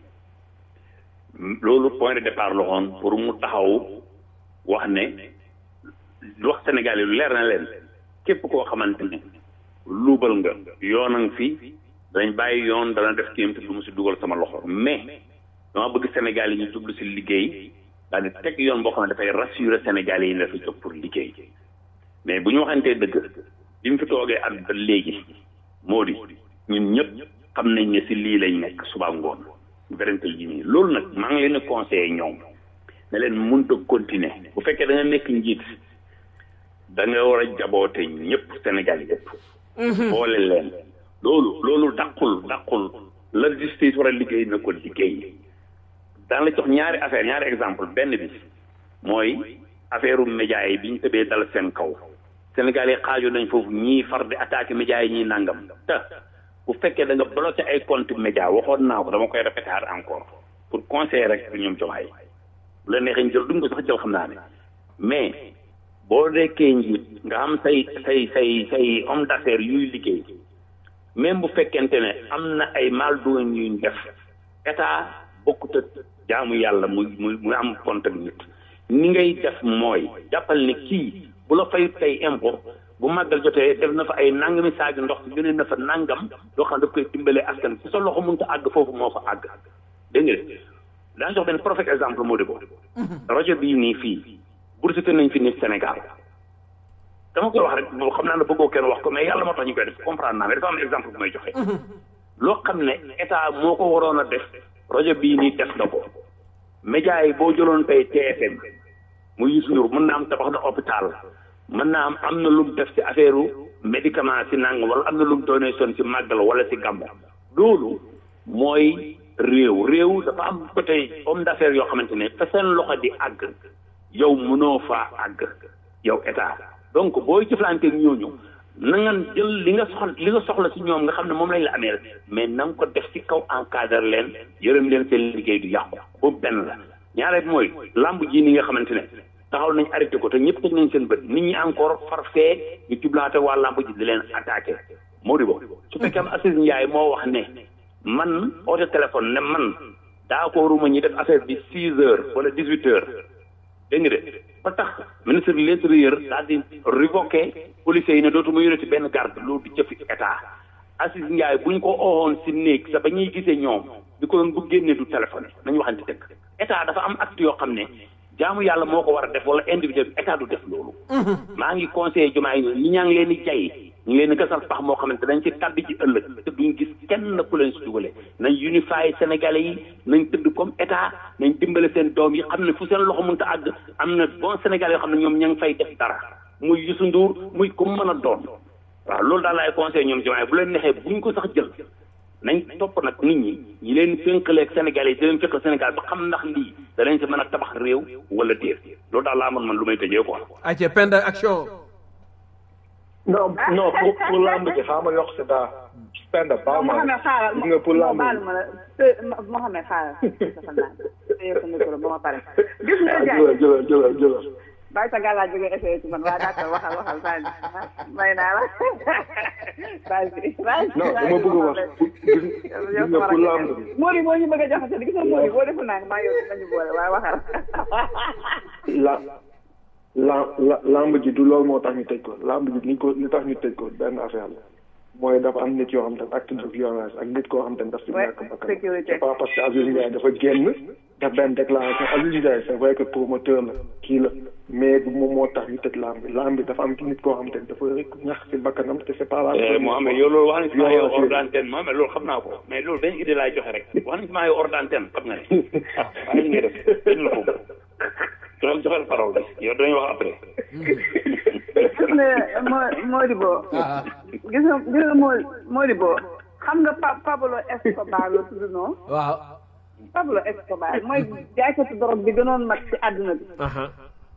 loolu point de départ la woon pour mu taxaw wax ne wax sénégalais yi lu leer na leen képp koo xamante ne luubal nga yoon a ngi fi danañ bàyyi yoon dana def kéem te du mu si dugal sama loxo mais dama bëgg Sénégal yi ñu jublu si liggéey daal di teg yoon boo xam ne dafay rassurer Sénégal yi ne dafa jóg pour liggéey mais bu ñu waxantee dëgg bi mu fi toogee at ba léegi moo di ñun ñëpp xam nañ ne si lii lañ nekk suba ngoon vérité ji nii loolu nag maa ngi leen di conseillé ñoom ne leen mënut a continuer bu fekkee da nga nekk njiit da nga war a jaboote ñëpp Sénégal yëpp boole leen loolu loolu dàqul dàqul la justice war a liggéey na ko liggéey daan la jox ñaari affaire ñaari exemple benn bi mooy affaire u média yi bi ñu tëbee dal seen kaw Sénégal yi xaaju nañ foofu ñii far di attaqué média yi ñii nangam te bu fekkee da nga bloqué ay compte média waxoon naa ko dama koy répéter encore pour conseiller rek ñoom jomaay bu la neexee ñu jël duñ ko sax jël xam naa ne mais boo nekkee njiit nga am say say say say homme d'affaires yuy liggéey même bu fekkente ne am na ay mal doon yuñ def état bokkut ak jaamu yàlla muy muy muy am compte ak nit ni ngay def mooy jàppal ne kii bu la fay tey impôt bu màggal jotee def na fa ay nangami saagi ndox yónnee na fa nangam loo xam ne daf koy dimbalee askan ci sa loxo mënut a àgg foofu moo fa àgg dégg nga daa jox benn parfait exemple moo di ko rajo bii nii fii bursité nañ fi nit Sénégal dama koy wax rek boo xam naa ne bëggoo kenn wax ko mais yàlla moo tax ñu koy def comprendre naa mais dafa am exemple bu may joxe loo xam ne état moo ko waroon a def rajo bii nii def na ko média yi boo jëloon tey TFM mu Youssou Ndour mën naa am tabax na hôpital mën naa am am na lu mu def ci affaire médicament si nang wala am na lu mu donation si màggal wala si gàmmu loolu mooy réew réew dafa am côté homme d'affaires yoo xamante ne fa seen loxo di àgg yow mënoo faa àgg yow état donc booy jëflante ak ñooñu na nga jël li nga soxla li nga soxla si ñoom nga xam ne moom lañ la amee mais na nga ko def si kaw encadre leen yërëm leen seen liggéey du yàqu boobu benn la ñaareel mooy lamb ji ni nga xamante ne taxaw nañ arrêté ko te ñëpp teg nañ seen bët nit ñi encore farfee ñu jublaate waa lamb ji di leen attaqué moo di bo su fekkee am Assis Ndiaye moo wax ne man oote téléphone ne man d'accorduma ñi def affaire bi six heures wala dix huit heures dégg nga de ba tax ministre de l'intérieur daal di révoqué policiers yi ne dootuma yore ci benn garde loolu di jëfi état Assis Ndiaye buñ ko oowoon si néeg sa ba ñuy gisee ñoom di ko doon bu génnee du téléphone nañu waxante dëgg état dafa am acte yoo xam ne jaamu yàlla moo ko war a def wala individuel état du def loolu maa ngi conseillé jumaa yi ñi ñaa ngi leen di jay ñu ngi leen di gasal pax moo xamante dañ ci tabbi ci ëllëg te duñ gis kenn ku leen si dugale nañ unifié sénégalais yi nañ tëdd comme état nañ dimbale seen doom yi xam ne fu seen loxo mënta àgg am na bon sénégalais yoo xam ne ñoom ña ngi fay def dara muy Youssou Ndour muy ku mën a doon waaw loolu daal laay conseillé ñoom jumaa yi bu leen neexee buñ ko sax jël nañ topp nag nit ñi ñi leen fénkaleeg Sénégal yi di leen fénkal Sénégal ba xam ndax lii danañ si mën a tabax réew wala déet loolu daal laa mën man lu may tëjee quoi. ayca Penda action non non pour pour lamb ji xaaral ma yokk si daa Penda baal ma Mohamed xaaral gis nga pour lamb baal ma la te Mohamed xaaral dafa naan téye sa micro ba ma pare gis nga ah jaay jëlal jëlal jëlal jëlal bàyyi sa gàllaaj bi nga essayé ci man waa d'accord waxal waxal bàyyi may naa la bàyyi bàyyi non dama bëgg a wax gis gis nga pour lamb bi Mori boo ñu bëgg a jaxase gis nga Mori boo defu naa maa yow nañu boole waaye waxal la la la lamb ji du loolu moo tax ñu tëj ko lamb ji ni ko li tax ñu tëj ko benn affaire la mooy dafa am nit yoo xam te acte de violence ak nit koo xam te daf ci Ouais, ñàkk bakkan sécurité. c'est pas parce que Aziz Ndiaye dafa génn def benn déclaration Aziz Ndiaye c'est vrai que promoteur la kii la mais du moom moo tax ñu tëj lamb bi lamb bi dafa am nit koo xam te dafa rek ñax ci bakkanam te c'est pas la première Mohamed fois. yow loolu wax nañ ci maa yow Violence hors yi. d'antenne Mohamed loolu xam naa ko mais loolu benn idée laay joxe rek wax nañ ci maa yow hors d'antenne xam nga ne ah waaye li ngay def dañ la ko joxal joxal parole bi yow dañuy wax après gis nga Mo- Modibo gis nga gis nga Mo- Modibo xam nga Pa Pablo Escobar la tudd noonu waaw Pablo Escobar mooy jaaykatu drogue bi gënoon mag ci àdduna bi aha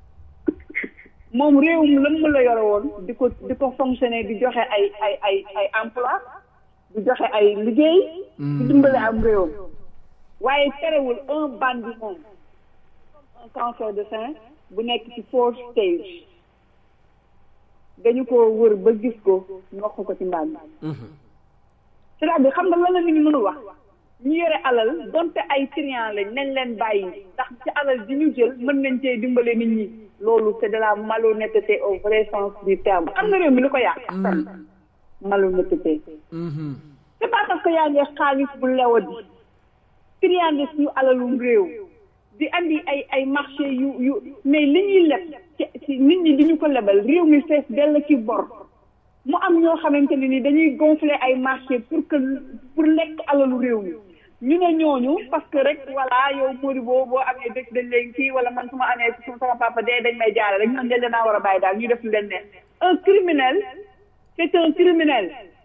moom réewum lëmm la yore woon di ko di ko fonctionner di joxe ay ay ay ay emploi di joxe ay liggéey di dimbale am réewam waaye terewul un bandit moom un cancer de sein bu nekk ci fourth stage dañu ko wër ba gis ko nokk ko ci mbaam c'est-à-dire xam nga lan la nit ñi mënu wax ñu yore alal donte ay trian lañ nañ leen bàyyi ndax ci alal ji ñu jël mën nañ cee dimbale nit ñi loolu c'est de la malhonnêteté au vrai sens du terme xam nga réew mi li ko yàq tan malhonnêteté c'est pas parce que yaa ngi xaalis bu lewa di triande suñu alalum réew di andi ay ay marché yu yu mais li ñuy leb ci ci nit ñi di ñu ko lebal réew mi fees dell ci bor mu am ñoo xamante ne ni dañuy gonfler ay marché pour que pour lekk alalu réew mi ñu ne ñooñu parce que rek voilà yow Mody boo boo amee dëkk dañ leen kii wala man su ma amee su sama papa dee dañ may jaare rek ñooñu dañ leen a war a bàyyi daal ñu def lu leen ne un criminel c'est un criminel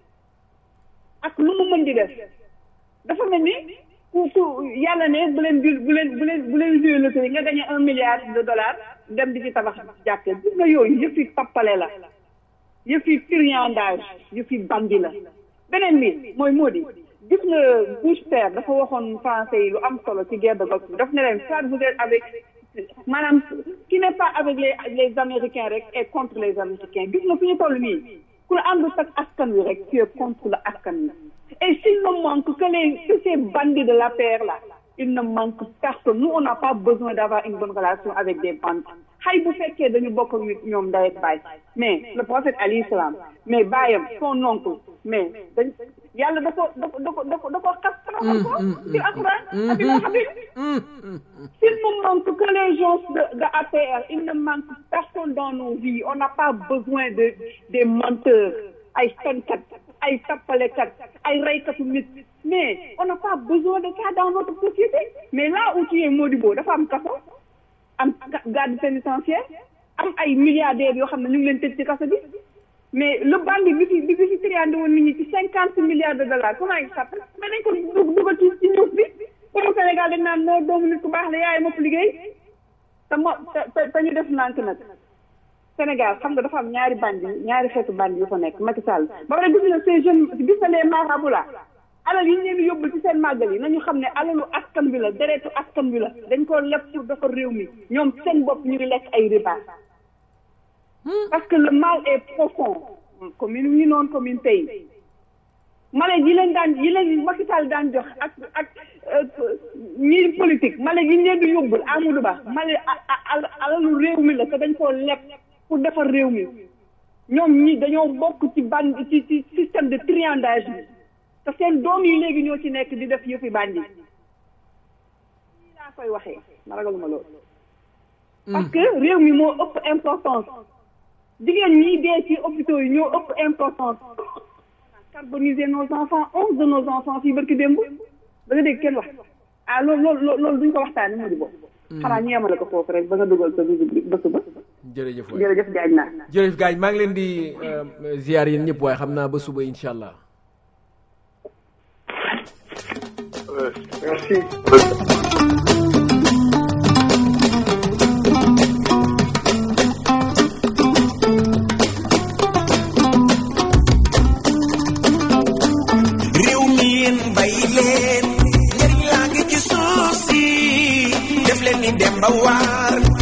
ak lu mu mën di def dafa mel ni ku ku yàlla ne bu leen bu leen bu leen bu leen joué loterie nga gagné un milliard de dollars dem di ci tabax jàkke gis nga yooyu yëpp yi tappale la yëf yi truandage yëf yi bandi la beneen bi mooy moo di gis nga Bush père dafa waxoon français yi lu am solo ci guerre de Golfe bi daf ne leen soit vous êtes avec maanaam qui n'est pas avec les les américains rek et contre les américains gis nga fi ñu toll nii ku la àndul ak askan wi rek tu es contre la askan wi et s'il ne manque que les que ces bandits de la paix là il ne manque personne nous on n'a pas besoin d'avoir une bonne relation avec des bandits xay bu fekkee dañu bokk ak ñoom ndey ak baay mais le prophète alayhi salaam mais baayam son oncle mais dañ yàlla da ko da ko da ko da ko da ko xas xamal ko ci alquran ak ci hadith s'il ne manque que les gens de de APR il ne manque personne dans nos vies on n'a pas besoin de des menteurs ay fenkat ay tappalekat ay reykatu nit mais on n'a pas besoin de ça dans notre société mais là où tu es Modibo dafa am kaso am garde pénitentiaire am ay milliardaires yoo xam ne ñu ngi leen tëj ci kaso bi mais le bandit bi fi bi fi triandé woon nit ñi ci cinquante milliards de dollars comment il s'appelle mais dañ ko dug dugal ci ci ñëw bi comme Sénégal dañ naan noo doomu nit ku baax la yaay mopp liggéey te mo te te ñu def nànk nag Sénégal xam nga dafa am ñaari bandi ñaari xeetu bandi yu fa nekk Macky Sall ba pare gis na ces jeunes gis na les marabouts là alal yi ñu leen di yóbbul ci seen màggal yi nañu xam ne alalu askan bi la deretu askan bi la dañ ko leb pour defar réew mi ñoom seen bopp ñu ngi lekk ay riba parce que le mal est profond commune ñu noonu commune tey mala yi leen daan yi leen Macky Sall daan jox ak ak ñi politique mala yi ñu leen di yóbbul Amadou Ba mala alalu réew mi la te dañ koo leb pour defar réew mi ñoom ñi dañoo bokk ci band ci ci système de triandage bi te seen doom yi léegi ñoo ci nekk di def yëfi bandi lii laa koy waxee ma ragaluma loolu parce que réew mi moo ëpp importance jigéen ñi dee ci hôpitaux yi ñoo ëpp importance carboniser nos enfants onze de nos enfants fii barki démb da nga dégg kenn wax ah loolu loolu loolu duñ ko waxtaane mu di boobu xanaa ñu yemale ko foofu rek ba nga dugal sa visite ba suba jërëjëf waay jërëjëf jaaj naa jërëjëf gaañ maa ngi leen di ziar yéen ñëpp waaye xam naa ba suba incha allah merci réew mi yéen bay leen njëriñ laa ngi ci suuf si ni Demba Waar